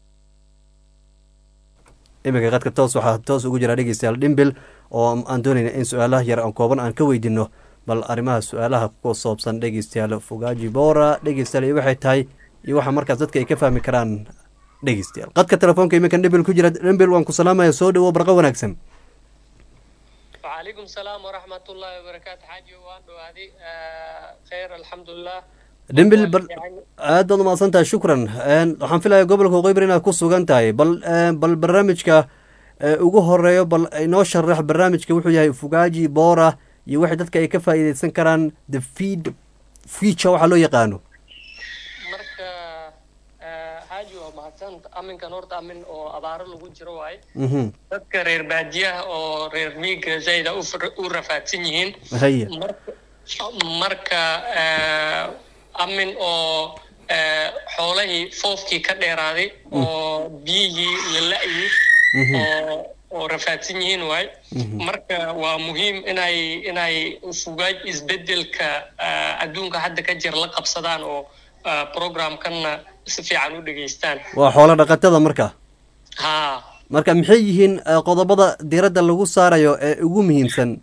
Speaker 1: iminka qadka toos waxaa toos ugu jira dhegeystayaal dhimbil oo aan doonayna in su-aalaha yar aan kooban aan ka weydino bal arrimaha su-aalaha ku soobsan dhegeystayaal fugaji bora dhegeystayaal iyo waxay tahay iyo waxa markaas dadka ay ka fahmi karaan dhegeystayaal qadka telefoonka iminkan dhimbil ku jira dhimbil waan ku salaamaya soo dhawo barqa wanaagsan
Speaker 21: وعليكم السلام ورحمة الله وبركاته حاجي وان وهذه خير الحمد لله
Speaker 1: dhimbil bal aad baad umahadsan tahay shukran Een, waxaan filayaa gobolka qeybar inaad ku sugan tahay bal een, bal barnaamijka ee ugu horeeyo bal inoo sharax barnaamijka wuxuu yahay fugaji bora iyo waxay dadka ay ka faa'iideysan karaan the feed future waxaa loo yaqaano
Speaker 21: marka eh, xaaji waa mahadsan aminkan horta amin oo abaaro lagu jiro waaye
Speaker 1: Mhm.
Speaker 21: dadka reer baadiyaha oo reer miiga zayda u far- u rafaadsan yihiin
Speaker 1: Haya.
Speaker 21: marka marka eh, amin oo eh, xoolahii foofkii ka dheeraaday oo biyihii la la'yi
Speaker 5: Mhm.
Speaker 21: oo oo rafaadsan yihiin waay marka waa muhiim inay inay fugaaj isbedelka eh, adduunka hadda ka jira la qabsadaan oo eh, programkanna si fiican u dhegaystaan
Speaker 1: waa xoolo dhaqatada marka
Speaker 21: ha
Speaker 1: marka maxay yihiin eh, qodobada diiradda lagu saarayo ee ugu muhiimsan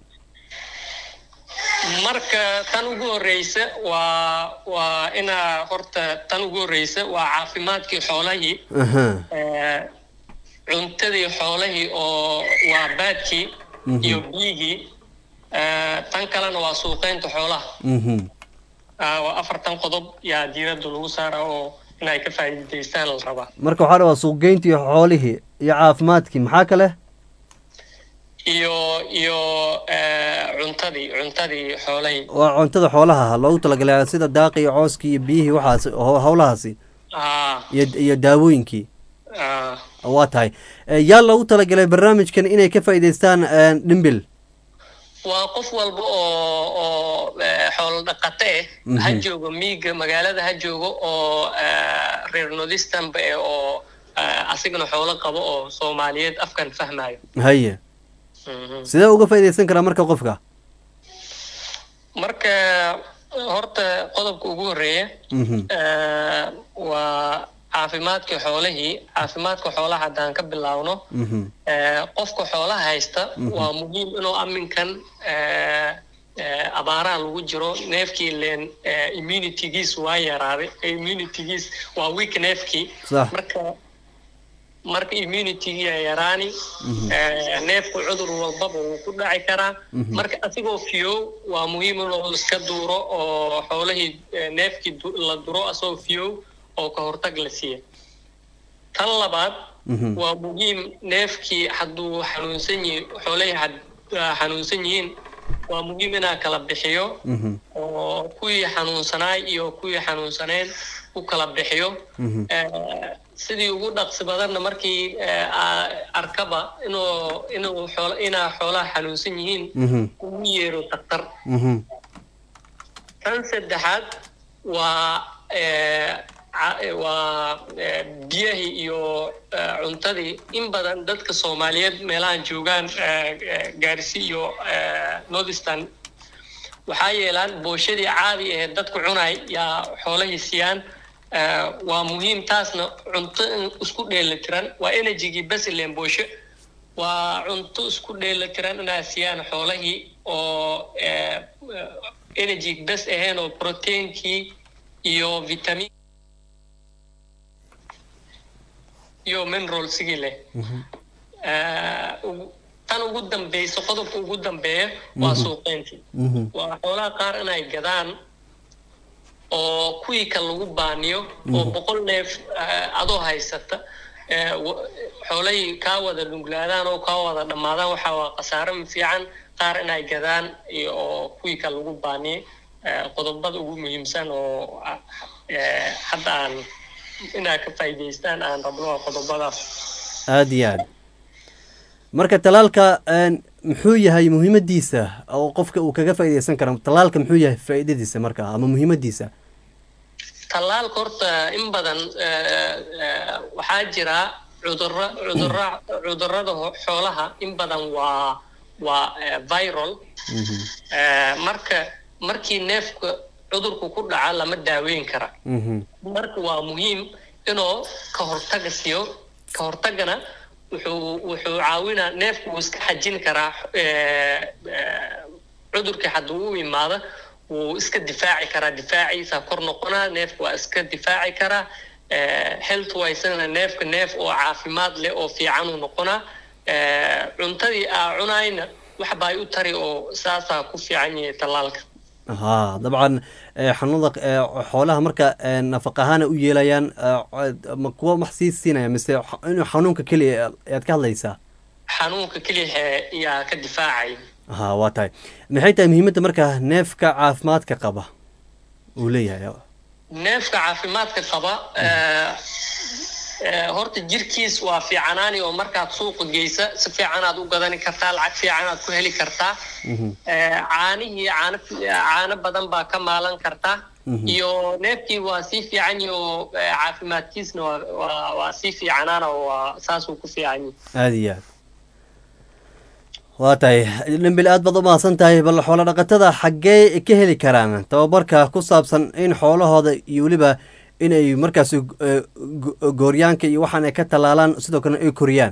Speaker 21: marka tan ugu horeysa waa waa inaa horta tan ugu horeysa waa caafimaadkii xoolahii
Speaker 1: Aha.
Speaker 21: Eh, cuntadii xoolahii oo waa baadkii
Speaker 1: Mhm.
Speaker 21: iyo biyigii Eh, tan kalena waa suuqeynta xoolaha
Speaker 1: Mhm.
Speaker 21: Ah, waa afartan qodob yaa diiradda lagu saara oo inay ka faa'iidaystaan la rabaa
Speaker 1: marka waxaa rabaa suuqgeyntii xoolihii iyo caafimaadkii maxaa kale
Speaker 21: iyo iyo eh, cuntadii cuntadii xoolahii
Speaker 1: waa cuntada xoolaha loogu talagalay sida daaqi iyo cooskii iyo biyihii waxaas ho- howlahaasi
Speaker 21: ah
Speaker 1: iyo iyo daawooyinkii
Speaker 21: ah
Speaker 1: waa tahay Eh, yaa loogu talagalay barnaamijkan inay ka faa'iidaystaan eh, dhimbil
Speaker 21: waa qof walba oo oo eh, xoolo dhaqato eh
Speaker 1: Mhm.
Speaker 21: ha joogo miiga magaalada ha joogo oo eh, reer northeasternba eh oo eh, asigana xoolo qabo oo soomaaliyeed afkan fahmayo
Speaker 1: haye
Speaker 21: Mhm.
Speaker 1: sidee uga faa'iidaysan karaa marka qofka
Speaker 21: marka horta qodobka ugu horeeya
Speaker 1: Mhm.
Speaker 21: eh, waa caafimaadka xoolihii caafimaadka xoolaha haddaan ka bilaawno
Speaker 1: Mhm.
Speaker 21: Eh, qofka xoolaha haysta
Speaker 1: Mhm.
Speaker 21: waa muhiim inuu aminkan eh, eh, abaaraha lagu jiro neefkii leen eh, immunitygiis waa yaraaday immunitygiis waa weak neefkii
Speaker 1: Sax.
Speaker 21: marka marka immunitygii yaa yaraani
Speaker 1: Mhm.
Speaker 21: eh, neefku cudur walbaba wuu ku dhaci karaa
Speaker 1: Mhm.
Speaker 21: marka asigoo fiyow waa muhiim inuu iska duuro oo xoolihii eh, neefkii du- la duro asagoo fiyow oo ka hortag la siiya tan labaad
Speaker 1: Mhm.
Speaker 21: waa muhiim neefkii hadduu xanuunsan yihi xoolihii had- ah, xanuunsan yihiin waa muhiim inaa kala bixiyo
Speaker 1: Mhm.
Speaker 21: oo kuwii xanuunsanaay iyo kuwii xanuunsaneen u kala bixiyo
Speaker 1: Mhm.
Speaker 21: Eh, sidii ugu dhaqsi badanna markii eh, aa- arkaba inuu inuu xoolo inaa xoolaha xanuunsan yihiin
Speaker 1: Mhm.
Speaker 21: ugu yeero daktar
Speaker 1: Mhm.
Speaker 21: tan saddexaad waa eh, ca- eh, waa eh, biyahii iyo eh, cuntadii in badan dadka soomaaliyeed meelahan joogaan eh, eh, gaarsi iyo eh, northeastern waxaa yeelaan booshadii caadi ee dadku cunay yaa xoolahii siiyaan Eh, waa muhiim taasna cunto in isku dheelitiran waa energygii basilen boosho waa cunto isku dheelitiran inaa siiyaan xoolahii oo eh, eh, energy bes ahayn oo proteinkii iyo vitamin iyo mineralsigii leh Eh, ugu- tan ugu dambeysa qodobka ugu dambeeya waa
Speaker 1: Mhm.
Speaker 21: suuqeyntii
Speaker 1: Mhm.
Speaker 21: waa xoolaha qaar inay gadaan oo kuwii ka lagu baaniyo oo
Speaker 1: Mhm.
Speaker 21: boqol neef eh, adoo haysata eh, wa- xoolahii kaa wada dhunglaadaan oo kaa wada dhammaadaan waxaa waa khasaare fiican qaar inay gadaan iyo oo kuwii ka lagu baaniyey eh, qodobada ugu muhiimsan oo ah, eh, hadda aan inaa ka faa'iidaystaan aan rabno waa qodobadaas
Speaker 1: aada iyo aad marka talaalka een, muxuu yahay muhiimadiisa oo qofka uu kaga faa'iidaysan karo talaalka muxuu yahay faa'iidadiisa marka ama muhiimadiisa
Speaker 21: tallaalka horta in badan eh, eh, waxaa jira cudurra cudurra cudurrada ho- xoolaha in badan waa waa eh, viral Eh, marka markii neefka cudurku ku dhaca lama daaweyn kara marka waa muhiim inuu ka hortaga siiyo ka hortagana wuxuu wuxuu caawinaa neefku wuu iska xajin karaa eh, eh, cudurkii hadduu u imaado wuu iska difaaci karaa difaaciisa kor noqonaa neefku waa iska difaaci karaa eh, health wisena neefka neef oo caafimaad leh oo fiican uu noqonaa Eh, cuntadii aa cunayna wax baa u tari oo saasaa ku fiican yahay tallaalka
Speaker 1: haa dabcan eh, xanuunada eh, xoolaha marka eh, nafaq ahaana u yeelayaan eh, ma kuwa wax sii siinaya mise xa- inuu xanuunka keliya ayaad ka hadlaysaa
Speaker 21: xanuunka keliya yaa ka difaacay
Speaker 1: ha waa tahay maxay tahay muhiimadda marka neefka caafimaadka qaba uu leeyahay
Speaker 21: neefka caafimaadka qaba eh, eh, horta jirkiis waa fiicanaani oo markaad suuqa geysa si fiicanaad u gadani kartaa lacag fiicanaad ku heli kartaa Eh, caanihii caano caano badan baa ka maalan kartaa
Speaker 1: Mhm.
Speaker 21: iyo neefkii waa sii fiican yahi oo eh, caafimaadkiisna waa waa waa sii fiicanaana oo waa saasuu ku fiican yahi
Speaker 1: aada iyo aad waa tahay dhimbil aad baad u mahadsan tahay bal xoolo dhaqatada xaggee ka heli karaan tababarka ku saabsan in xoolahooda iyo weliba inay markaas eh, go- gooryaanka iyo waxaan ay ka tallaalaan sidoo kalena ay koriyaan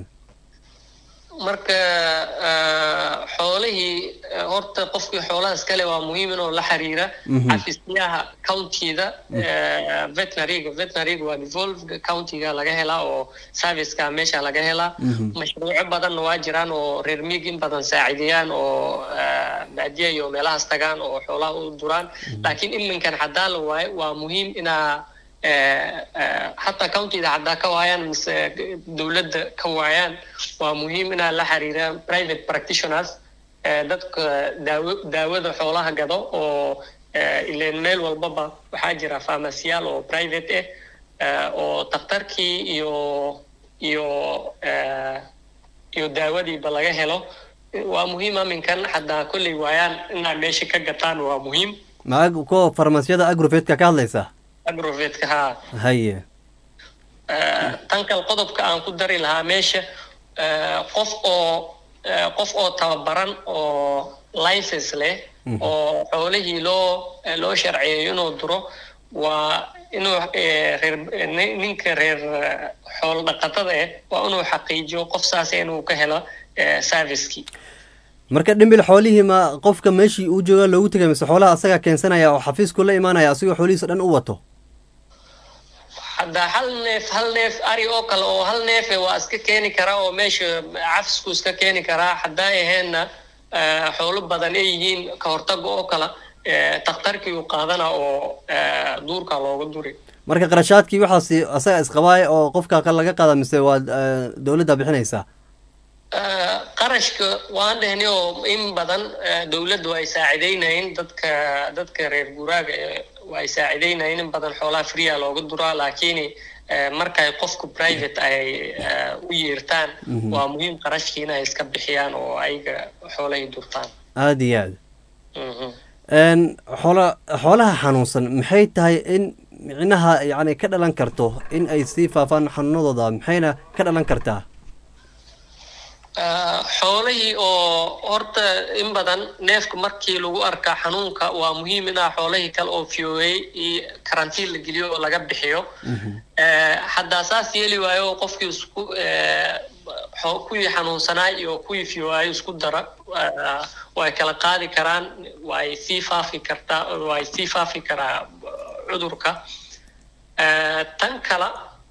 Speaker 21: marka eh, xoolihii eh, horta qofkii xoolaha iskale waa muhiim inuu la xiriira
Speaker 1: Mhm.
Speaker 21: xafiisyaha countyda eh, veterinaryga veterinaryga waa devolved countyga laga helaa oo serviceka meesha laga helaa
Speaker 1: Mhm.
Speaker 21: mashruuco badanna waa jiraan oo reer miig in badan saacideeyaan oo eh, baadiya iyo meelahaas tagaan oo xoolaha u duraan laakiin iminkan haddaa la waayo waa muhiim inaa eh, eh, hataa countyda haddaa ka waayaan mise dowladda ka waayaan waa muhiim inaa la xiriiraan private practitioners eh, dadka daawo daawada xoolaha gado oo eh, ileen meel walbaba waxaa jira farmasiyaal oo private ah eh, oo daktarkii iyo iyo eh, iyo daawadiiba laga helo waa muhiim aminkan haddaa kolley waayaan inaa meesha ka gataan waa muhiim
Speaker 1: ma kuwa farmasiyada agrovetka ka hadlaysa
Speaker 21: agrovetka haa
Speaker 1: haye
Speaker 21: Eh, tan kale qodobka aan ku dari lahaa meesha eh, qof oo eh, qof oo tababaran oo license leh
Speaker 1: Mhm.
Speaker 21: oo xoolihii loo eh, loo sharciyeeyo inuu duro waa inuu eh, reer eh, nin- ninka reer eh, xoolo dhaqatada ah waa inuu xaqiijiyo qof saas inuu ka helo eh, servicekii
Speaker 1: marka dhimbil xoolihii ma qofka meeshii uu jooga loogu tegay mise xoolaha asagaa keensanaya oo xafiisku la imaanaya asigoo xoolihiisa dhan u wato
Speaker 21: hadda hal neef hal neef ari oo kale oo hal neefe waa iska keeni karaa oo meesha cafisku iska keeni karaa haddaa aheenna eh, xoolo badan ay yihiin ka hortaga oo kale eh, takhtarkii uu qaadana oo eh, duurka looga duri
Speaker 1: marka qarashaadkii waxaasi asaga isqabaaya oo qofka kale laga qaada mise waa eh, dowladda bixinaysaa
Speaker 21: Eh, qarashka waan dhehni oo in badan eh, dowladdu ay saacideynayeen dadka dadka reer guuraaga eh, waa ay saacideynayeen in badan xoolaha freea looga duraa laakiin eh, markay qofku private ay eh, u yeertaan
Speaker 1: Mhm.
Speaker 21: waa muhiim qarashkii inay iska bixiyaan oo ayaga xoolahay durtaan
Speaker 1: aada iyo aad
Speaker 21: Mhm.
Speaker 1: n xoola xoolaha xanuunsan maxay tahay in micnaha yacni ka dhalan karto in ay sii faafaan xanuunadooda maxayna ka dhalan kartaa
Speaker 21: Ah, xoolihii oo horta in badan neefka markii lagu arkaa xanuunka waa muhiim inaa xoolihii kale oo fiyoeyey iyo karantiin la geliyo oo laga bixiyo Eh, haddaa saas yeeli waayo oo qofkii isku eh, xo- kuwii xanuunsanaa iyo kuwii fiyoaayo isku dara ah, way kala qaadi karaan way sii faafi kartaa way sii faafi karaa cudurka Eh, tan kale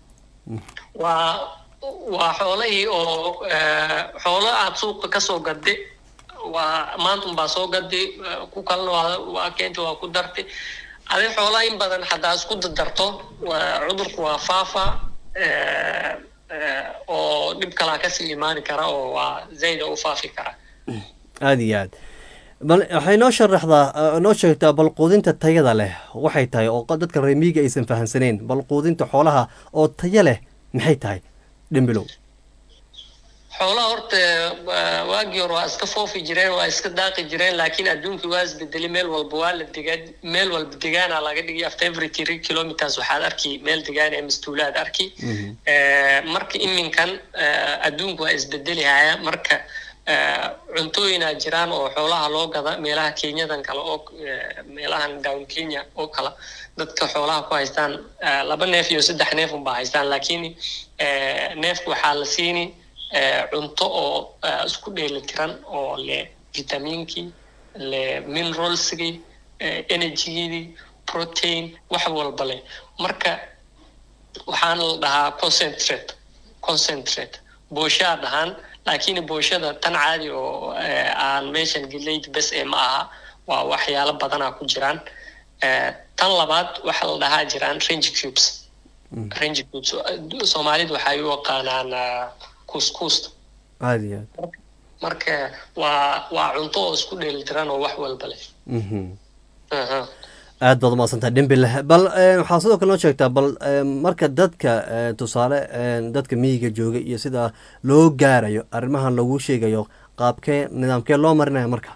Speaker 21: waa waa xoolihii oo eh, xoolo aad suuqa kasoo gadday waa maanta unbaa soo gadday eh, ku kalena waa waa keenta waa ku dartay adi xoolaha in badan haddaa isku dardarto waa- cudurku waa faafa eh, eh, oo dhib kalaa kasii imaani kara oo waa zayda u faafi kara
Speaker 1: aada iyo aad bal waxay noo sharaxdaa eh, noo sheegtaa bal quudinta tayada leh waxay tahay oo qa- dadka reer miyiga aysan fahansaneen bal quudinta xoolaha oo tayo leh maxay tahay dhimbilow
Speaker 21: xoolaha horta waa- waagii hore waa iska foofi jireen waa iska daaqi jireen laakiin adduunkii waa isbedelay meel walba waa la degaa meel walba degaana laga dhigay after every three kilometers waxaad arki meel degaan ee mastuulaad arki Eh, marka iminkan eh, adduunku waa isbedeli haya marka eh, cuntooyinaa jiraan oo xoolaha loo gada meelaha kenyadan kale oo eh, meelahan down kenya oo kale dadka xoolaha ku haystaan eh, laba neef iyo saddex neef unbaa haystaan laakiin eh, neefka waxaa la siini eh, cunto oo eh, isku dheelitiran oo le vitamiinkii le mineralskii eh, energygii protein wax walba leh marka waxaana la dhahaa concentrate concentrate booshaa dhahaan laakiin booshada tan caadi oo eh, aan meeshan geleyd bes ee ma aha waa waxyaalo badanaa ku jiraan Eh, tan labaad waxaa la dhahaa jiraan range cubes range cubes eh, soomaalidu waxay u yaqaanaan ah, couscousta
Speaker 1: aada iyo aad
Speaker 21: marka waa waa cunto oo isku dheelitiran oo wax walba leh
Speaker 1: Mhm.
Speaker 21: Aha.
Speaker 1: aad baad umaadsantah dhimbil bal eh, waxaa sidoo kale noo sheegtaa bal eh, marka dadka eh, tusaale eh, dadka miyiga jooga iyo sida loo gaarayo arrimahan lagu sheegayo qaabkee nidaamkee loo marinaya marka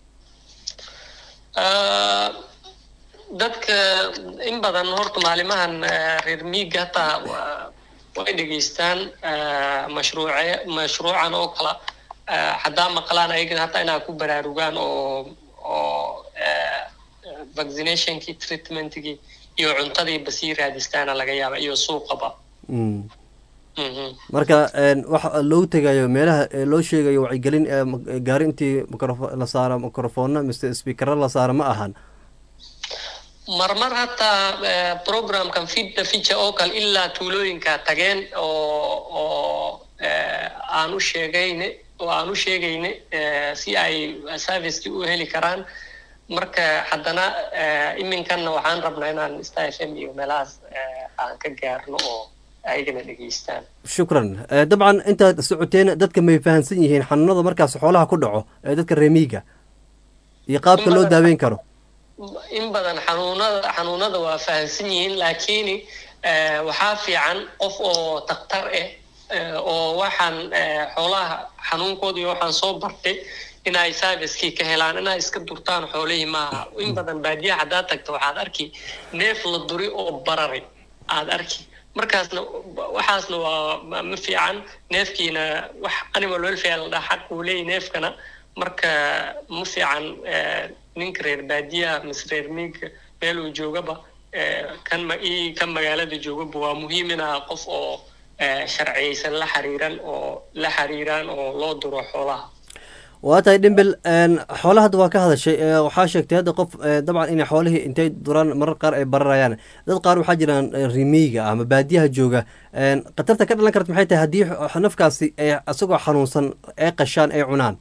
Speaker 21: Ah, dadka in badan horta maalimahan ah, reer miiga hataa waa- way dhegeystaan ah, mashruuce mashruucan oo kala ah, haddaa maqlaan ayagana hataa inaa ku baraarugaan oo oo ah, vaccinationkii treatmentkii iyo cuntadii basii raadistaana laga yaaba iyo suuqaba
Speaker 1: Mm.
Speaker 21: Mhm.
Speaker 1: marka eh, waxa loogu tegayo meelaha eh, loo sheegayo wacyigelin eh, ma- gaari intii microfo- la saaro microfoonna mise speakero la saaro ma ahan
Speaker 21: marmar hataa eh, programkan feed the future oo kale ilaa tuulooyinka tageen oo oo eh, aan u sheegayne oo aan u sheegayne eh, si ay servicekii u heli karaan marka haddana eh, iminkanna waxaan rabnaa inaan star f m iyo meelahaas eh, aan ka gaarno oo ayagana dhegeystaan
Speaker 1: shukran Eh, dabcan intaad socoteen dadka may fahansan yihiin xanuunada markaas xoolaha ku dhaco ee dadka reemiiga iyo qaabka loo daaweyn karo
Speaker 21: in badan xanuunada xanuunada waa fahamsan yihiin laakiin eh, waxaa fiican qof oo daktar ah eh, oo waxaan eh, xoolaha xanuunkooda iyo waxaan soo bartay inay servicekii ka helaan inay iska durtaan xoolihii maaha in badan baadiyaha haddaad tagto waxaad arki neef la duri oo bararay aad arki markaasna waxaasna waa ma ma fiican neefkiina wax animal welfare la dhaha xaq uu leeyahy neefkana marka ma fiican eh, ninka reer baadiyaha mise reer miiga meel uu joogaba eh, kan ma ii kan magaalada joogaba waa muhiim inaa qof oo eh, sharciyeysan la xiriiran oo la xiriiraan oo loo duro xoolaha
Speaker 1: waa tahay dhimbil een, xoolaha hadda waa ka hadashay ee, waxaa sheegtay hadda qof ee, dabcan inay xoolihii intay duraan marar qaar ay bararayaan dad qaar waxaa jiraan ee, rimiiga ama baadiyaha jooga een, khatarta ka dhalan karta maxay tahay haddii x- nafkaasi ay isagoo xanuunsan ay qashaan ay cunaan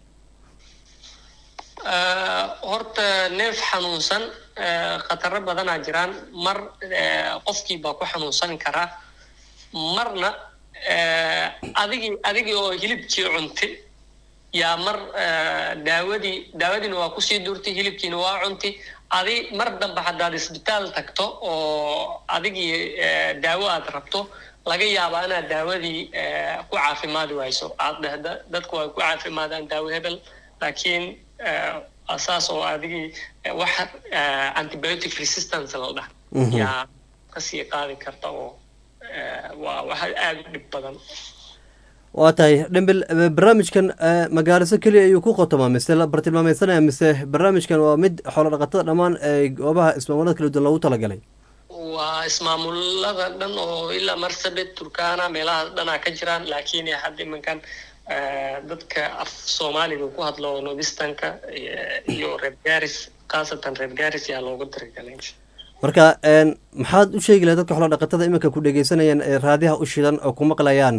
Speaker 21: Eh, horta neef xanuunsan eh, khataro badanaa jiraan mar eh, qofkii baa ku xanuunsan karaa marna eh, adigii adigii oo hilibkii cuntay yaa mar eh, daawadii daawadiina waa kusii durtay hilibkiina waa cuntay adi mar dambe haddaad isbitaal tagto oo adigii eh, daawo aad rabto laga yaabaa inaad daawadii eh, ku caafimaadi wayso aad dhahda dadku way ku caafimaadaan daawo hebel laakiin eh, asaas oo adigii eh, wax eh, antibiotic resistance la dhah
Speaker 1: Mhm.
Speaker 21: yaa kasii qaadi karta oo eh, waa wax aada u dhib badan
Speaker 1: waa tahay dhimbil eh, barnaamijkan eh, magaaliso keliya ayuu ku qotomaa mise la bartilmaameysanaya mise barnaamijkan waa mid xoolo dhaqatada dhammaan ee goobaha ismaamullada kala duwan loogu talagalay
Speaker 21: waa ismaamulada dhan oo ilaa marsabit turkana meelahaas dhanaa ka jiraan laakiin hadda iminkan eh, dadka af soomaaliga ku hadlo nordistanka iyo reer garis khaasatan reer garis yaa loogu tirigalay
Speaker 1: marka een, maxaad u sheegi lahay dadka xoolo dhaqatada iminka ku dhegeysanayaan ee raadiyaha u shidan oo ku maqlayaan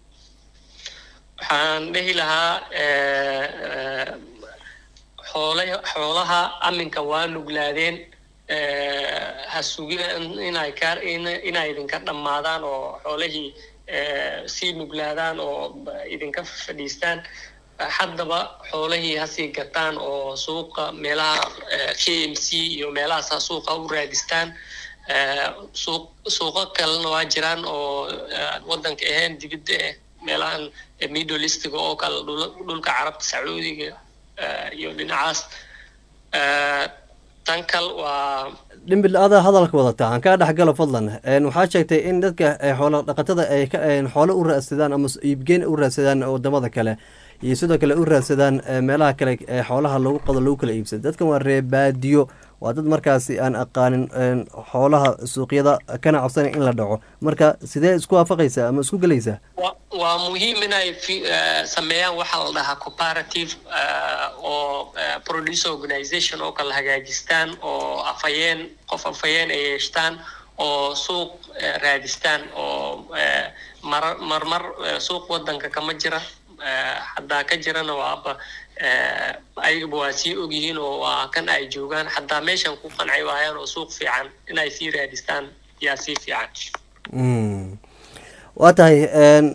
Speaker 21: waxaan dhehi lahaa eh, eh, xoolaha xoolaha aminka waa nuglaadeen eh, ha sugina in- inay ka in- inay idinka dhammaadaan oo xoolihii eh, sii nuglaadaan oo ba- idinka fadhiistaan haddaba xoolihii ha sii gataan oo suuqa meelaha eh, k m c iyo meelahaas ha suuqa u raadistaan Eh, suuq suuqo kalena waa jiraan oo eh, wadanka ahayn dibidda eh meelahan eh, middle eastiga oo kale dhul- dhulka carabta sacuudiga eh, iyo dhinacaas Eh, tan kal waa
Speaker 1: dhimbil adaa hadalka wadata aan kaa dhexgalo fadlan Een, waxaa sheegtay in dadka eh, xoolo dhaqatada ay ka- een, xoolo u raadsadaan ama s- iibgeen u raadsadaan wadamada kale iyo sidoo kale u raadsadaan eh, meelaha kale ee xoolaha lagu qado lagu kala iibsado dadkan waa reebaadiyo waa dad markaasi aan aqaanin een, xoolaha suuqyada kana cabsanay in la dhaco marka sidee isku waafaqaysaa ama isku gelaysaa
Speaker 21: wa- waa muhiim inay fi- eh, sameeyaan waxa la dhahaa cooperative eh, oo eh, producer organization oo kala hagaajistaan oo afhayeen qof afhayeen ay yeeshtaan oo suuq eh, raadistaan oo eh, mar marmar eh, suuq wadanka kama jira eh, haddaa ka jirana waaba eh, ayagaba waa sii ogyihiin oo waa kan ay joogaan haddaa meeshan ku qanci waayaan oo suuq fiican inay sii raadistaan yaa sii fiican
Speaker 1: Mm. waa tahay een,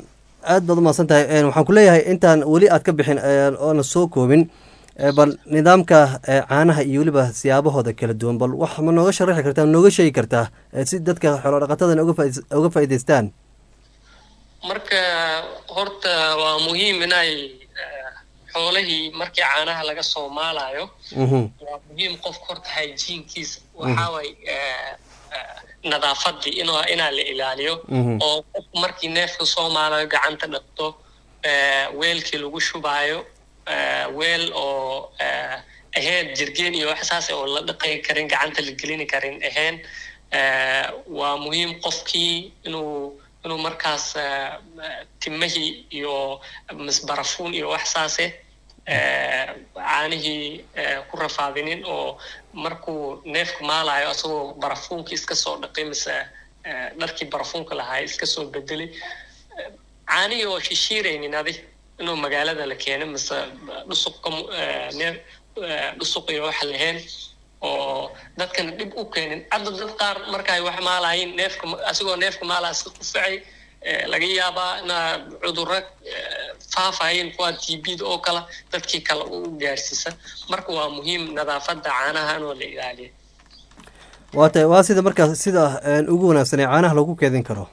Speaker 1: aad baad umahadsan tahay Een, waxaan ku leeyahay intaan weli aad ka bixin een, oona soo koobin ee, bal nidaamka ee, caanaha iyo weliba siyaabahooda kala duwan bal wax ma nooga sharaxi kartaa ma nooga sheegi kartaa ee, si dadka xoolo dhaqatadan uga faa'iids- uga faa'iidaystaan
Speaker 21: marka horta waa muhiim inay eh, xoolihii markii caanaha laga soo maalayo
Speaker 1: Mhm.
Speaker 21: waa muhiim qofka horta hygienkiisa waxaa waay nadaafadii inuu inaa la ilaaliyo
Speaker 1: Mhm.
Speaker 21: oo qofku markii neefka soo maalayo gacanta dhaqto eh, weelkii lagu shubaayo eh, weel oo eh, ahayn jirgeen iyo wax saas oo la dhaqi karin gacanta la gelini karin ahayn Eh, waa muhiim qofkii inuu inuu markaas eh, timahii iyo misbarafuun iyo wax saase eh, caanihii eh, ku rafaadinin oo markuu neefku maalayo asagoo barafuunkii iska soo dhaqay mise eh, dharkii barafuunka lahaa iska soo bedelay Eh, caanihii oo shishiiraynin adi inuu magaalada la keeno mise dhusuqa mu- eh, neef eh, dhusuq iyo wax lahayn oo dadkana dhib u keenin hadda dad qaar markay wax maalayin neefka asigoo neefka maalaa iska qufacay eh, laga yaabaa inaa cudurro eh, faafayeen kuwa t b da oo kale dadkii kale u gaarsiisa marka waa muhiim nadaafadda caanaha inoo la ilaaliyo
Speaker 1: waa tahay waa sida markaas sida een, ugu wanaagsan ee caanaha lagu keedin karo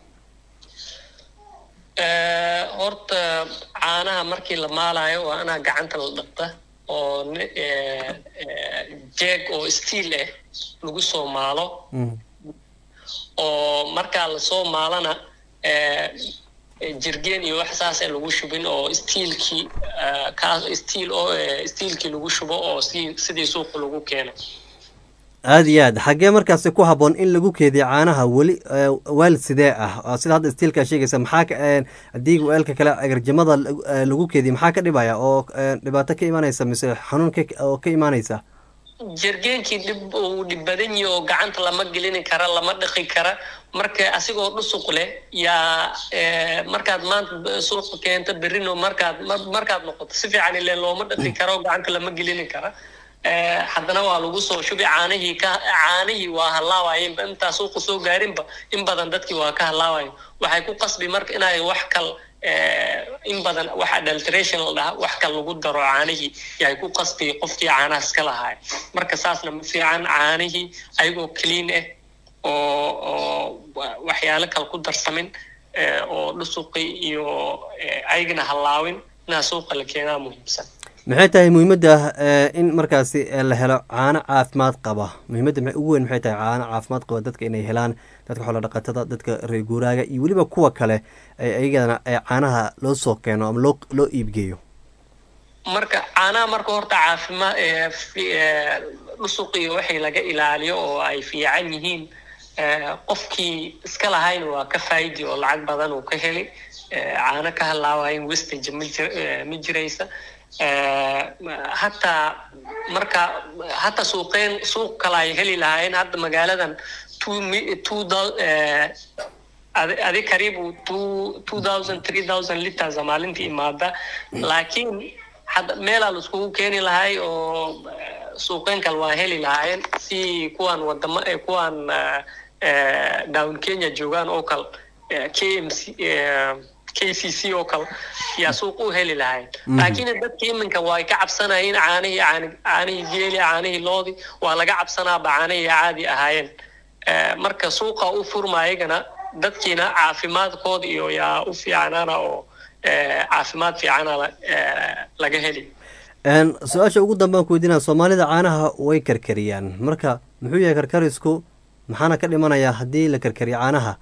Speaker 21: Eh, horta caanaha markii la maalayo waa inaa gacanta la dhaqta oo ne- eh, eh, jeeg oo steel ah lagu soo maalo oo markaa lasoo maalana eh, eh, jirgeen iyo wax saas lagu shubin oo steelkii eh, kaas steel oo eh, steelkii lagu shubo oo si sidii suuqa lagu keeno
Speaker 1: aada iyo aad xaggee markaasi ku habboon in lagu keediyo caanaha weli ee, weel sidee ah oo sida hadda stiilkaa sheegaysa maxaa ka een, haddii weelka kale agarjamada lagu- ee, lagu keediyo maxaa ka dhibaya oo ee, dhibaato ka imanaysa mise xanuun ka oo ka imaanaysa
Speaker 21: jirgeenkii dhib uu dhib badan yahay oo gacanta lama gelini kara lama dhaqi kara marka asigoo dhusuq leh yaa eh, markaad maanta b- suuqa keento berrino markaad mar- markaad noqoto si fiican ileen looma dhaqi karo gacanta lama gelini kara Eh, haddana waa lagu soo shubi caanihii ka caanihii waa hallaawaayeenba intaa suuqa soo gaarinba in badan dadkii waa ka hallaawayen waxay ku qasbi marka inay wax kal eh, in badan wax adulteration la dhaha wax kal lagu daro caanihii yay ku qasbi qofkii caanaha iska lahaay marka saasna ma fiican caanihii ayagoo clean ah oo oo wa- waxyaalo kale ku darsamin eh, oo dhusuqi iyo eh, ayagana hallaawin inaa suuqa la keenaa muhiimsan
Speaker 1: maxay tahay muhiimadda ee, in markaasi ee, la helo caano caafimaad qaba muhiimadda maxay ugu weyn maxay tahay caano caafimaad qaba dadka inay helaan dadka xoolo dhaqatada dadka reer guuraaga iyo weliba kuwa kale ee ayagana ee caanaha loo soo keeno ama loo loo iibgeeyo
Speaker 21: marka caanaha marka horta caafimaad ee fi- ee, dhusuq iyo waxay laga ilaaliyo oo ay fiican yihiin ee, qofkii iska lahayna waa ka faa'idi oo lacag badan uu ka heli ee, caano ka halaawayin wastage ma jir- ee, ma jiraysa Ee, hataa marka hataa suuqeen suuq kale ay heli lahaayeen hadda magaaladan two mi- two thou- ee, adi adi karibu two two thousand three thousand liters a maalintii imaada laakiin hadda meelaa laiskugu keeni lahay oo eh, suuqeyn kale waa heli lahaayeen si kuwan wadama eh, kuwan eh, eh, down kenya joogaan oo kale eh, kmc eh, kcc oo kale yaa suuq u heli lahayn
Speaker 5: Mhm.
Speaker 21: laakiin dadki iminka way ka cabsanayeen caanihii caani- caanihii geeli caanihii loodi waa laga cabsanaaba caanihii caadi ahaayeen Eh, marka suuqa u furma ayagana dadkiina caafimaadkooda iyo yaa u fiicnaana oo eh, caafimaad fiicana la- eh, laga heli
Speaker 1: Een, su-aasha ugu dambaan ku weydiinaya soomaalida caanaha way karkariyaan marka muxuu yahay karkarisku maxaana ka dhimanaya haddii la karkariyo caanaha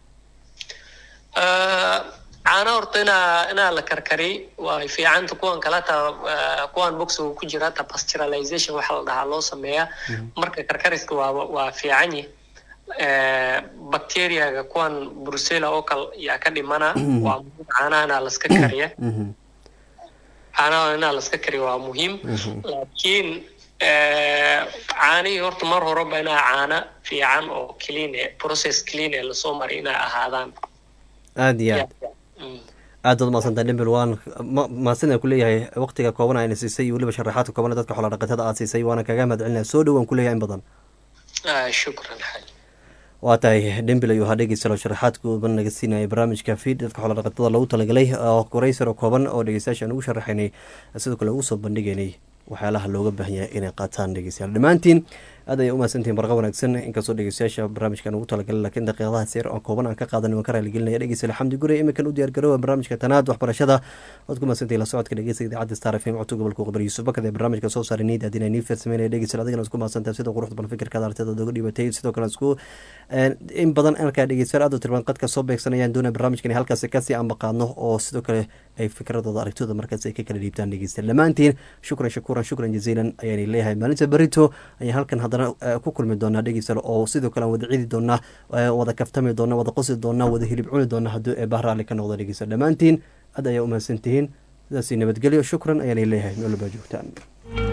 Speaker 21: Eh, caana horta inaa inaa la karkari way fiicanta kuwan kaleta eh, kuwan boxiga ku jira hata pasturalization waxa la dhahaa loo sameeyaa marka karkariska waa waa fiican yihi Eh, bacteriaga kuwan brucella oo kale yaa ka dhimana waa muhiim caanaha inaa laska kariya caanaha inaa laska kariya waa muhiim laakiin eh, caanihii horta mar horeba inaa caana fiican oo clean eh, process clean ee lasoo maray inay ahaadaan
Speaker 1: aada iyo aad aad baad mahadsantahay dhimbil waan ma- mahadsanaan kuleeyahay waqtiga kooban ayna siisay iyo weliba sharaxaadka kooban ee dadka xoolo dhaqatada aad siisay waana kaga mahad celinaya soo dhowaan kuleeyahay in badan
Speaker 21: Ah, shukran xaaj
Speaker 1: waa tahay dhembil ayuu ahaa dhegeysalo sharaxaad kooban naga siinaya barnaamijka fiid dadka xoola dhaqatada lagu talagalay oo koreysar oo kooban oo dhegeystayaasha aan ugu sharaxaynay sidoo kale ugu soo bandhigaynay waxyaalaha looga baahan yahay inay qaataan dhegeystayaal dhammaantiin aad ayay umahadsantihin barqa wanaagsan inkastoo dhegeystayaasha barnaamijkan ugu talagalay laakiin daqiiqadaha seer oo kooban aan ka qaadan waan ka raaligelinaya dhegeystayaal xamdi gure iminkan u diyaar garoowa barnaamijka tanaad waxbarashada waad ku mahadsantihin la socodka dhegeysta idaacadda star f m codka gobolka qbar yuusuf bakad ee barnaamijka soo saaray niid adina nii farsameynaya dhegeystayaal adigana isku mahadsantahay sida quruxda badan fikirkaada artida oga dhibatay sidoo kale isku in badan markaa dhegeystayaal aad u tirban qadka soo beegsanayaan doonaya barnaamijkan halkaasi kasii ambaqaadno oo sidoo kale ay fikradooda aragtooda markaas ay ka kala dhiibtaan dhegeystayaal dhammaantiin shukran shakuuran shukran jaziilan ayaan leeyahay maalinta berito ayaan halkan haddana ku kulmi doonaa dhegeystayaal oo sidoo kale aan wada cidi doonaa wada kaftami doonaa wada qosi doonaa wada hilib cuni doonaa haddii ee bahraali ka noqdo dhegeystayaal dhammaantiin aad ayaa umahadsantihiin sidaasi nabadgelyo shukran ayaan leeyahay meel walbaa joogtaan